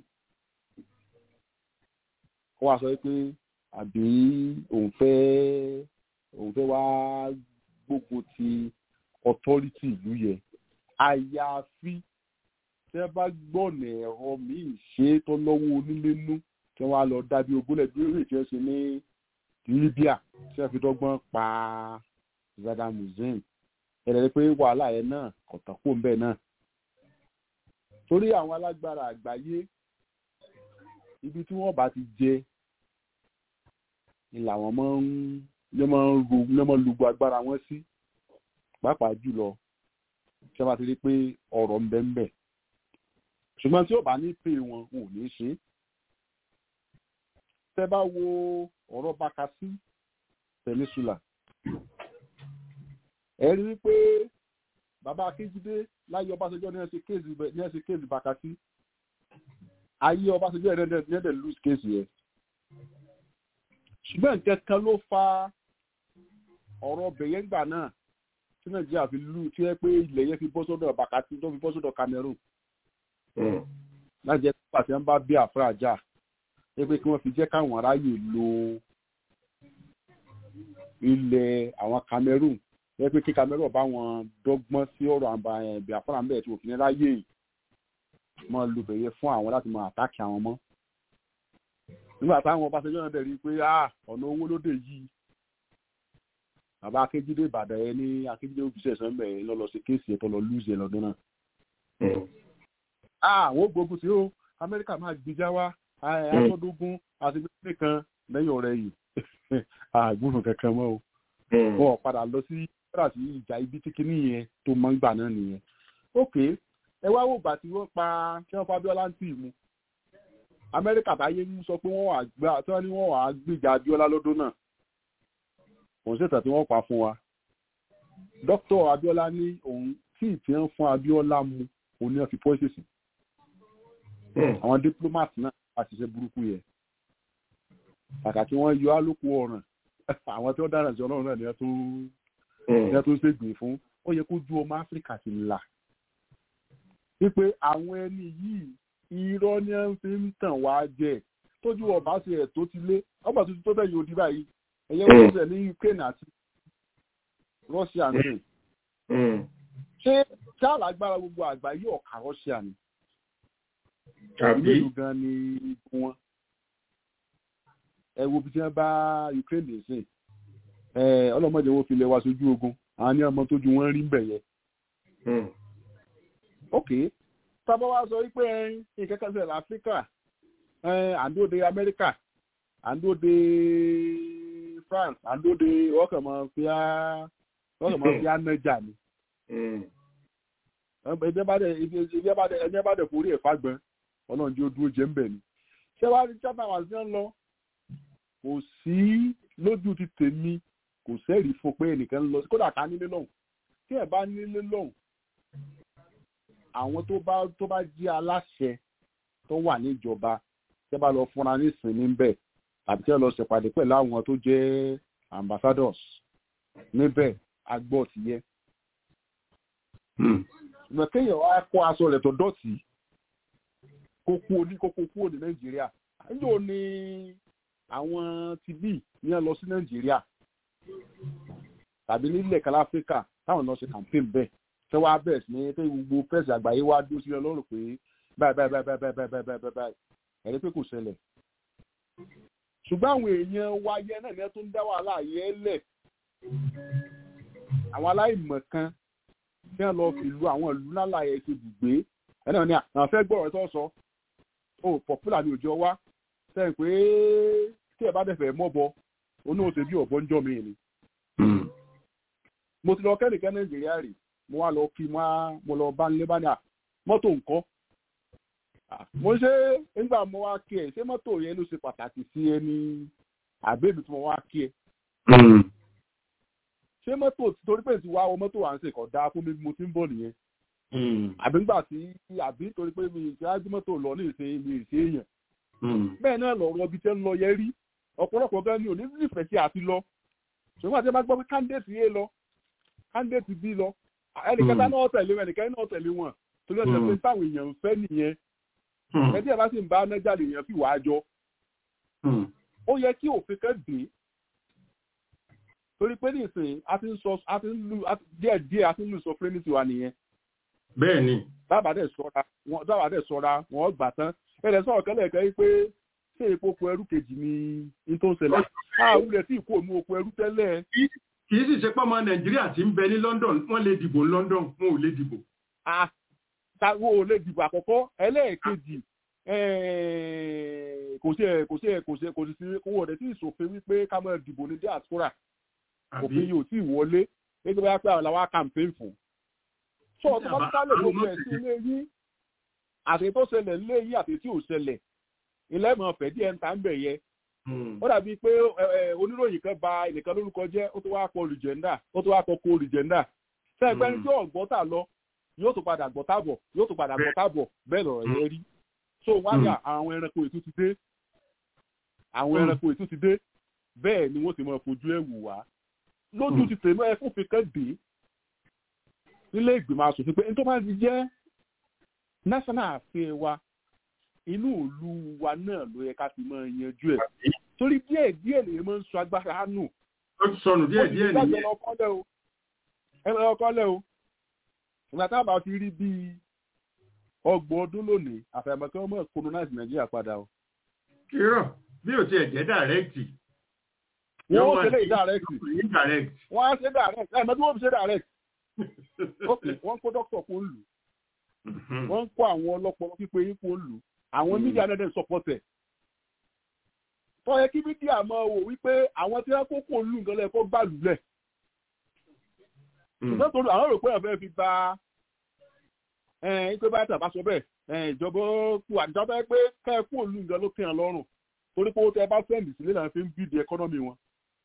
kó wá sọ pé àbí òun fẹ́ òun fẹ́ wá gbógun ti authority ìlú yẹn àyàfi tẹ́ bá gbọ́nà ẹ̀rọ míì ṣe tó lọ́wọ́ onílé nú kí wọ́n á lọ dábí ogúnlẹ̀ bí orí ìtẹ́ ṣe ní Libya tí wọ́n fi dọ́gbọ́n pa Saddam Hussein ẹ̀rẹ́ pé wàhálà yẹn náà kọ̀tàn kó ń bẹ̀ náà torí àwọn alágbára àgbáyé ibi tí wọ́n bá ti jẹ ni làwọn máa ń lè máa ń ru lè máa ń lugbo agbára wọn sí pàápàá jùlọ tí wọ́n bá ti rí pé ọ̀rọ̀ ń bẹ ń bẹ ṣùgbọ́n tí ó bá ní pè wọn wọn ò ní ṣe é tẹ́ bá wo ọ̀rọ̀ Bakassi Peninsula ẹ rí i pé bàbá Akíjídé láyé Ọbásanjọ́ ní ẹsẹ̀ kéèsì ní ẹsẹ̀ kéèsì Bakassi ayé Ọbásanjọ́ ẹ̀ ní ẹ̀dẹ̀ lose kéèsì yẹn ṣùgbọ́n nǹkan kan ló fa ọ̀rọ̀ bẹ̀yẹ́ngbà náà tí Nàìjíríà fi lù tí ẹ pé ilẹ̀ yẹn fi bọ́ sọ́dọ̀ Bakassi tó fi bọ́ sọ́dọ̀ Cameroon láti jẹ́ pàṣẹ ń bá bí àfúrà jà ẹ pé kí wọ́n fi jẹ́ káwọn aráyè lo ilẹ̀ àwọn Cameroon ẹ pé kí Cameroon bá wọn dọ́gbọ́n sí ọ̀rọ̀ àbá Biafra ń bẹ̀ tí òfin ráyè mọ́ lu bẹ̀yẹ fún àwọn láti mọ àtàkì àwọn mọ́ nígbà táwọn Ọbásanjọ́ náà dẹ̀ rí i pé ọ̀nà owó lóde yìí bàbá akéjídé ìbàdàn ẹ ní akéjídé òbíṣẹ sọmbẹ ẹ lọ sí kéèsì ẹ tó lọ lùzẹ lọ́dún náà. àwọn gbogbo tí ó amẹ́ríkà máa gbìjà wá aṣọ́dógún àti gbẹ́gbẹ́ kan lẹ́yìn ọ̀rẹ́ yìí àgbọ̀n kankan mọ́ o. wọ́n padà lọ sí padà sí ìjà ibi tí kinní yẹn tó mọ́ ń gbà náà nìyẹn. ok ẹ wá wò gbà tí wọ́n pa kí wọ́n fa Abíọ́lá ń tì mú. amẹ́ríkà táyé ń sọ pé wọ́n wà á gbìjà Abíọ́lá lọ́dún náà òun ṣètò tí wọ́n pa fún wa dókítà Abíọ́lá ní òun tí ìtì ń fún Abíọ́lá mu òun ní wọ́n fi pọ́ìsì sí àwọn diplomat náà a ṣiṣẹ́ burúkú yẹ kàkà tí wọ́n yọ álòkù ọ̀ràn àwọn tí wọ́n dára sí Ọlọ́run náà ni wọ́n tó ń ṣègbè fún ó yẹ kó ju ọmọ Áfíríkà ti là wípé àwọn ẹni yìí irọ́ ni wọ́n fi ń tàn wá jẹ tójú ọba ṣe ẹ̀ tó ti lé ọgbà tuntun tó bẹ̀ yóò di báyìí ẹ̀yẹ́ wọ́n ṣẹ̀ ní Ukraine àti Russia ní. ṣé ṣáàlà agbára gbogbo àgbáyé ọ̀ka Russia ni. ìlú gan ni igun wọn. ẹ wo bí tí wọ́n bá Ukraine lè sìn ọlọ́mọdé wo fi lè wá sójú ogun àwọn ní ọmọ tójú wọn rí bẹ̀ yẹ. ok sábà wá sọ wípé nǹkan kan ṣẹlẹ̀ Áfíríkà àndóde Amẹ́ríkà àndóde France àndóde ọkàn máa fi á ọkàn máa fi á nájà ni. ẹni bá dẹ̀ forí ẹ̀ fagbọn ọlọ́run jẹ́ dúró jẹ́ ń bẹ̀ ni. ṣé wàá rí chapter wà sí ń lọ kò sí lójú ti tèmi kò sẹ́rìí fún pé ẹnìkan ń lọ kódà ká nílé lọ́hùn tí ẹ̀ bá nílé lọ́hùn àwọn tó bá tó bá jí aláṣẹ tó wà níjọba tẹ́ bá lọ fúnra ní ìsinmi bẹ́ẹ̀ àbí tí wọ́n lọ ṣèpàdé pẹ̀lú àwọn tó jẹ́ ambassadors níbẹ̀ agbọ́ ti yẹ. ìgbà kéèyàn wá kó aṣọ rẹ̀ tó dọ̀tí kó kú oní kó kó kúrò ní nàìjíríà níjó ni àwọn ti bí ní ẹ lọ sí nàìjíríà tàbí nílẹ̀ kan áfíríkà táwọn lọ ṣe campaign bẹ́ẹ̀ tẹ́ wá bẹ̀rẹ̀ sí ní pé gbogbo pẹ́ẹ́sì àgbáyé wá dúró sílẹ̀ lọ́rùn pé báyìí báyìí báyìí báyìí báyìí báyìí báyìí báyìí ẹ̀rí pé kò ṣẹlẹ̀ ṣùgbọ́n àwọn èèyàn wa yẹn náà ní ẹ tó ń dá wàhálà yẹn lẹ̀ àwọn aláìmọ̀ kan tí wọ́n lọ fi lu àwọn ìlú ńlá yẹn ti bùgbé ẹ náà ní àwọn fẹ́ gbọ́ ọ̀rọ̀ tó sọ ó pọ̀pùlà ní òjò wá sẹ́yìn pé tí ẹ bá dẹ̀fẹ̀ mọ́bọ onú òsè bí ọ̀bọ ń jọ mi ni. mo ti lọ kẹ́nìkan nàìjíríà rè mo wá lọ kí mo lọ bá nílé bá ní à mọ́tò nǹkan mo ṣe nígbà mo wá kí ẹ ṣé mọ́tò yẹn ló ṣe pàtàkì sí ẹni àbẹ́bí tí mo wá kí ẹ. ṣé mọ́tò torí pé ti wá wọ mọ́tò à ń ṣe kọ̀ dáa fún mi bí mo ti ń bọ̀ nìyẹn. àbí nígbà tí àbí torí pé mi ìṣe ájú mọ́tò lọ ní ìṣe mi ìṣe èèyàn. bẹ́ẹ̀ náà lọ rọbí tẹ́ ń lọ yẹ rí ọ̀pọ̀lọpọ̀ gan ni ò ní nífẹ̀ẹ́ sí àti lọ. ṣùgbọ́n àti ẹ bá gbọ́ pé kándéètì yé lọ kándéètì bí lọ ẹnìkẹta náà tẹ̀lé wọn ẹnìkẹta náà tẹ̀lé wọn torí ọ̀sẹ̀ pé táwọn èèyàn ń fẹ́ nìyẹn ẹbí ẹ bá sì ń bá nájà lèèyàn fi wàá jọ ó yẹ kí òfin kan dé torí pé nísìnyí a ti ń sọ a ti ń lu díẹ̀ díẹ̀ a ti ń lu sovereignty wa nìyẹn. bẹ́ẹ̀ni. dábàá dẹ̀ sọ́ra wọn dábàá dẹ̀ sọ́ra wọn gbà tán ẹ̀rẹ̀ sọ̀rọ̀ kẹ́lẹ̀ kẹ́ pé ṣé epo oko ẹrú kejì ni ní tó ń ṣẹlẹ̀ àwọn ilẹ̀ tí ìkó òun oko ẹrú tẹ́lẹ̀. kì í sì ṣe pọ́nmọ nàìjíríà tí ń bẹ ní London wọ́n lè dìbò ní London wọn ò lè dìbò. táwọn ò lè dìbò àkọ́kọ́ ẹlẹ́ẹ̀kejì kò sí kò sí kò sí kò sí sí owó rẹ̀ tí ìṣòfin wípé ká máa dìbò ní diaspora òfin yóò tí ì wọlé gẹ́gẹ́ bá pẹ́ àwọn làwọn campaign fún. sọ ọtún bá ká lè gbogbo ẹ̀ sí ilé yín àti tó ṣẹlẹ̀ ilé yín àti tí ò ṣẹlẹ̀ ilé ìmọ̀ ọ̀fẹ́ díẹ̀ ń ta ń bẹ̀ yẹ. ó dàbí pé oníròyìn kan ba ẹnìkan lórúkọ jẹ́ ó tó wá kọ olùjẹ́ndà ó tó wá kọ kó olùjẹ́ndà. sẹ́gbẹ́ni tí ọ̀gbọ́n tà lọ yóò tó padà gbọ́ tábọ̀ yóò tó padà gbọ́ tábọ̀ bẹ́ẹ̀ lọ̀rọ̀ yẹn rí so wáyà àwọn ẹranko ètò ti dé àwọn ẹranko ètò ti dé bẹ́ẹ̀ ni wọ́n ti máa fojú ẹ̀ wù wá lójú ti tèmi ẹ fún fikẹ́ dé nílé ìgbìmọ̀ asòfin pé nítorí wọ́n ti jẹ́ national affairs wa inú ìlú wa náà ló yẹ ká fi máa yanjú ẹ̀ torí díẹ̀ díẹ̀ lè máa ń sọ agbára nù. ó ti sọnù díẹ̀ díẹ̀ nìyẹn. ẹ lọ kọ́lẹ̀ o ìgbà táwọn bá ti rí bíi ọgbọ̀n ọdún lónìí àfàìmọ̀ kí wọ́n mọ̀ colonize nàìjíríà padà o. irọ́ bí o tiẹ̀ jẹ́ dàrẹ́kìtì. wọ́n ó ṣe lè dàrẹ́kìtì. wọ́n á ṣe dàrẹ́kìtì ẹ̀ mọ́tí wọ́n fi ṣe dàrẹ́kìtì. ok wọ́n kó dókítà kó ń lù wọ́n ń kó àwọn ọlọ́pọ̀ pípé yín kó ń lù àwọn mídíà náà dẹ̀ support ẹ̀. tó yẹ kí mídíà máa wò wípé àwọn tí wọ́n kó kó ń lù nǹkan lẹ́ẹ̀kọ́ gbà lulẹ̀. ṣùgbọ́n tó àwọn rò pé ọ̀fẹ́ fi ba ìpè bá tàbá sọ bẹ́ẹ̀ ìjọba kú àjọba pé kẹ́ ẹ kú òlu nǹkan ló kẹ́hàn lọ́rùn torí pé ó tẹ bá sẹ́ǹdì sílé náà fi ń bíìdì ẹkọ́nọ́mì wọn.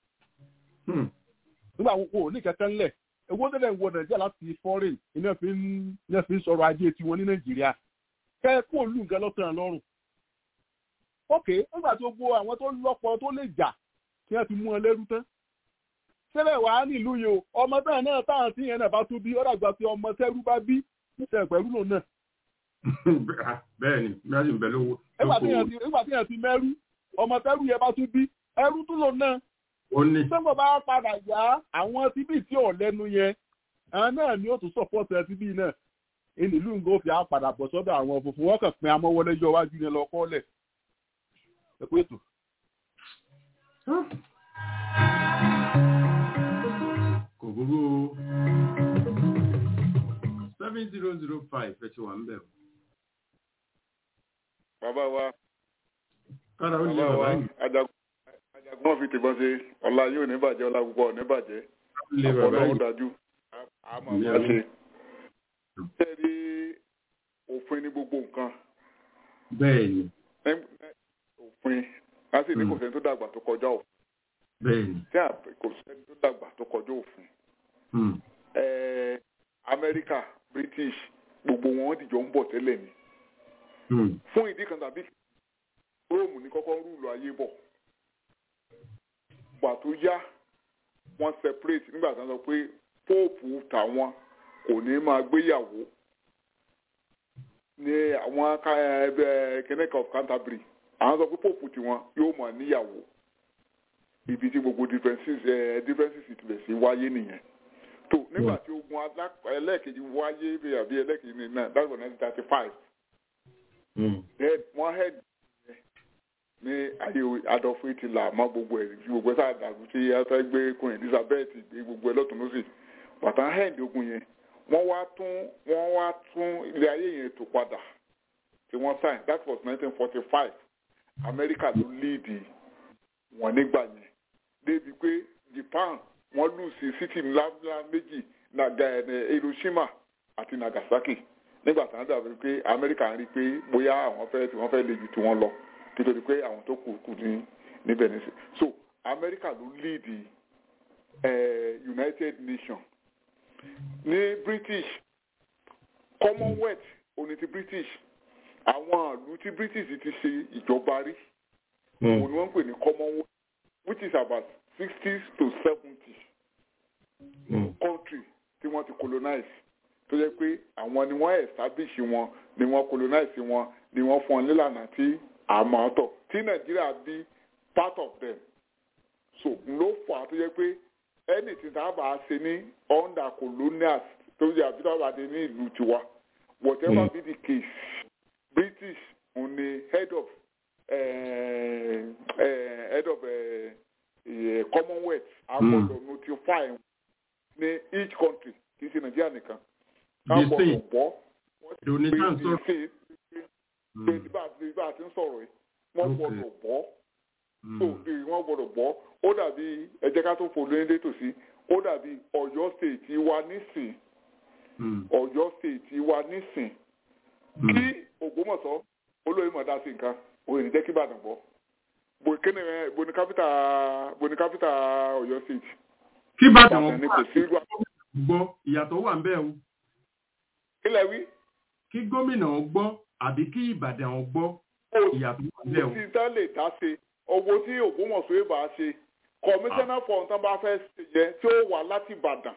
nígbà wo kò ní kẹ́kẹ́ ńlẹ̀ owó tẹ́lẹ̀ ń wọ nàìjíríà láti foreign iná fi ń iná fi ń sọ̀rọ̀ ajé tiwọn ní nàìjíríà kẹ́ ẹ kú òlu nǹkan ló kẹ́hàn lọ́rùn. ok nígbà tó gbọ́ àwọn tó lọ́pọ̀ tó lè jà kí wọ́n ti mú ọ lẹ́rú tán sílẹ̀ wàá nílùú yìí o ọmọ bẹ́ẹ̀ náà táwọn tí yẹn náà bá tún bí ó dàgbà pé ọmọ tẹ́rú bá bí ṣe pẹ̀lú lòun náà. bẹ́ẹ̀ni bẹ́ẹ̀ni bẹ́ẹ̀ lówó. nígbà tí yẹn ti mẹ́rú ọmọ tẹ́rú yẹn bá tún bí ẹrú tún lòun náà. ó ní. sọ́kọ̀ bá padà yá àwọn tíbí tí ò lẹ́nu yẹn àwọn náà ni ó tún sọ̀pọ̀tì ẹ tíbí náà ìnílù ń gòfì á padà bọ̀ sọ́dọ̀ àwọn funfun wọ́n kàn pín amọ́wọlé yọ wájú yẹn lọ kọ́lẹ̀. ẹ kú ètò. kò burú seven zero zero five ẹ ti wà ń bẹ̀ o. bàbá wa kára ó lè bàbá wa bàbá yìí. ajagun fi tìbọn ṣe ọlá yóò ní bàjẹ́ ọlá púpọ̀ ní bàjẹ́ lè bàbá ọlọ́run yìí. dájú àmọ́ Ní àmọ́ àmì. ṣe. ṣé rí òfin ní gbogbo nǹkan bẹ́ẹ̀ni Ẹ- ẹ- òfin a sì ní kò sẹ́ni tó dàgbà tó kọjá òfin bẹ́ẹ̀ni. tí a kò sẹ́ni tó dàgbà tó kọjá òfin. Hmm. Ẹ, Amẹ́ríkà British gbogbo wọn dìjọ ń bọ̀ tẹ́lẹ̀ ni Hmm. fún ìdí kan tàbí róòmù ní kọ́kọ́ rúùlù ayé bọ̀ gbà tó yá wọ́n separate nígbà tí wọ́n sọ pé póòpù tàwọn kò ní máa gbéyàwó ní àwọn ká- ẹgbẹ́ kenneth of Canterbury àwọn sọ pé póòpù tiwọn yóò máa níyàwó ibi tí gbogbo differences ẹ differences ti bẹ̀ sí wáyé nìyẹn tó nígbà tí ogun alá- ẹlẹ́ẹ̀kejì wáyé bí àbí ẹlẹ́ẹ̀kejì ní náà that's one nineteen thirty five Hmm. then wọ́n head ní ayé Adolf Hitler mọ́ gbogbo ẹ̀ tí gbogbo ẹ̀ sáà dàrú tí ẹ fẹ́ gbé Queen Elizabeth gbé gbogbo ẹ̀ lọ́tún lọ́sì bàtà head ogun yẹn wọ́n wá tún wọ́n wá tún ilé ayé yẹn tó padà tí wọ́n sign that was nineteen forty five America ló lead wọn nígbà yẹn débi pé Japan wọ́n lù sí city ńláńlá méjì naga ẹ̀ Hiroshima àti Nagasaki nígbà tí wọ́n dàbí pé Amẹ́ríkà ń rí i pé bóyá àwọn fẹ́ tí wọ́n fẹ́ le jù tí wọ́n lọ nítorí pé àwọn tó kù kù ní níbẹ̀ nísìn so Amẹ́ríkà ló lead eh, United Nations ní British Commonwealth òní ti British àwọn ìlú tí British ti ṣe ìjọba rí Hmm. òun ni wọ́n ń pè ní Commonwealth which is about sixty to seventy Hmm. country tí wọ́n ti colonize tó jẹ́ pé àwọn ni wọ́n establish wọn ni wọ́n colonize wọn ni wọ́n fún wọn nílànà tí àmọ́ tọ̀ tí nàìjíríà bí part of them so ló fà á tó jẹ́ pé anything tá a bá ṣe ní under colonials tó jẹ́ àbí tó bá dé ní ìlú tiwa whatever Mm. be the case british on the head of uh, uh, head of uh, uh, commonwealth a Mm. gbọ́dọ̀ notify wọn ní each country kì í ṣe nàìjíríà nìkan ká The gbọ́dọ̀ same. gbọ́ Donation pé sọ̀rọ̀. ṣe pé bí bá bí bá a ti ń sọ̀rọ̀ yìí wọ́n Okay. gbọ́dọ̀ gbọ́ Hmm. tó bí wọ́n gbọ́dọ̀ gbọ́ ó dàbí ẹ jẹ́ ká tó fò lóyún dé tòsí ó dàbí ọ̀yọ́ state wa nísìn Hmm. ọ̀yọ́ state wa nísìn Hmm. kí ògbómọ̀ṣọ́ olóyè mọ̀ dá sí nǹkan òye ní jẹ́ kí ìbàdàn gbọ́ bò kíni ẹ bò ní kápítà bò ní kápítà ọ̀yọ́ state kí bàtà ìbàdàn wọn ni kò sí ìlú gbọ́ ìyàtọ̀ wà ń bẹ̀ o kílẹ̀ wí kí gómìnà ó gbọ́ àbí kí ìbàdàn ó gbọ́ ìyàtọ̀ wà ń bẹ̀ o. tí tán lè dá ṣe owó tí ògbómọ̀ṣọ́ yóò bá ṣe kọmíṣánná fọ̀hún tán bá fẹ́ ṣe yẹn tí ó wà láti ìbàdàn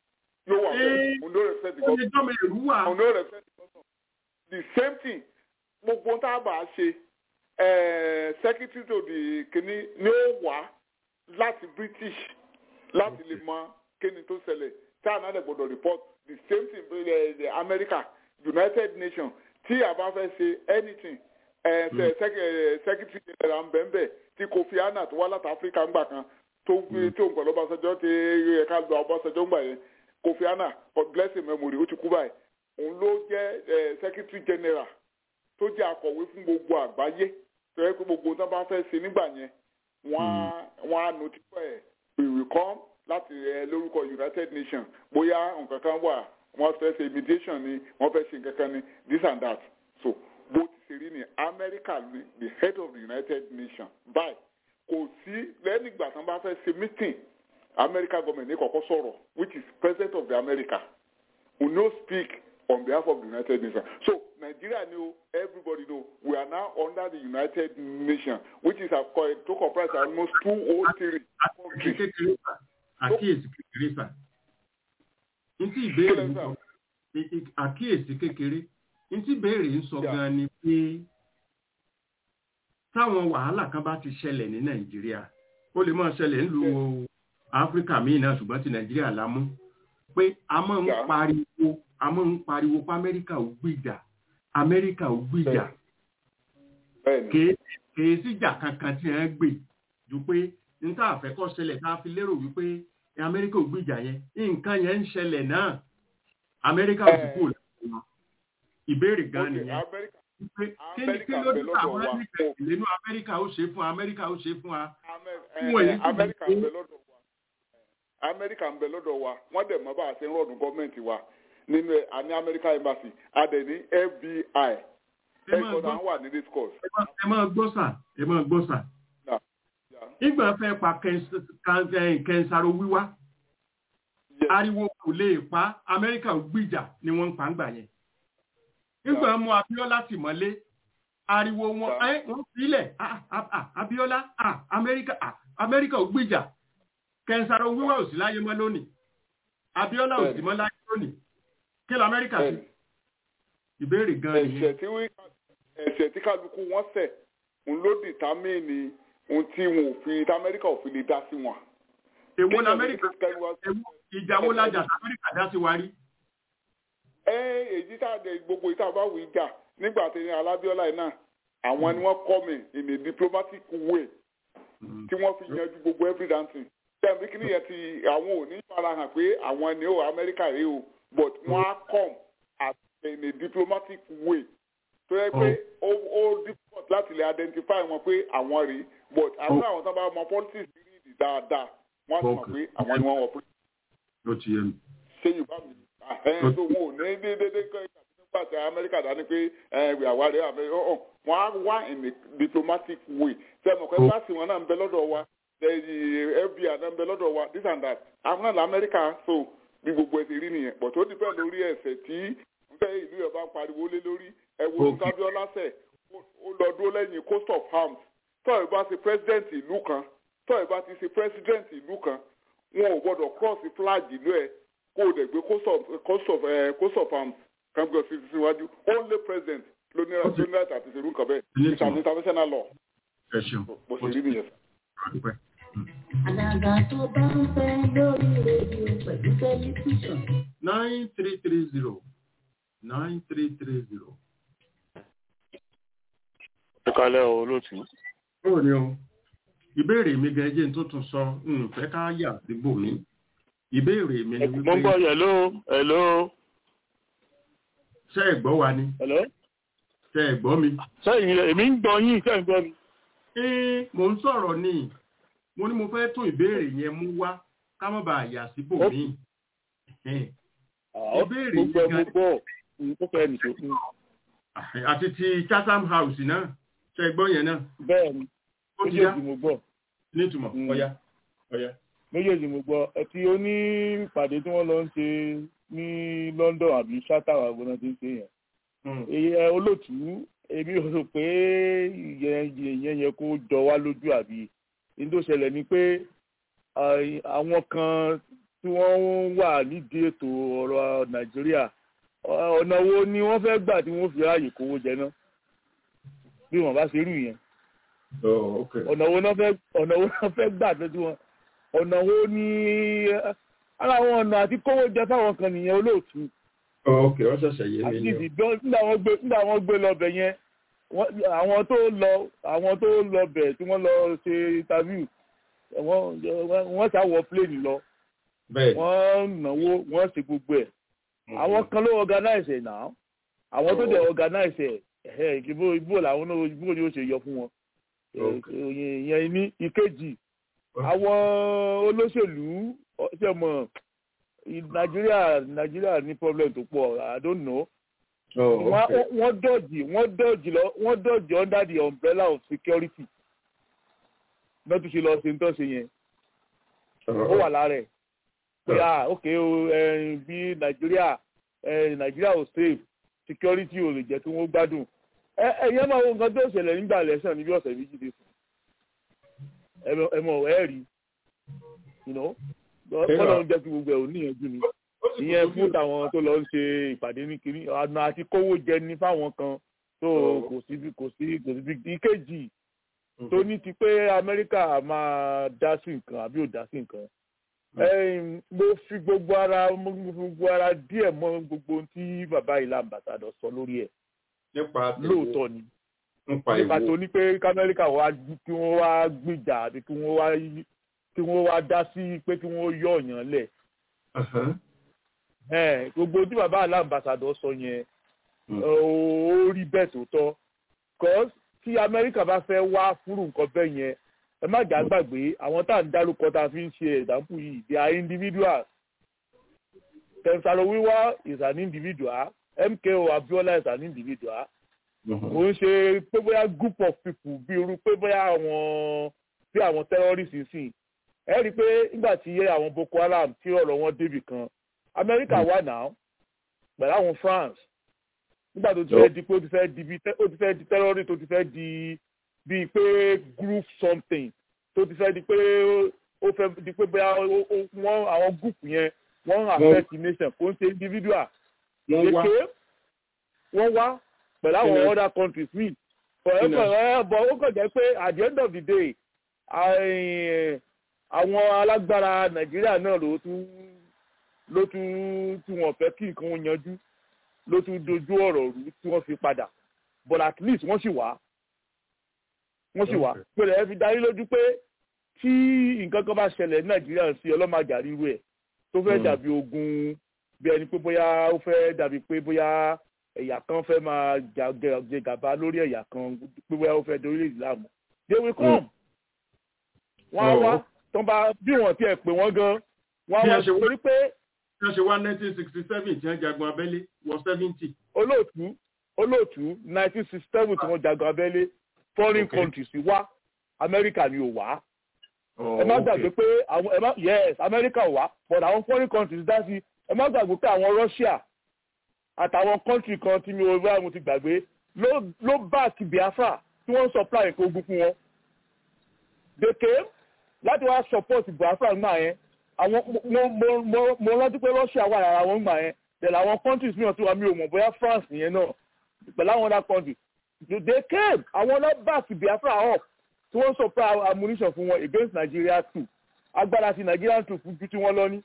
yóò wà bẹ́ẹ̀ Ee, òun ló respect the ó lè government jọ́mọ èrú wà. òun ló respect the government the same thing gbogbo tá a bá ṣe eh, secretary to the kìíní ni ó wá láti british láti lè mọ kíni tó ṣẹlẹ̀ tá a náà lè gbọdọ̀ report the same thing eh, the america united nations tí a bá fẹ́ ṣe anything eh, Mm. eh, sec- eh, secretary general mbẹ́mbẹ́ tí kofi annan tó wá láti africa ńgbà kan tó gbé tó ń pẹ̀lú ọbaṣẹjọ́ tí ẹ̀ka gba ọbaṣẹjọ́ ńgbà yẹn kofi annan god bless him memory ó ti kú báyìí òun ló jẹ́ eh, secretary general tó jẹ́ akọ̀wé fún gbogbo àgbáyé tó yẹ pé gbogbo tó bá fẹ́ ṣe nígbà yẹn wọ́n á wọ́n á notify ẹ̀ we will come láti ẹ lórúkọ united nations bóyá nǹkan kan wà wọ́n fẹ́ ṣe mediation ni wọ́n fẹ́ ṣe nǹkan kan ni this and that so bó ti ṣe rí ni america ni the head of the united nations báyìí kò sí lẹ́yìn ìgbà tán bá fẹ́ ṣe meeting america government ní kọ́kọ́ sọ̀rọ̀ which is president of the america who no speak on behalf of the united nations so nigeria know everybody know we are now under the united nations which is a co- to comprise almost two or three àkíyèsí kékeré sà àkíyèsí kékeré sà ntí ìbéèrè ń sọ i- i- àkíyèsí kékeré ntí ìbéèrè ń sọ Yeah. gan ni pé táwọn wàhálà kan bá ti ṣẹlẹ̀ ní nàìjíríà ó lè máa ṣẹlẹ̀ nílùú áfíríkà míì náà ṣùgbọ́n ti nàìjíríà la mú pé a máa ń Yeah. pariwo a máa ń pariwo pé amẹ́ríkà ò gbìjà amẹ́ríkà ò gbìjà bẹ́ẹ̀ni kèé kèé síjà kankan tí wọ́n gbè ju pé níta àfẹ́kọ́ ṣẹlẹ̀ tá a fi lérò wípé amẹ́ríkà ò gbìjà yẹn nǹkan yẹn ń ṣẹlẹ̀ náà amẹ́ríkà ò sì Eh. kúrò lẹ́yìn wọn ìbéèrè gan okay nìyẹn america wípé kí ni Amẹ́ríkà kí ló ń bẹ dé lọ́dọ̀ àwọn wa. ẹnìkan ìlénú amẹ́ríkà ó ṣe fún amẹ́ríkà ó ṣe fún wa Amer- Fún èyí eh, tó Amẹ́ríkà ń ń bẹ lọ́dọ̀ wa Amẹ́ríkà ń bẹ lọ́dọ̀ wa wọ́n dẹ̀ mọ́ bá a ṣe ń rọ̀dùn gọ́ọ̀mẹ̀ntì wa nínú ẹ̀ àní Amẹ́ríkà embassy adẹ̀ ní FBI ẹ máa ẹ̀kọ́ gbọ́ náà wà ní this course. ẹ máa- ẹ máa gbọ́ sà ẹ máa gbọ́ sà Yeah. nígbà fẹ́ pa kẹ́ńs- kan- eh, kẹ́ńsàrò wíwá Yes. ariwo kò lè pa amẹ́ríkà ò gbìjà ni wọ́n ń pa ń gbà yẹn nígbà mú abiola tì mọ́lé ariwo wọn Yeah. ẹ wọ́n sílẹ̀ ah, ah, ah, abiola ah, amẹ́ríkà ah, amẹ́ríkà ò gbìjà kẹ́ńsàrò wíwá ò sí láyé mọ́ lónìí abiola ò sí Bẹ́ẹ̀ni. mọ́ láyé lónìí kí ló amẹ́ríkà sí Bẹ́ẹ̀ni. ìbéèrè gan nìyẹn ẹ̀ṣẹ̀ tí wí ẹ̀ṣẹ̀ tí kálukú wọn ṣẹ̀ ń ló dìtámìnì ohun tí wọn ò fi tí Amẹ́ríkà ò fi lè dá sí wọn. èwo ní Kéèyàn amẹ́ríkà ní kó kẹ́rù wá- èwo ìjà wo lajà tí amẹ́ríkà dá sí wa rí ẹ èyí tá a dẹ gbogbo ìta bá wù í jà nígbà tí ní alábíọ́lá yìí náà àwọn ni wọ́n kọ́ mi in a diplomatic way tí wọ́n fi yanjú gbogbo every dancing tẹ̀mí kí nìyẹn ti àwọn ò ní farahàn pé àwọn ni ó amẹ́ríkà rí o but wọ́n á come at in a diplomatic way tó yẹ pé ó ó difficult láti lè identify wọn pé àwọn rí but àwọn àwọn tó bá mọ politics rí ìdí dáadáa wọ́n á sì mọ̀ pé àwọn ni wọ́n wọ̀ pé ló ti yé mi ṣé yorùbá mi ẹ̀ tó wọn ò ní déédéé kọ́ nígbà tí amẹ́ríkà dání pé àwárí amẹ́ríkà ọ̀hún wọn á wá in a diplomatic way ṣe mọ̀ pé láti wọn náà ń bẹ lọ́dọ̀ wa fbi náà ń bẹ lọ́dọ̀ wa this and that àwọn náà lamẹ́ríkà so bí gbogbo ẹ̀ ti rí nìyẹn but ó dìpẹ́ lórí ẹ̀sẹ̀ tí nfẹ́ ìlú yẹn bá pariwo lé lórí ẹ wo sábíọ́lá sẹ̀ ó lọ dúró lẹ́yìn coast of arms tọ́ ẹ bá ti president ìlú kan tọ́ ẹ bá ti ṣe president ìlú kan wọn ò gbọ́dọ̀ cross flag ìlú ẹ̀ kó o dẹ̀ gbé coast of coast of uh, coast of arms kan gbé sí síwájú only president ló ní ló ní láti àti ṣerú nǹkan bẹ́ẹ̀ it's an international law. ẹ ṣeun bó ṣe rí nìyẹn. dúpẹ́. Àdàgà tó bá ń fẹ́ lórí rédíò pẹ̀lú tẹlifíṣàn. nine three three zero nine three three zero. ẹ kalẹ́ o olóòtú. báwo ni o ìbéèrè mi gan ẹjẹ tó tún sọ nfẹ́ ká yà síbò mi ìbéèrè mi ni wípé. mo ń gbọ́ hello hello. ṣé ẹ gbọ́ wa ni. hello. ṣé ẹ gbọ́ mi. sẹ́yìn èmi ń gbọ́ yín ṣé ẹ ń gbọ́ mi. ee mò ń sọ̀rọ̀ ni mo ní mo fẹ́ tún ìbéèrè yẹn mú wá ká má bàa yà síbò mi. ìbéèrè yìí gan. mo gbọ́ mo tó fẹ́ nìṣó fún. àti ti chatham house náà ṣé ẹ gbọ́ yẹn náà. bẹ́ẹ̀ni ó ti yá méjèèjì mo gbọ́. nítumọ̀ ọ̀ya ọ̀ya. méjèèjì mo gbọ́ ẹ tí ó ní ìpàdé tí wọ́n lọ ń ṣe ní London àbí ṣátàwà gbọ́dọ̀ ti ń ṣe yẹn. ẹ olóòtú èmi ò rò pé ìyẹn yẹn kó jọ wá lójú àbí ní tó ṣẹlẹ̀ ni pé àwọn kan tí wọ́n wà nídìí ètò ọ̀rọ̀ Nàìjíríà ọ̀nà wo ni wọ́n fẹ́ gbà tí wọ́n fi ráàyè kówó jẹ náà bí wọ́n bá ṣe rú yẹn ọ̀nà wo náà fẹ́ ọ̀nà wo náà fẹ́ gbà tọ́jú wọn ọ̀nà wo ni ara àwọn ọ̀nà àti kówó jẹ fáwọn kan nìyẹn olóòtú ok ó ṣẹ̀ṣẹ̀ yé mi àti ni o. ìdìbọn nígbà wọn gbé nígbà wọn gbé lọ bẹ̀ yẹn wọ́n- àwọn tó lọ àwọn tó lọ bẹ̀ tí wọ́n lọ ṣe interview wọ́n wọ́n ṣá wọ plane lọ bẹ́ẹ̀ wọ́n náwó wọ́n ṣe gbogbo ẹ̀ àwọn kan ló organize ẹ̀ náà àwọn tó dẹ̀ organize ẹ̀ ẹ̀ ìbò ìbò làwọn náà ìbò ni ó ṣe yọ fún wọn ìyẹn ní ìkejì àwọn olóṣèlú ọ- ṣe mọ̀ ì- nàìjíríà nàìjíríà ní problem tó pọ̀ i don't know Oh, wọ́n okay. wọ́n dọ̀jì wọ́n dọ̀jì lọ wọ́n dọ̀jì under the umbrella of security náà tún ṣe lọ ṣe ń tọ́ ṣe yẹn ó wà lára ẹ̀ pé ah ok o eh, bí nàìjíríà eh, nàìjíríà ò safe security ò lè jẹ́ kí wọ́n gbádùn ẹ ẹ̀yẹ́ máa wo nǹkan tó ṣẹlẹ̀ nígbà lẹ́sàn níbi ọ̀sẹ̀ méjì dé fún ẹ mọ̀- ẹ mọ̀ ẹ rí you know kọ́lọ́ ń jẹ́ kí gbogbo ẹ̀ ò níyànjú ni ìyẹn fún tàwọn tó lọ ń ṣe ìpàdé ní kiri ọ̀nà àti kówó jẹ ní fáwọn kan tó kò sí bí- kò sí kò sí bí ìkejì tó ní ti pé amẹ́ríkà máa dá sí nǹkan àbí ò dá sí nǹkan Ẹ̀yin, mo fi gbogbo ara mo fi gbogbo ara díẹ̀ mọ́ gbogbo ohun tí bàbá ìlà àmbàsàdọ̀ sọ lórí ẹ̀ nípa tèwo, lóòótọ́ ni nípa nípa ìwo tó ní pé kamẹ́ríkà wá kí wọ́n wá gbìjà àbí kí wọ́n wá yí- kí wọ́n wá dá sí pé kí wọ́n yọ ọ̀yàn lẹ̀ Ahan. Ẹ̀, gbogbo tí bàbá ìlà àmbàsàdọ̀ sọ yẹn ó rí bẹ́ẹ̀ tó tọ́ cause tí amẹ́ríkà bá fẹ́ wá fúrú nǹkan bẹ́ẹ̀ yẹn ẹ má jà gbàgbé àwọn tá à ń dárúkọ tá a fi ń ṣe ẹ̀dáǹpù yìí they are individuals tẹ̀sánlò wíwá is an individual mko abiola is an individual kò ń ṣe pé bóyá group of people bí irú pé bóyá àwọn bí àwọn terrorists sìn ẹ rí i pé nígbà tí àwọn boko haram tí ọ̀rọ̀ wọn débì kan amẹ́ríkà wà náà pẹ̀lú àwọn france nígbà tó ti fẹ́ di pé ó ti fẹ́ di bí ó ti fẹ́ di terrorist ó ti fẹ́ di bíi pé group something tó ti fẹ́ di pé ó fẹ́ di pé bóyá ó- ó- wọ́n àwọn group yẹn wọ́n ń affect nation kò ń ṣe individual Wọ́n wá. Èké, wọ́n wá pẹ̀lú àwọn Kí ni- other countries míì Kí ni- forever but ó kàn jẹ́ pé at the end of the day àì- àwọn alágbára nàìjíríà náà ló tún ló tún tí wọ́n fẹ́ kí nǹkan wọn yanjú ló tún dojú ọ̀rọ̀ rú tí wọ́n fi padà but at least wọ́n sì wá wọ́n sì wá pẹ̀lú ẹ fi darí lójú pé tí nǹkan kan bá ṣẹlẹ̀ ní nàìjíríà sí ọlọ́màjà ríru ẹ̀ tó fẹ́ Mm. dàbí ogun bí ẹni pé bóyá ó fẹ́ dàbí pé bóyá ẹ̀yà kan fẹ́ máa jà- jẹ jẹ gàba lórí ẹ̀yà kan pé bóyá ó fẹ́ dorí ìsìlámù they will come wọ́n á Oh. wá tán bá bí wọ́n tiẹ̀ pè wọ́n gan wọ́n á Bí wá a ṣe wá- torí pé Bí wọ́n ṣe wá 1967 tí wọ́n jagun abẹ́lé wọ 70. olóòtú olóòtú nineteen sixty seven tí wọ́n jagun abẹ́lé foreign Okay. countries wá amẹ́ríkà ni ò wá Oh, ẹ má okay. gbàgbé pé àwọn ẹ má yes amẹ́ríkà ò wá but àwọn foreign countries dá sí ẹ má gbàgbé pé àwọn russia àtàwọn country kan tí mi ò bá mo ti gbàgbé ló ló back biafra tí wọ́n ń supply nǹkan ogun fún wọn they came láti wá support biafra ńgbà yẹn àwọn mo mo mo mo rántí pé russia wà lára wọn ńgbà yẹn tẹ̀lé àwọn countries mìíràn tí wà mí ò mọ̀ bóyá france nìyẹn náà pẹ̀lú àwọn other countries they came àwọn lọ back biafra up tí wọ́n supply ammunition fún wọn against nigeria too agbára ti nigeria too fún ju tí wọ́n lọ ní.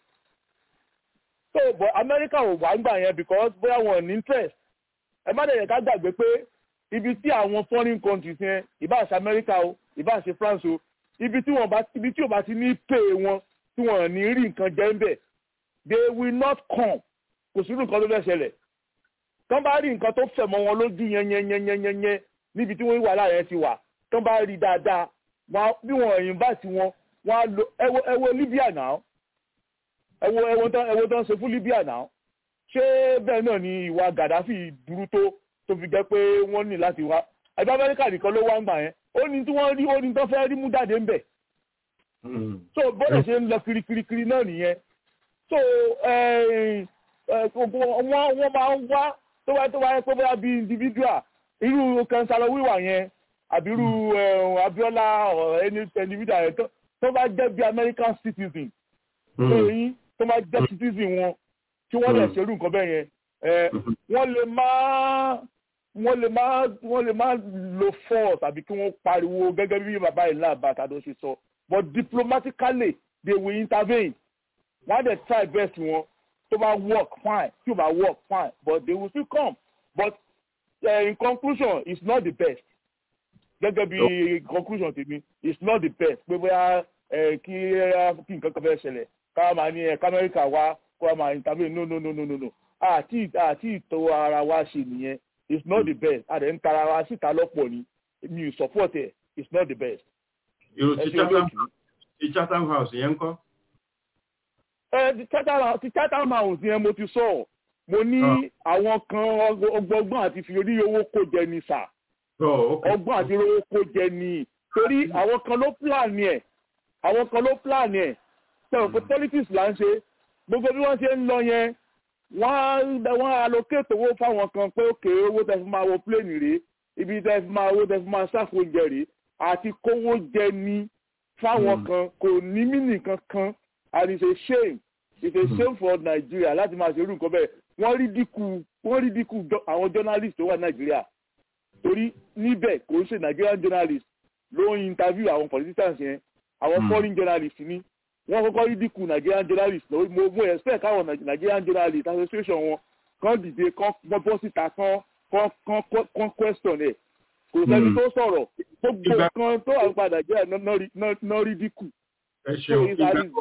so but america ò wá ńgbà yẹn because bóyá wọn ní interest ẹ má dẹ̀ yẹ ká gbàgbé pé ibi tí àwọn foreign countries yẹn ìbá ṣe america o ìbá ṣe france o ibi tí wọn bá ibi tí ò bá ti ní pay wọn tí wọn ní rí nǹkan jẹ ń bẹ̀ they will not come kò sí nǹkan tó fẹ́ ṣẹlẹ̀ tán bá rí nǹkan tó fẹ̀ mọ́ wọn lójú yẹn yẹn yẹn yẹn yẹn yẹn níbi tí wọ́n wà láàyè ti wà tán bá rí dáadáa wọn bí wọn ẹ̀yìn bá ti wọn wọn á lo ẹwọ ẹwọ libya náà ẹwọ ẹwọ tán ẹwọ tán ṣe fún libya náà ṣé bẹ́ẹ̀ náà ni ìwà gaddafi burú tó tó fi jẹ́ pé wọ́n ní láti wá ẹgbẹ́ amẹ́ríkà nìkan ló wá ń gbà yẹn ó ní tí wọ́n rí ó ní tán fẹ́ rí mú jáde ń bẹ̀ so bọ́dọ̀ ṣe ń lọ kirikirikiri náà nìyẹn so eh, eh, wọ́n wọ́n máa ń wá tó wáyé tó wáyé pé bóyá bíi individual irú kansalo wíwà yẹn àbí irú eh, abiola or any individual yẹn tó- tó bá jẹ́ bí american citizen tó yín tó bá jẹ́ citizen wọn tí wọ́n lè ṣerú nǹkan bẹ́ẹ̀ yẹn eh, wọ́n lè má wọ́n lè máa wọ́n lè máa lo force àbí kí wọ́n pariwo gẹ́gẹ́ bí bàbá ìlà àbàtàdó ṣe sọ but diplomatically they will intervene wọ́n á dẹ̀ try best wọn tó bá work fine tí ò bá work fine but they will still come but uh, in conclusion it's not the best gẹ́gẹ́ bí conclusion tèmi it's not the best pé bóyá kí kí nǹkan kan fẹ́ ṣẹlẹ̀ ká máa ní ẹ̀ka amẹ́ríkà wá kó máa intervene no no no no no no àti àti ìtọ́ ara wa ṣe nìyẹn it's not the best àdé ń tara wa síta lọ́pọ̀ ni mi ò support ẹ̀ it's not the best. èrò ti chatham house yẹn ń kọ́. ẹ ti chatham house yẹn mo ti sọ mo ní àwọn kan ọgbọgbọn àti fi orí owó kó jẹ ní sà ọgbọ́n àti owó kó jẹ ní torí àwọn kan ló plan ẹ̀ àwọn kan ló plan ẹ̀ sọ̀rọ̀ pé politics là ń ṣe gbogbo bí wọ́n ṣe ń lọ yẹn wọ́n allocate owó fáwọn kan pé òkè owó tẹ́ fi máa wọ plane rèé ibi tẹ́ fi máa owó tẹ́ fi máa ṣàfù oúnjẹ rèé àti kówó jẹ ní fáwọn kan kò ní mínì kankan and it's a shame it's a shame for Nigeria láti máa ṣe irú nǹkan bẹ́ẹ̀ wọ́n rí dínkù wọ́n rí dínkù àwọn journalist tó wà Nàìjíríà torí níbẹ̀ kò ń ṣe Nigerian journalist ló ń interview àwọn politicians yẹn àwọn foreign journalist ní wọ́n kọ́kọ́ rí dínkù Nigerian journalist mo mo expect káwọn Nigerian journalist association wọn kàn dìde kàn bọ́ síta kàn kàn kàn kàn question ẹ̀ kò sẹ́ni tó sọ̀rọ̀ gbogbo kan tó wà padà jẹ́ náà rí dínkù. ẹ ṣeun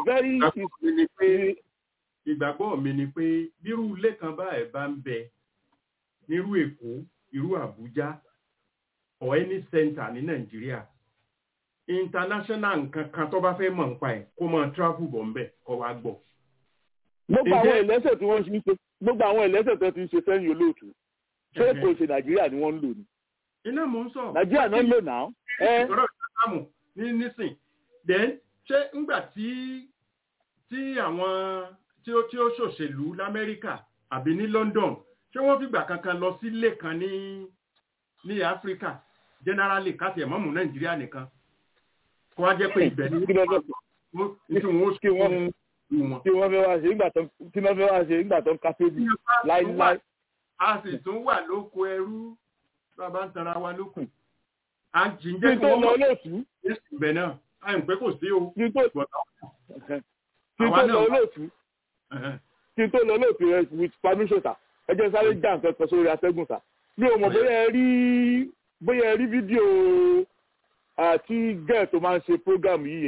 ìgbàgbọ́ mi ni pé bírú ilé kan báyìí bá ń bẹ nírú Èkó irú Àbújá or any center ní Nàìjíríà international nǹkan kan tó bá fẹ́ mọ̀ nípa ẹ̀ kó máa travel bọ̀ ńbẹ̀ kó wá gbọ́. gbogbo àwọn ìlẹ́sẹ̀ tí wọ́n ṣe ń ṣe gbogbo àwọn ìlẹ́sẹ̀ tó ti ń ṣe sẹ́yìn olóòtú ṣé kò ṣe Nàìjíríà ni wọ́n ń lò ní. iná mò ń sọ. Nàìjíríà náà ń lò náà. ìṣòro ìṣàmù ní nísìn then ṣé ńgbà tí tí àwọn tí ó tí ó ṣòṣèlú l'Amẹ́ríkà àbí ní London ṣé wọ́n fìgbà kankan lọ sílé kan ní ní Áfíríkà generally káṣí ẹ̀mọ́mù Nàìjíríà nìkan kó wá jẹ́ pé ibẹ̀ ní tí wọ́n kí wọ́n kí wọ́n fẹ́ wá ṣe nígbà tó kí wọ́n fẹ́ wá ṣe nígbà tó ń kápẹ́bì láíláí. a sì tún wà lóko ẹrú bàbá ń tara wa lóko. a jì ń kí jẹ́ n tó lọ olóòtú. ibẹ̀ náà a ń pẹ́ kò sí o. kí n tó kí n tó lọ olóòtú. kí n tó lọ olóòtú rẹ with permission ta ẹ jẹ́ sáré já nǹkan kan sórí atẹ́gùn ta. mi ò mọ̀ bóyá ẹ rí bóyá ẹ rí fídíò àti gẹ́ẹ̀ tó máa ń ṣe program yìí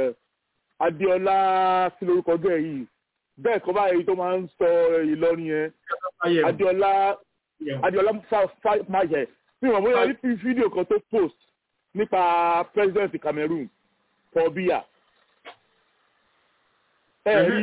Adéọlá kí lórúkọ gẹ́ẹ̀ yìí bẹ́ẹ̀ kọ́ báyìí tó máa ń sọ Ìlọrin yẹn Adéọlá Adéọlá máyẹ̀ mi ò bóyá rí fídíò kan tó post nípa president Cameroon Paul Biya ẹ rí.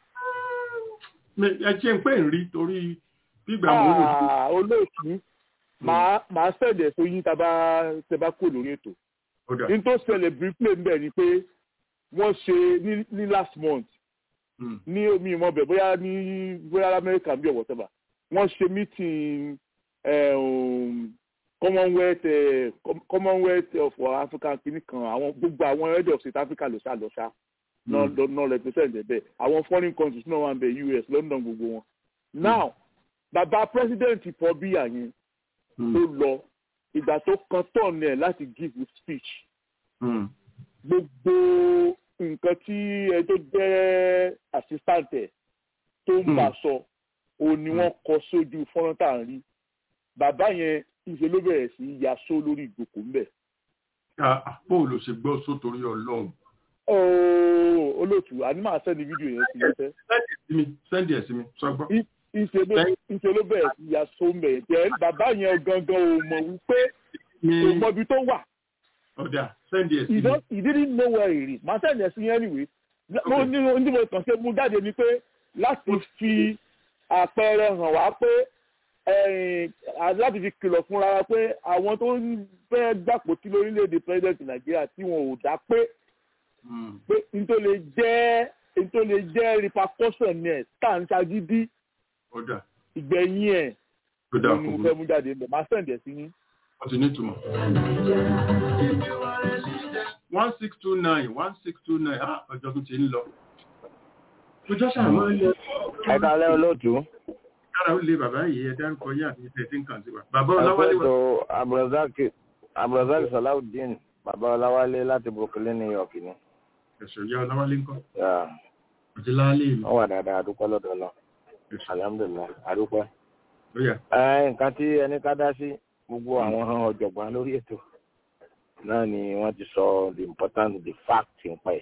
ẹ ṣe ń pè ń rí torí gbígbà mọ́ òòlù. olóòtú màá sẹ̀dẹ̀ sóyún tá a bá kó lórí ètò ní tó ṣẹlẹ̀ briefly ń bẹ̀ ni pé wọ́n ṣe ní last month ní omi ìmọ̀ bẹ̀ bóyá ní bóyá Amẹ́ríkà bí ọ̀wọ́ tẹ́bà wọ́n ṣe meeting commonwealth commonwealth of Africa kìíní kan àwọn gbogbo àwọn head of South Africa ló ṣá lọ ṣá náà represent ẹ̀ bẹ́ẹ̀ àwọn foreign countries náà wà ń bẹ̀ US London gbogbo wọn now bàbá president Paul Biya yẹn tó lọ ìgbà tó kan tọ̀nù ẹ̀ láti give a speech. gbogbo nǹkan tí ẹ tó jẹ́ assistant ẹ̀ tó ń bá sọ òun ni wọ́n kọ sójú fọ́nrán tá à ń rí. bàbá yẹn ìṣe ló bẹ̀rẹ̀ sí í yaṣó lórí ìjókòó ńbẹ̀. bó ló ṣe gbọ́ sótórí ọlọ́run. olóòtú àní máa sẹ́ni fídíò yẹn sí lọ́sẹ̀. sẹ́ndì ẹ̀ sí mi sọ́gbọ́n ìṣe ló bẹ̀rẹ̀ sí ya so ń bẹ̀rẹ̀ jẹ́ bàbá yẹn gangan ò mọ̀ wípé kò mọ ibi tó wà. ọ̀dà sẹ́ndì ẹ̀ sí mi. he didn't know where he is màá sẹ́ndì ẹ̀ sí yẹn anyway. mo ní ohun tí mo kàn ṣe mú jáde ni pé láti fi àpẹẹrẹ hàn wá pé láti fi kìlọ̀ fúnra wa pé àwọn tó ń fẹ́ gbàpótí lórílẹ̀‐èdè president nàìjíríà tí wọn ò dá pé pé n tó lè jẹ́ n tó lè jẹ́ repercussion ẹ̀ tá à ń ṣagídí ọ̀dà. ìgbẹ̀yìn ẹ̀ ọ̀dà ni mo fẹ́ mú jáde ńbẹ̀ máa sẹ̀ǹdẹ̀ sí yín. wọ́n ti ní ìtumọ̀. one six two nine one six two nine ah ọjọ́ tún ti ń lọ. ọjọ́ sàmọ́ ń lọ. ẹ kálẹ́ olóòtú. kára ó lé bàbá yìí ẹ dárúkọ yá àti ìfẹ́ tí ń kàn sí wa. bàbá ọláwálé wà. Àpẹẹtọ̀ Abdulrasaq Abdulrasaq Salawudeen bàbá Ọláwálé láti Brooklyn, New York ni. ẹ̀sọ̀ ìyá ọláwálé ńkọ́. Yeah. àti láálé mi. Wọ́n wà dáadáa àdúpẹ́ lọ́dọ̀ lọ. Alhamdulillah àdúpẹ́. ó yá. Ẹ, Nǹkan tí ẹni ká dá sí gbogbo àwọn ọ̀jọ̀gbọ́n lórí ètò náà ni wọ́n ti sọ the importance the fact ń pẹ́.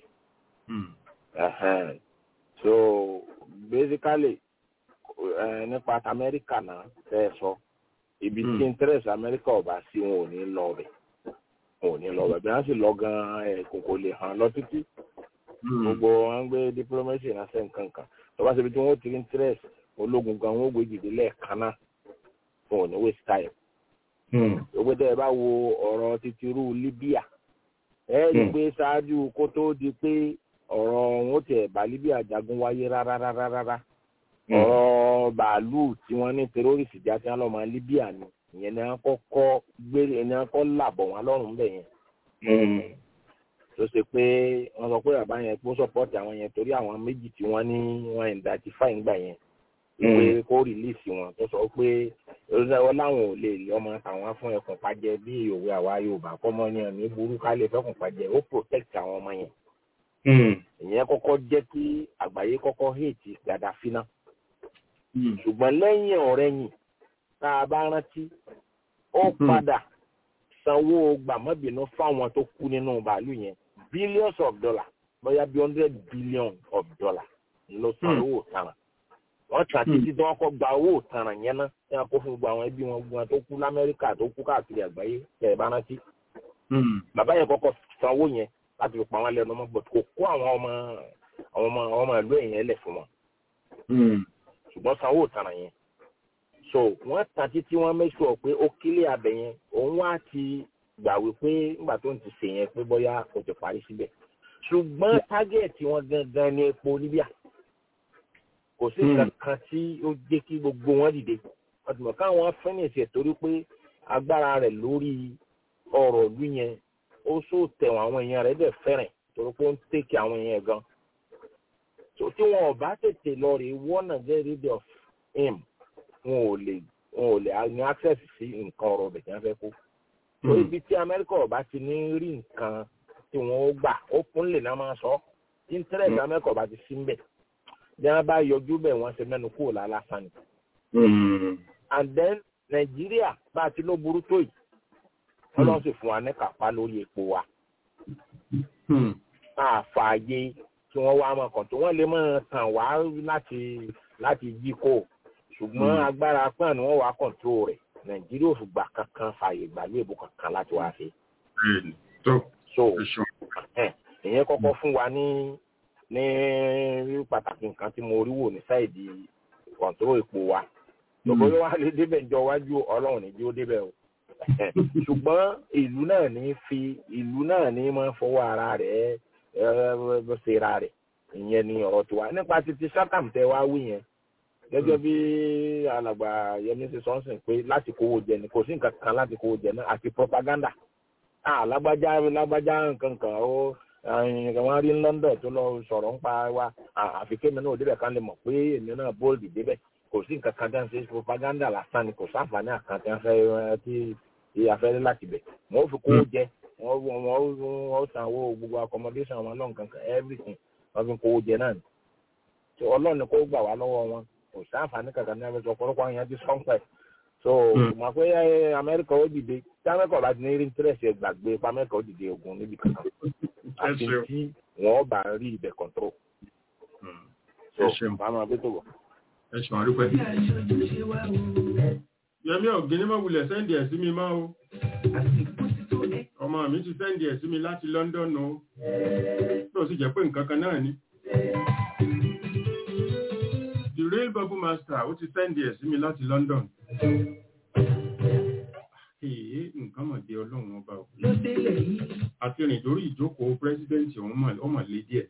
Ẹ̀hẹ́n. So basically ẹ, nípa ti Amẹ́ríkà náà tẹ́ ẹ sọ ibi tí interest Amẹ́ríkà ọba sí wọn ò ní lọ bẹ̀ wọn ò ní lọ bẹ̀ bí wọ́n sì lọ gan-an ẹ̀ kò kò lè hàn lọ títí gbogbo wọn ń gbé diplomacy ránṣẹ́ nǹkan kan tó bá ṣe ibi tí wọ́n ti rí interest ológun gan wọn ó gbé jìdí lẹ́ẹ̀kan náà wọn ò ní waste time gbogbo tẹ́ ẹ bá wo ọ̀rọ̀ títíru Libya ẹ rí i pé ṣáájú kó tó di pé ọ̀rọ̀ wọn ó tiẹ̀ bá Libya jagun wáyé rárá rárá rárá ọ̀rọ̀ bàálù tí wọ́n ní terrorist já sí ọlọ́mọ Libya ni ìyẹn ni wọ́n kọ́kọ́ gbé ẹni wọ́n kọ́ làbọ̀ wọn lọ́rùn bẹ̀ yẹn tó ṣe pé wọ́n sọ pé bàbá yẹn kó sọ́pọ́ọ̀tì àwọn yẹn torí àwọn méjì tí wọ́n ní wọ́n identify ńgbà yẹn pé kó release wọn tó sọ pé wọ́n láwọn ò lè lé ọmọ àwọn fún ẹkùn pàjẹ́ bí òwe àwa Yorùbá kọ́mọ yẹn ní burú ká lè fẹ́kùn pàjẹ́ ó protect àwọn ọmọ yẹn ìyẹn kọ́kọ́ jẹ́ kí àgbáyé kọ́kọ́ hate Gaddafi náà ṣùgbọ́n lẹ́yìn ọ̀rẹ́yìn tá a bá rántí ó padà sanwó gbàmọ́bìnú fáwọn tó kú nínú bàálù yẹn billions of dollars bóyá bí hundred billion of dollars ló san owó ìtanràn wọ́n tà títí tí wọ́n kọ́ gba owó ìtanràn yẹn ná tí wọ́n kó fún gbogbo àwọn ẹbí wọn gbogbo wọn tó kú lamẹ́ríkà tó kú káàkiri àgbáyé tẹ̀ ẹ̀ bá rántí. bàbá yẹn kọ́kọ́ san owó yẹn láti fi pa wọn lẹ́nu ọmọ gbọ́dọ̀ kò kó àwọn ọmọ àwọn ọmọ àwọn ọmọ ìlú ẹ̀yìn ẹlẹ̀ fún wọn. ṣùgbọ́n san owó ìtanràn yẹn so wọ́n tà títí wọ́n make sure pé ó kílé abẹ yẹn òun wá ti gbà wípé nígbà tó ń ti sè yẹn pé bóyá o ti parí síbẹ̀ ṣùgbọ́n tágẹ́ẹ̀tì wọn gangan ní epo Libya kò sí kankan tí ó jẹ́ kí gbogbo wọn dìde wọ́n ti mọ̀ káwọn fẹ́nìsì ẹ̀ torí pé agbára rẹ̀ lórí ọ̀rọ̀ ìlú yẹn ó sò tẹ̀wọ̀n àwọn èèyàn rẹ̀ dẹ̀ fẹ́rẹ̀ torí pé ó ń tèkì àwọn èèyàn gan so tí wọn ò bá tètè lọ rè wọ́nà get rid of him wọn ò lè wọn ò lè ní access sí nǹkan ọ̀rọ̀ ọ̀bẹ̀ tí wọ́n fẹ́ kó so ibi tí Amẹ́ríkà ọba ti ní rí nǹkan tí wọ́n ó gbà ó kún lè náà máa sọ interest Amẹ́ríkà ọba ti sí mbẹ̀ bí wọ́n bá yọjú bẹ̀ wọ́n ṣe mẹ́nu kúrò lálásán ni. and then Nàìjíríà bá a ti ló burú tó yìí Ọlọ́run sì fún wa ní kápá lórí epo wa àfààyè tí wọ́n wá máa kàn tó wọ́n lè máa tàn wá láti láti jí kó ṣùgbọ́n agbára pọ́n ni wọ́n wá kọ̀ǹtró rẹ̀ nàìjíríà ò fìgbà kankan fààyè gbàlú èbó kankan láti wá sí. so ìyẹn kọ́kọ́ fún wa ní ní pàtàkì nǹkan tí mo rí wò ní sáìdì kọ̀ǹtró epo wa lọ́bọ̀ yóò wá lè débẹ̀ jọ wájú ọlọ́run ní jí ó débẹ̀ o ṣùgbọ́n ìlú náà ní fi ìlú náà ní máa fọwọ́ ara rẹ̀ ṣera rẹ̀ ìyẹn ni ọ̀rọ̀ tiwa nípa títí sátàm tẹ wá wí yẹn gẹ́gẹ́ bí alàgbà yẹmi ṣe sọ́nsìn pé láti kówó jẹ ni kò sí nǹkan kan láti kówó jẹ náà àti propaganda ah lágbájá lágbájá nǹkan kan ó wọn rí London tó lọ sọ̀rọ̀ ń pa wa àfi kémi náà débẹ̀ kan lè mọ̀ pé èmi náà bóòlù débẹ̀ kò sí nǹkan kan tí wọ́n ṣe propaganda lásán ni kò sáfàní àkàn tí wọ́n fẹ́ tí afẹ́rẹ́ láti bẹ̀ wọ́n fi kówó jẹ wọ́n wọ́n sanwó gbogbo accommodation wọn lọ́n kankan everything wọ́n fi kówó jẹ náà ni ọlọ́run ni kó gbà wá lọ́wọ́ wọn kò sí àǹfààní kankan ní abẹ́sọ̀ ọ̀pọ̀lọpọ̀ àwọn èèyàn ti sọ́ńpẹ̀ so mọ̀ pé amẹ́ríkà ó dìde tí amẹ́ríkà bá ti ní rí interest ẹ̀ gbàgbé pa amẹ́ríkà ó dìde ogun níbi kankan àti tí wọ́n bá rí ibẹ̀ control so màmá bí tó wọ̀. ẹ ṣùn àdúpẹ́. yẹmi ọ̀gbìn mọ̀ wulẹ̀ sẹ́ndì ẹ̀ sí mi máa o ọmọ mi ti sẹ́ndì ẹ̀ sí mi láti London o tó sì jẹ́ pé nǹkan kan náà ni the real bubble master ó ti sẹ́ndì ẹ̀ sí mi láti London. Èé nǹkan mọ̀ dé ọlọ́run ọba ò. Àti rìn lórí ìjókòó pírẹ́sídẹ́ǹtì ọmọ lé díẹ̀.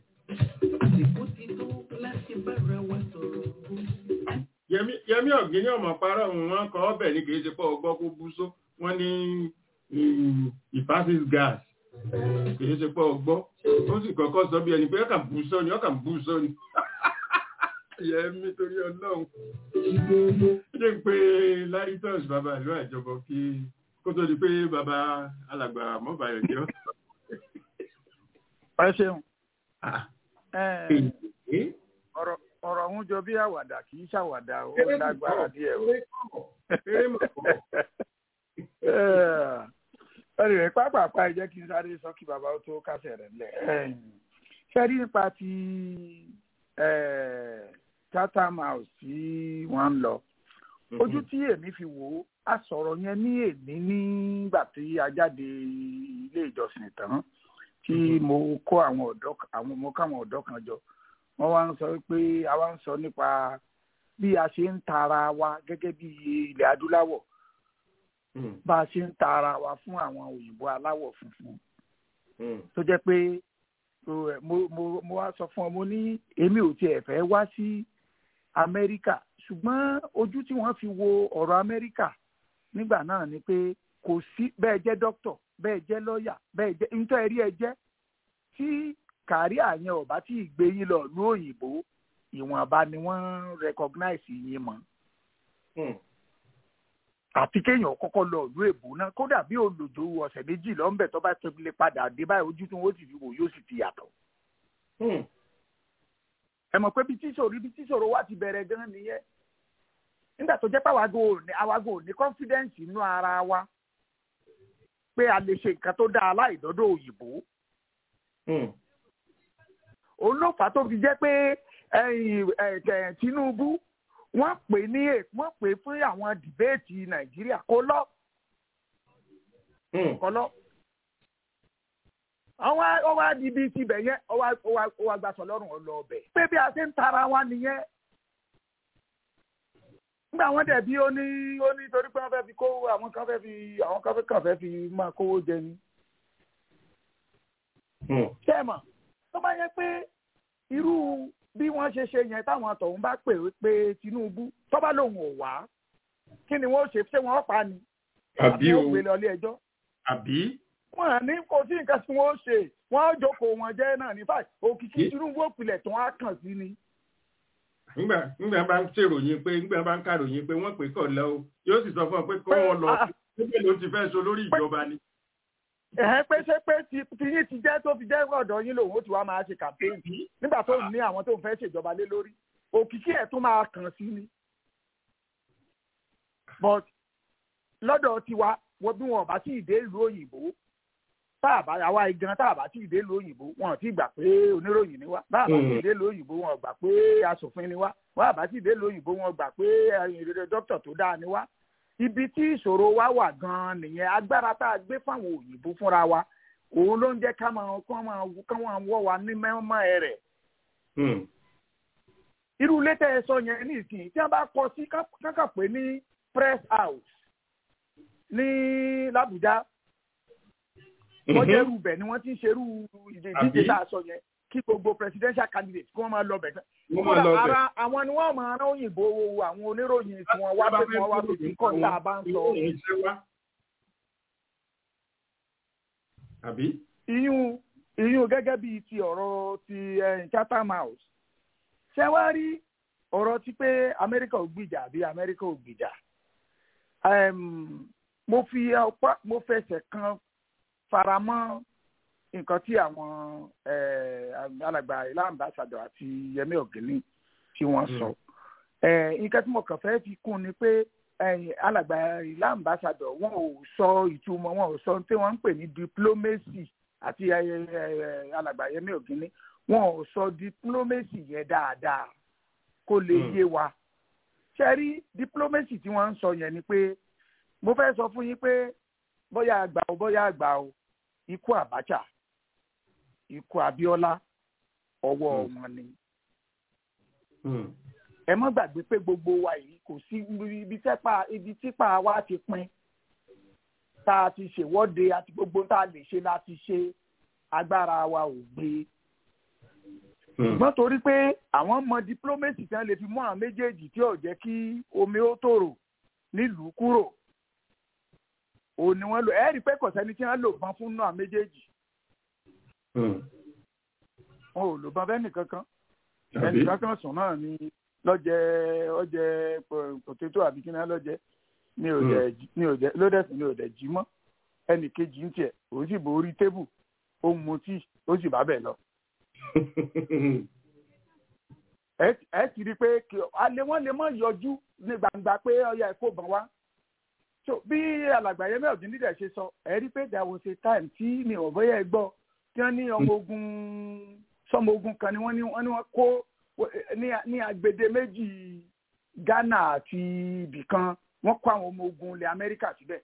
Yẹmí ọ̀gbìn ní ọmọ parọ́ òun wọn kọ ọbẹ̀ ní kìí ṣe pọ̀ ọgbọ́ kó bú só wọ́n ní ìpásís gas kìí ṣe pọ̀ ọgbọ́ ó sì kọ́kọ́ sọ bí ẹni pé ọkà bú sọ ni ọkà bú sọ ni yẹmi torí ọlọ́run ṣé ń pe laritus bàbá ìlú àjọbọ kí kó tó di pé bàbá alàgbà mọ́bàyọ̀ jẹ́ ẹ ṣeun ọ̀rọ̀ ọ̀rọ̀ ọ̀hún jọ bí àwàdà kì í ṣàwàdà ó lágbára díẹ̀ o. ẹnì rẹ̀ pápápá ẹ jẹ́ kí n sáré sọ kí bàbá ó tó kásẹ̀ rẹ̀ lẹ̀. ṣé rí nípa ti chatham house tí wọ́n ń lọ ojú tí èmi fi wò ó a sọ̀rọ̀ yẹn ní èmi nígbà tí a jáde ilé ìjọsìn tán tí mo kó àwọn ọ̀dọ́ àwọn mo káwọn ọ̀dọ́ kan jọ wọ́n wá ń sọ pé a wá ń sọ nípa bí a ṣe ń tara wa gẹ́gẹ́ bí ilẹ̀ adúláwọ̀ bá a ṣe ń tara wa fún àwọn òyìnbó aláwọ̀ funfun tó jẹ́ pé mo mo mo wá sọ fún ọ mo ní èmi ò tiẹ̀ fẹ́ wá sí amẹ́ríkà ṣùgbọ́n ojú tí wọ́n fi wo ọ̀rọ̀ amẹ́ríkà nígbà náà ni pé kò sí bẹ́ẹ̀ jẹ́ dókítọ̀ bẹ́ẹ̀ jẹ́ lọ́ọ̀yà bẹ́ẹ̀ jẹ́ nítorí ẹ̀rí ẹ jẹ́ tí kárí àyẹn ọ̀bá tí ìgbé yín lọ lú òyìnbó ìwọ̀nba ni wọ́n recognize yín mọ́. àti kéèyàn kọ́kọ́ lọ ìlú èbó náà kódà bí olùdó ọ̀sẹ̀ méjì lọ́nbẹ̀ tó bá ti lè padà dé báyìí ojú tí wọ́n sì fi wò yóò sì ti yàtọ̀. ẹ mọ̀ pé bí tíṣòro bí tíṣòro wá ti bẹ̀rẹ̀ gan nìyẹn nígbà tó jẹ́ pé àwago ò ní confidence inú ara wa pé a lè ṣe nǹkan tó dáa láìdọ́dọ̀ òyìnbó. òun ló fà á tó fi jẹ́ pé Tinubu wọ́n pè ní wọ́n pè fún àwọn dìbéètì Nàìjíríà kó lọ. kó lọ. àwọn ọwọ́ adibi ti bẹ̀ yẹn ọwọ́ agbásọ lọ́rùn ọlọ́ ọbẹ̀. pé bí a ṣe ń tara wa nìyẹn nígbà wọn dẹ̀ bí ó ní ó ní torí pé wọ́n fẹ́ fi kó àwọn kan fẹ́ fi àwọn kan fẹ́ kàn fẹ́ fi máa kówó jẹ ni. ṣé ẹ mọ̀ tó bá yẹ pé irú bí wọ́n ṣe ṣe yẹn táwọn àtọ̀hún bá pè pé Tinubu tó bá lòun ò wá kí ni wọ́n ṣe ṣé wọ́n pa ni. àbí o àbí wọ́n gbé lọ ilé ẹjọ́. àbí. wọ́n á ní kò sí nǹkan tí wọ́n ṣe wọ́n á jókòó wọn jẹ́ náà ní báyìí òkìkí Tinubu òpìlẹ̀ tó wá kàn sí ni nígbà nígbà bá ń ṣèròyìn pé nígbà bá ń kàròyìn pé wọ́n pè kọ̀ lọ o yóò sì sọ fún ọ pé kọ́ wọn lọ níbẹ̀ ló ti fẹ́ so lórí ìjọba ni. ẹ̀hẹ́n pé ṣé pé ti yín ti jẹ́ tó fi jẹ́ ọ̀dọ̀ yín lòun ó ti wá máa ṣe kàmpéǹtì nígbà tó ní àwọn tó ń fẹ́ ṣèjọba lé lórí òkìkí ẹ̀ tún máa kàn sí ni. but lọ́dọ̀ tiwa wọ́n bí wọn bá sí ìdé ìlú òyìnbó táàbà àwa igan táàbà tí ìdè lu òyìnbó wọn ò tí gbà pé oníròyìn ni wá táàbà tí ìdè lu òyìnbó wọn ò gbà pé asòfin ni wá wọn àbá tí ìdè lu òyìnbó wọn ò gbà pé ìrere dókítà tó dáa ni wá ibi tí ìṣòro wa wà gan-an nìyẹn agbára tá a gbé fáwọn òyìnbó fúnra wa òun ló ń jẹ́ ká máa kán máa kán máa wọ́ wa ní mẹ́mọ́ ẹ rẹ̀. irú ilé tẹ́ ẹ sọ yẹn ní ìsìn tí wọ́n bá kọ sí kákà pé ní press house ní làbújá wọ́n jẹ́ irú bẹ̀ ni wọ́n ti ń ṣerú ìdíje tá a sọ yẹn kí gbogbo presidential candidate kí wọ́n máa lọ bẹ̀ tán. kódà ara àwọn ni wọ́n máa rán òyìnbó àwọn oníròyìn tí wọ́n wá pé wọ́n wá lòdì kọ́ tá a bá ń sọ. iyún iyún gẹ́gẹ́ bíi ti ọ̀rọ̀ ti Chatham House ṣé wá rí ọ̀rọ̀ ti pé Amẹ́ríkà ò gbìjà àbí Amẹ́ríkà ò gbìjà mo fi ọpá mo fẹsẹ̀ kan faramọ́ nǹkan tí àwọn alàgbà ilá ambassadọ àti Yẹmí Ọ̀gẹ́ni tí wọ́n sọ nǹkan tí mo kàn fẹ́ fi kún ni pé alàgbà ilá ambassadọ wọn ò sọ ìtumọ̀ wọn ò sọ tí wọ́n ń pè ní diplomacy àti alàgbà Yẹmí Ọ̀gẹ́ni wọn ò sọ diplomacy yẹn dáadáa kó lè yé wa ṣe rí diplomacy tí wọ́n ń sọ yẹn ni pé mo fẹ́ sọ fún yín pé bóyá àgbà o bóyá àgbà o ikú Abacha ikú Abiola ọwọ́ wọn ni. ẹ má gbàgbé pé gbogbo wa yìí kò sí ibi tẹ́pà ibi típa wa ti pin tá a ti ṣèwọ́de àti gbogbo tá a lè ṣe láti ṣe agbára wa ò gbé. ṣùgbọ́n torí pé àwọn mọ diplomacy tí wọ́n lè fi mú àwọn méjèèjì tí ò jẹ́ kí omi ó tòrò nílùú kúrò òun ni wọ́n lò ẹ rí i pé kò sẹ́ni tí wọ́n lò bán fún náà méjèèjì. wọn ò lò bán bẹ́ẹ̀ nìkankan ẹnìkankan sùn náà ni lọ́jẹ́ ọjẹ́ pòtétò àbí kí náà lọ́jẹ́ ní òdẹ ní òdẹ lódẹ̀sì ní òdẹ jí mọ́ ẹnì kejì ń tiẹ̀ òun sì borí tébù ó ń mutí ó sì bá bẹ̀ lọ. ẹ ti rí i pé alẹ́ wọn lè mọ̀ yọjú ní gbangba pé ọya ẹ̀kọ́ bọ̀ wá. so bí alàgbà yẹn mẹ́ọ̀dún nídẹ̀ ṣe sọ ẹ rí i pé there was a time tí mi ò bọ́yẹ̀ ẹ gbọ́ tí wọ́n ní ọmọ ogun sọmọ ogun kan ni wọ́n ní wọ́n kó ní agbede méjì Ghana àti ibìkan wọ́n kó àwọn ọmọ ogun ilẹ̀ Amẹ́ríkà síbẹ̀.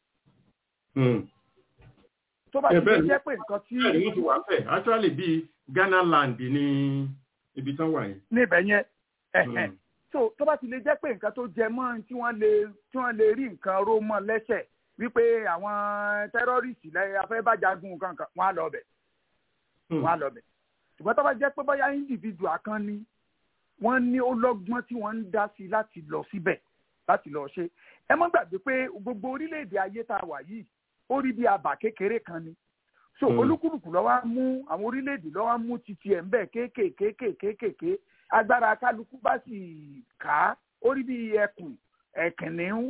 tó bá ti lè jẹ́ pé nǹkan tí. bẹ́ẹ̀ ni wọ́n ti wà fẹ́ actually bíi Ghana land ní ibi tán wà yẹn. níbẹ̀ yẹn so tó bá ti lè jẹ́ pé nǹkan tó jẹ mọ́ tí wọ́n lè tí wọ́n lè rí nǹkan ró mọ́ lẹ́sẹ̀ wípé àwọn tẹ́rọ́rìsì lẹ́yìn afẹ́bàjágun kankan wọ́n á lọ bẹ̀ wọ́n á lọ bẹ̀ ṣùgbọ́n tó bá jẹ́ pé bóyá individual kan ni wọ́n ní ó lọ́gbọ́n tí wọ́n ń dá sí láti lọ síbẹ̀ láti lọ ṣe ẹ mọ́ gbàgbé pé gbogbo orílẹ̀-èdè ayé tá a wà yìí ó rí bí abà kékeré kan ni so olúkúlùkù ló wá mú àwọn orílẹ̀-èdè ló wá mú titi ẹ̀ ń bẹ̀ kéékèèké kéékèèké agbára kálukú bá sì ká ó rí bí ẹkùn ẹ̀kìnníún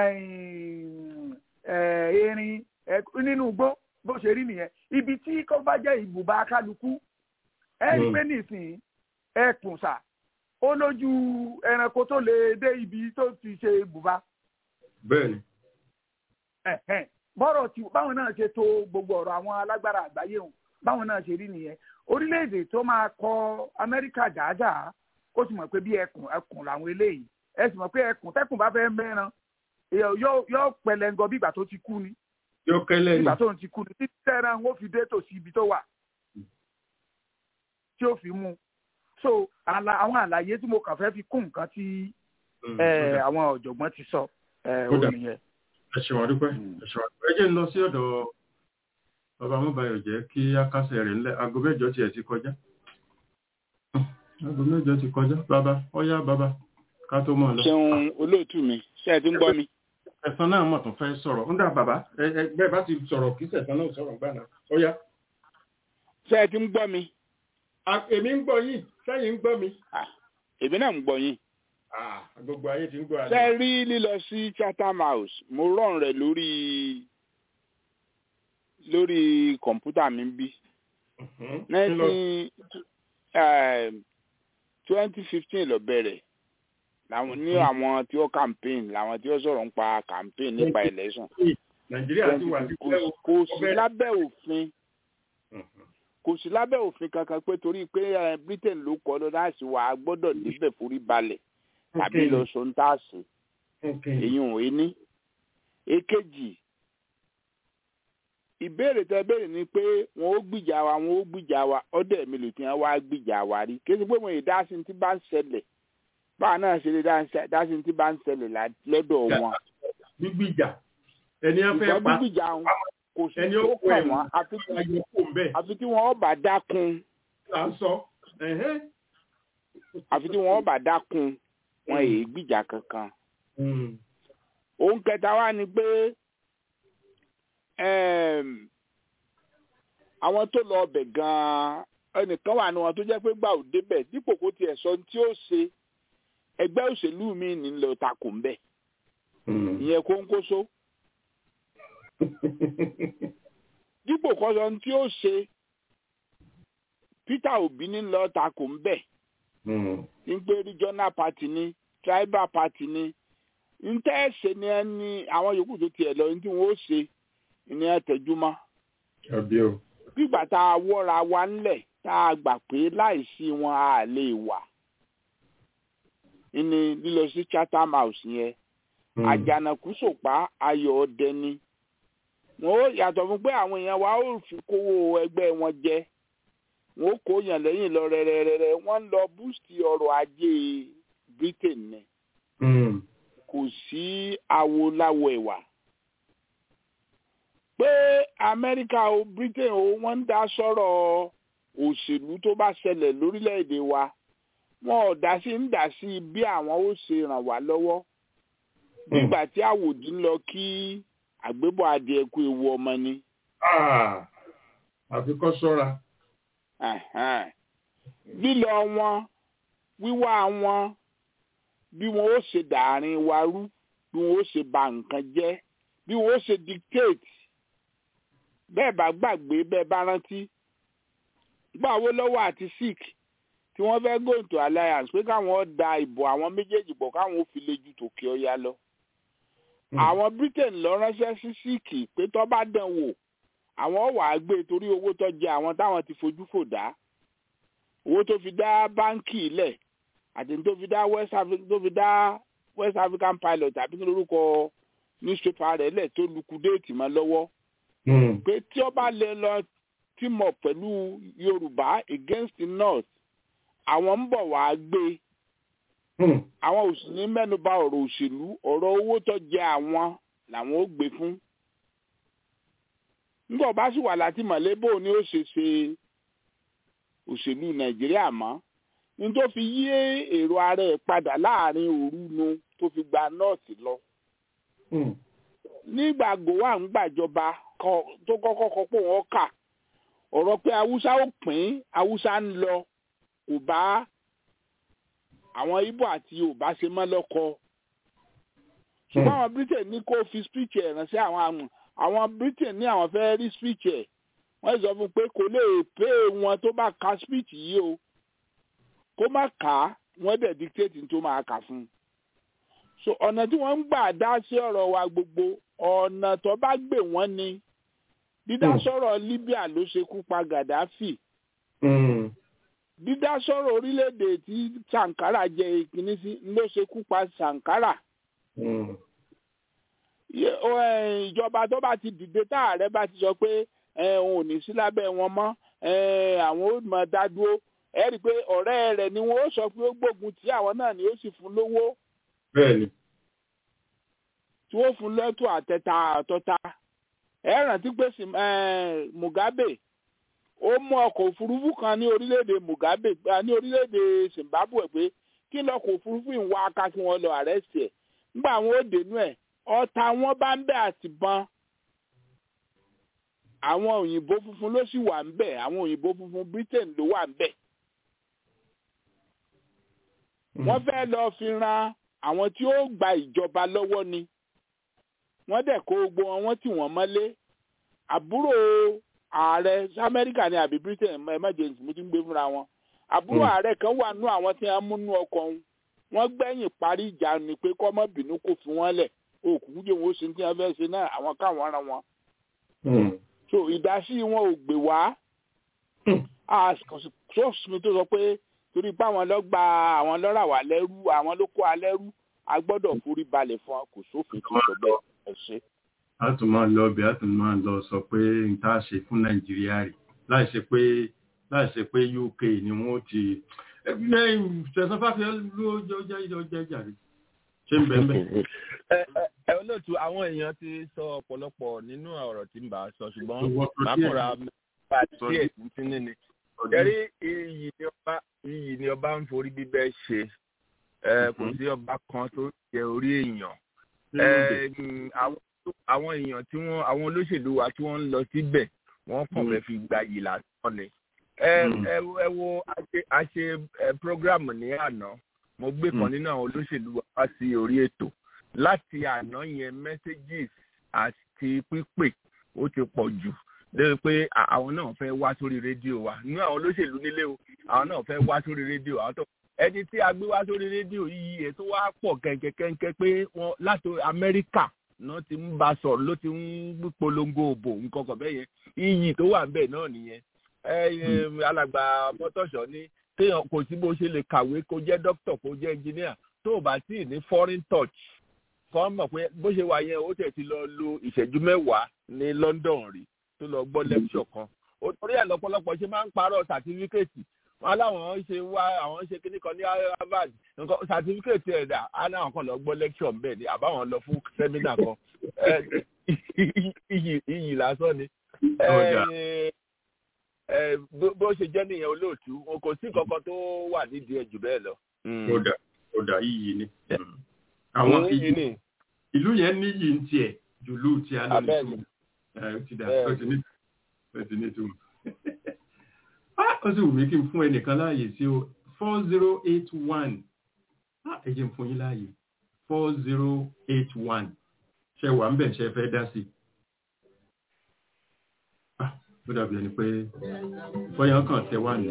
erin nínú igbó bó ṣe rí nìyẹn ibi tí kò bá jẹ́ ibùba kálukú ẹ rí pé nísìnyí ẹkùn sà ó lójú ẹranko tó lè dé ibi tó ti ṣe ibùba. bẹ́ẹ̀ni. bọ́rọ̀ tí báwọn náà ṣe to gbogbo ọ̀rọ̀ àwọn alágbára àgbáyé hàn báwọn náà ṣe rí nìyẹn orílẹ̀-èdè tó máa kọ amẹ́ríkà dáadáa ó sì mọ̀ pé bí ẹkùn ẹkùn làwọn eléyìí ẹ sì mọ̀ pé ẹkùn tẹ́kùn bá fẹ́ mẹ́ran yóò pẹlẹngọ bí ìgbà tó ti kú ni yóò kẹlẹ ni ìgbà tó ti kú ni títí tẹ́ran ó fi dé tòsí ibi tó wà tí ó fi mú so àwọn àlàyé tí mo kàn fẹ́ fi kún nǹkan tí àwọn ọ̀jọ̀gbọ́n ti sọ ó nìyẹn. ẹ ṣe wàá dúpẹ́ ẹ ṣe wàá dúpẹ́ ẹ jẹ́ ń lọ sí ọ̀dọ̀ bàbá mọ́bàyọ̀ jẹ́ kí akásẹ̀ rẹ̀ ńlẹ̀ aago mẹ́jọ tiẹ̀ ti kọjá aago mẹ́jọ ti kọjá bàbá ọ̀yá bàbá ká tó mọ̀ lọ. ṣeun olóòtú mi ṣé ẹ ti ń gbọ́ mi. ẹ̀sán náà mọ̀ tó fẹ́ sọ̀rọ̀ ń dà bàbá bẹ́ẹ̀ bá ti sọ̀rọ̀ kí sẹ̀sán náà sọ̀rọ̀ gbà náà ọ̀yá. ṣé ẹ ti ń gbọ́ mi. èmi ń gbọ́ yín sẹ́yìn ń gbọ́ mi. èmi náà ń gbọ́ yín. gbogbo ayé ti ń gbọ́ ṣé ẹ rí lílọ sí Chatham House mo rọrùn rẹ̀ lórí lórí kọ̀ǹpútà mi bí. nineteen twenty fifteen ló bẹ̀rẹ̀ làwọn ní àwọn tí ó campaign làwọn tí ó sọ̀rọ̀ ń pa campaign nípa election. nàìjíríà ti wà sí kò sí lábẹ́ òfin kò sí lábẹ́ òfin kankan pé torí pé Britain ló kọ́ lọ láti wà á gbọ́dọ̀ níbẹ̀ forí balẹ̀ tàbí lọ sọ ń tà sí èyí ò ní. èkejì ìbéèrè tẹ béèrè ni pé wọn ó gbìjà wa wọn ó gbìjà wa ọdẹ mi lò tí wọn wá gbìjà wa rí kí ẹsẹ pé wọn yìí dá sí ti bá ń ṣẹlẹ̀ báwa náà ṣe lè dá sí ti bá ń ṣẹlẹ̀ lọ́dọ̀ wọn. gbígbìjà ẹni ẹ fẹ́ pa gbígbìjà kò sí tó kàn wọn àfi tí wọn ọba dákun. àfi tí wọn ọba dákun wọn èyí gbìjà kankan. òun kẹta wá ni pé àwọn tó lọ ọbẹ̀ gan-an ẹnìkan wà ní wọn tó jẹ́ pé gbà ò débẹ̀ dípò kó tiẹ̀ sọ tí ó ṣe ẹgbẹ́ òṣèlú mi ní lọ takò ń bẹ̀ ìyẹn kóńkóso dípò kó sọ tí ó ṣe Peter Obi ní lọ takò ń bẹ̀ ní pé regional party ni tribal party ni ń tẹ́ ẹ̀ ṣe ni ẹni àwọn yòókù tó tiẹ̀ lọ ní tí wọ́n ó ṣe ní ẹtẹjúmọ́. gbígbà tá a wọ́ra wa ńlẹ̀ tá a gbà pé láìsí wọn a lè wà. ní lílọ sí Chatham House yẹn àjànàkú sòpá ayọ̀ ọdẹ ni. wọ́n ó yàtọ̀ fún pé àwọn èèyàn wa ó fi kówó ẹgbẹ́ wọn jẹ. wọ́n ó kó yàn lẹ́yìn lọ rẹ́rẹ́rẹ́rẹ́ wọ́n ń lọ búùsì ọrọ̀ ajé Britain ni. kò sí awo láwo ẹ̀wà pé amẹ́ríkà o britain o wọ́n ń dá sọ̀rọ̀ òṣèlú tó bá ṣẹlẹ̀ lórílẹ̀‐èdè wa wọn ò dá sí ń dá sí bí àwọn ó ṣe ràn wá lọ́wọ́ nígbà tí àwòdì ń lọ kí àgbébọ̀ adìẹ kú ewu ọmọ ni. àfi kọ́ sọ́ra. lílọ wọn wíwá wọn bí wọn ó ṣe dàárín wa rú bí wọn ó ṣe ba nǹkan jẹ́ bí wọn ó ṣe dictate bẹ́ẹ̀ bá gbàgbé bẹ́ẹ̀ bá rántí gbà owó lọ́wọ́ àti sick tí wọ́n fẹ́ go into alliance pé káwọn da ìbò àwọn méjèèjì bọ̀ káwọn ó fi lè ju tòkè ọya lọ. àwọn britain lọ ránṣẹ́ sí sick pé tó bá dán wò àwọn wàá gbé torí owó tó jẹ àwọn táwọn ti fojú fò dá owó tó fi dá báńkì ilẹ̀ àti tó fi dá west africa tó fi dá west african pilot àbí kí lórúkọ newspaper rẹ̀ lẹ̀ tó lukudéètì mọ́ lọ́wọ́ pé tí ó bá lè lọ tímọ̀ pẹ̀lú yorùbá against the north àwọn ń bọ̀ wá gbé àwọn òsì ní mẹ́nuba ọ̀rọ̀ òṣèlú ọ̀rọ̀ owó tó jẹ àwọn làwọn ó gbé fún nígbà bá sì wà láti mọ̀lẹ́bò ni ó ṣe ṣe òṣèlú nàìjíríà mọ́ ní tó fi yí èrò ara ẹ̀ padà láàrin òru nu tó fi gba nọ́ọ̀tì lọ. nígbà gòwà ń gbàjọba tó kọ́kọ́ kọ́ pé wọ́n kà ọ̀rọ̀ pé haúsá ó pín haúsá ń lọ kò bá àwọn ibo àti yorùbá ṣe mọ́ lọ́kọ. ṣùgbọ́n àwọn britain ní kó fi speech ẹ̀ ránṣẹ́ àwọn àmọ̀ àwọn britain ní àwọn fẹ́ rí speech ẹ̀ wọ́n sọ fún pé kò lè pé wọn tó bá ka speech yìí o kó má kà á wọ́n dẹ̀ dictate tó máa kà fún un. so ọ̀nà tí wọ́n ń gbà dá sí ọ̀rọ̀ wa gbogbo ọ̀nà tó bá gbé wọ́n ni dídá sọ̀rọ̀ libya ló ṣekú pa gaddafi dídá sọ̀rọ̀ orílẹ̀-èdè tí sankara jẹ ìkíní sí ló ṣekú pa sankara ìjọba tó bá ti dìde tá ààrẹ bá ti sọ pé òun ò ní sí lábẹ́ wọn mọ́ àwọn ò mọ̀ dá dúró ẹ rí i pé ọ̀rẹ́ rẹ̀ ni wọ́n ó sọ pé ó gbógun tí àwọn náà ni ó sì fún lówó. bẹ́ẹ̀ni. tí wọ́n fún lẹ́tọ̀ àtẹ̀tà àtọ́ta ẹ rántí pé Mugabe ó mú ọkọ̀ òfurufú kan ní orílẹ̀-èdè Mugabe ní orílẹ̀-èdè Zimbabwe pé kí lọkọ̀ òfurufú ń wá aka kí wọ́n lọ àrẹ́sì ẹ̀ nígbà àwọn ó dénú ẹ̀ ọ̀tá wọn bá ń bẹ̀ àtìbọn àwọn òyìnbó funfun ló sì wà ń bẹ̀ àwọn òyìnbó funfun Britain ló wà ń bẹ̀ wọ́n fẹ́ lọ fi ran àwọn tí ó gba ìjọba lọ́wọ́ ni wọ́n dẹ̀ kó gbogbo wọn wọ́n tì wọ́n mọ́lé àbúrò ààrẹ amẹ́ríkà ni àbí britain emergency mo ti ń gbé fúnra wọn àbúrò ààrẹ kan wà nú àwọn tí wọ́n mú nú ọkọ̀ wọn wọ́n gbẹ̀yìn parí ìjà ni pé kọ́mọ́ bínú kò fi wọ́n lẹ̀ òkú jẹ́ wọn ó ṣe tí wọ́n fẹ́ ṣe náà àwọn káwọn ran wọn. so ìdásí wọn ò gbé wá sọ́ọ̀sì tó sọ pé torí pé àwọn lọ gba àwọn lọ́ra wà lẹ́rú àwọn ló kó alẹ́rú a gbọ́dọ̀ forí balẹ̀ fún kò sófin tó sọ bẹ́ẹ̀ ẹ ṣe. a tún máa lọ ọbẹ̀ a tún máa lọ sọ pé n tá a ṣe fún nàìjíríà rè láì ṣe pé láì ṣe pé uk ni wọ́n ti tẹ̀sán fáfíà ló jẹ́ ìjọ jàre ṣé ń bẹ́ẹ̀ bẹ́ẹ̀. ẹ olóòtú àwọn èèyàn ti sọ ọ̀pọ̀lọpọ̀ nínú ọ̀rọ̀ tí ń bá a sọ ṣùgbọ́n màmúra bá díẹ̀ títí ní jẹ́rí iyì ni ọba iyì ni ọba ń forí bíbẹ́ ṣe kò sí ọba kan tó jẹ orí èèyàn àwọn èèyàn tí wọ́n àwọn olóṣèlú wa tí wọ́n ń lọ síbẹ̀ wọ́n kàn fẹ́ fi gba yìí lásán ni. ẹ wo a ṣe program ní àná mo gbé kan nínú àwọn olóṣèlú wa sí orí ètò láti àná yẹn messages àti pípè ó ti pọ̀ jù lórí pé àwọn náà fẹ́ wá sórí rédíò wa nínú àwọn olóṣèlú nílé o àwọn náà fẹ́ wá sórí rédíò àwọn tó ẹni tí a gbé wá sórí rédíò yìí ètò wa pọ̀ kẹ̀kẹ́kẹ́kẹ́ pé wọ́n láti amẹ́ríkà náà ti ń bá sọ̀rọ̀ ló ti ń polongo òbò nǹkan kan bẹ́ẹ̀ yẹn iyì tó wà níbẹ̀ náà nìyẹn alàgbà mọ́tòṣọ́ ní téèyàn kò sí bó ṣe lè kàwé kó jẹ́ dókítà kó jẹ́ ẹnjìníà tó o bá tí ì ní foreign touch kọ́ mọ̀ pé bó ṣe wà yẹn ó tẹ̀ ti lọ lo ìṣẹ́jú mẹ́wàá ní London rí tó lọ gbọ́ lecture kan ó torí ẹ̀ lọ́pọ̀lọpọ̀ ṣe máa ń parọ́ sàtífíkẹ́ẹ̀tì wọn láwọn ṣe wá àwọn ṣe kíní kan ní Harvard nǹkan sàtífíkẹ́ẹ̀tì ẹ̀dà á náà kàn lọ gbọ́ lecture ń bẹ̀ ni àbáwọn lọ fún sẹ́mínà kan iyì lásán ni bó ṣe jẹ́ nìyẹn olóòtú kò sí kankan tó wà nídìí ẹ̀ jù bẹ́ẹ̀ lọ. kódà kódà iyì ni àwọn ìlú yẹn níyì ń tiẹ̀ jùlù tí a lọ lè tún ó ti dà ó ti ní ó ti ní tún ó sì wù mí kí n fún ẹnìkan láàyè sí o four zero eight one ẹ jẹ́ n fún yín láàyè four zero eight one ṣe wà ń bẹ̀ ṣe fẹ́ dá sí ó dàbí ẹni pé bóyá kàn tẹ wà ní.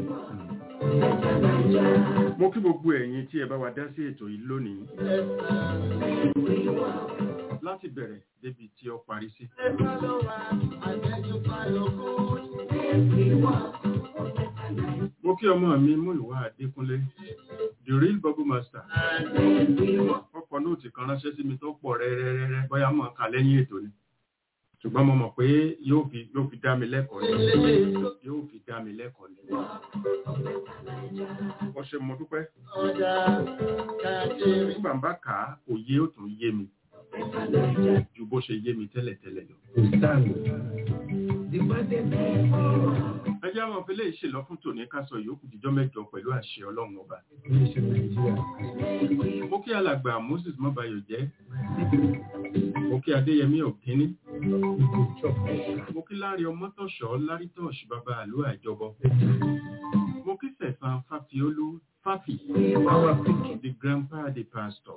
mo kí gbogbo ẹ̀yin tí ẹ bá wa dá sí ètò yìí lónìí láti bẹ̀rẹ̀ débi tí ó parí sí. mo kí ọmọ mi mú ìwà Adékúnlé the real bubble master ọkọ̀ nóòtì kan ránṣẹ́ sí mi tó pọ̀ rẹ́rẹ́rẹ́rẹ́ bóyá mọ̀ ká lẹ́yìn ètò ni ṣùgbọ́n mo mọ̀ pé yóò fi yóò fi dá mi lẹ́kọ̀ọ́ ni yóò fi dá mi lẹ́kọ̀ọ́ ni. ó ṣe mo dúpẹ́. nígbà bá kà á kò yé ó tún yé mi ju bó ṣe yé mi tẹ́lẹ̀tẹ́lẹ̀ lọ. ẹ jẹ́ àwọn òfin lè ṣèlọ fún tòní ká sọ ìyókù jíjọ́ mẹ́jọ pẹ̀lú àṣẹ ọlọ́run ọba. mo kí alàgbà Moses mọ́bayọ̀ jẹ́ mo kí adéyẹmí ọ̀gíní mo kí lárí ọmọtọ̀ṣọ́ lárítọ̀ṣ bàbá àlú àjọbọ mo kí sẹ̀sán fàfiolú fàfì the grandpa the pastor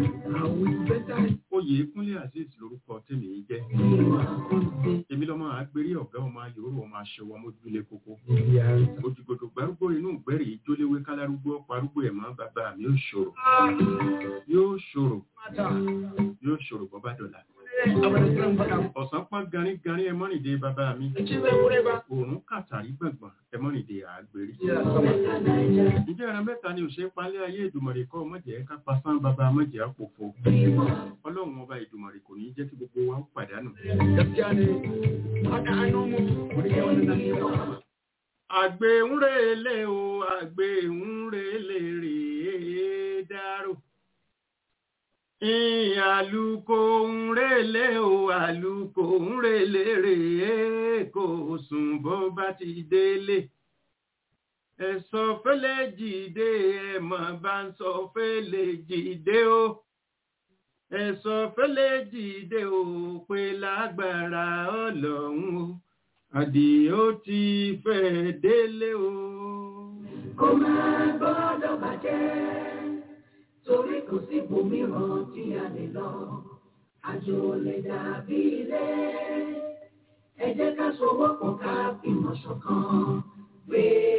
oyè kúnlé azeez lórúkọ tèmi yìí jẹ́ èmi lọ́mọ àgbérí ọ̀gá ọmọ ayòrò ọmọ aṣọwọ́ mójúlé kókó ojúgbòdò gbárùgbò inú ìgbẹ́rì ìjóléwé kálárúgbó parúgbó ẹ̀mọ́ bàbá mi yóò ṣòro yóò ṣòro yóò ṣòro bọ́ bá dọ̀là ọ̀sán pọ́n garin garin ẹmọ́rìndé bàbá mi òórùn kàtàrí gbọ̀ngbọ̀n ẹmọ́rìndé àgbèrí ìjẹ́ ẹran mẹ́ta ni òṣè palẹ́ ayé ìdùmọ̀rẹ́ kọ́ mọ̀jẹ̀ ká pasán bàbá mọ̀jẹ̀ àpòfo ọlọ́run ọba ìdùmọ̀rẹ́ kò ní jẹ́ kí gbogbo wa ó pàdánù. àgbẹ̀ ń relé o àgbẹ̀ ń relé rèé dárò àlùkò ń relé o àlùkò ń relé rèé kò sùn bó bá ti délé ẹ̀sọ́ fẹ́lẹ́ jìde ẹ̀mọ̀ bá ń sọ fẹ́lẹ́ jìde o ẹ̀sọ́ fẹ́lẹ́ jìde o pé lágbára ọlọ́run o àdìó ti fẹ́ délé o. kó máa gbọ́dọ̀ bàjẹ́ torí kò sí ibòmíràn tí a lè lọ àjò lè dàbí ilé ẹ jẹ́ ká sowọ́pọ̀ ká fìmọ̀ ṣọ̀kan pé.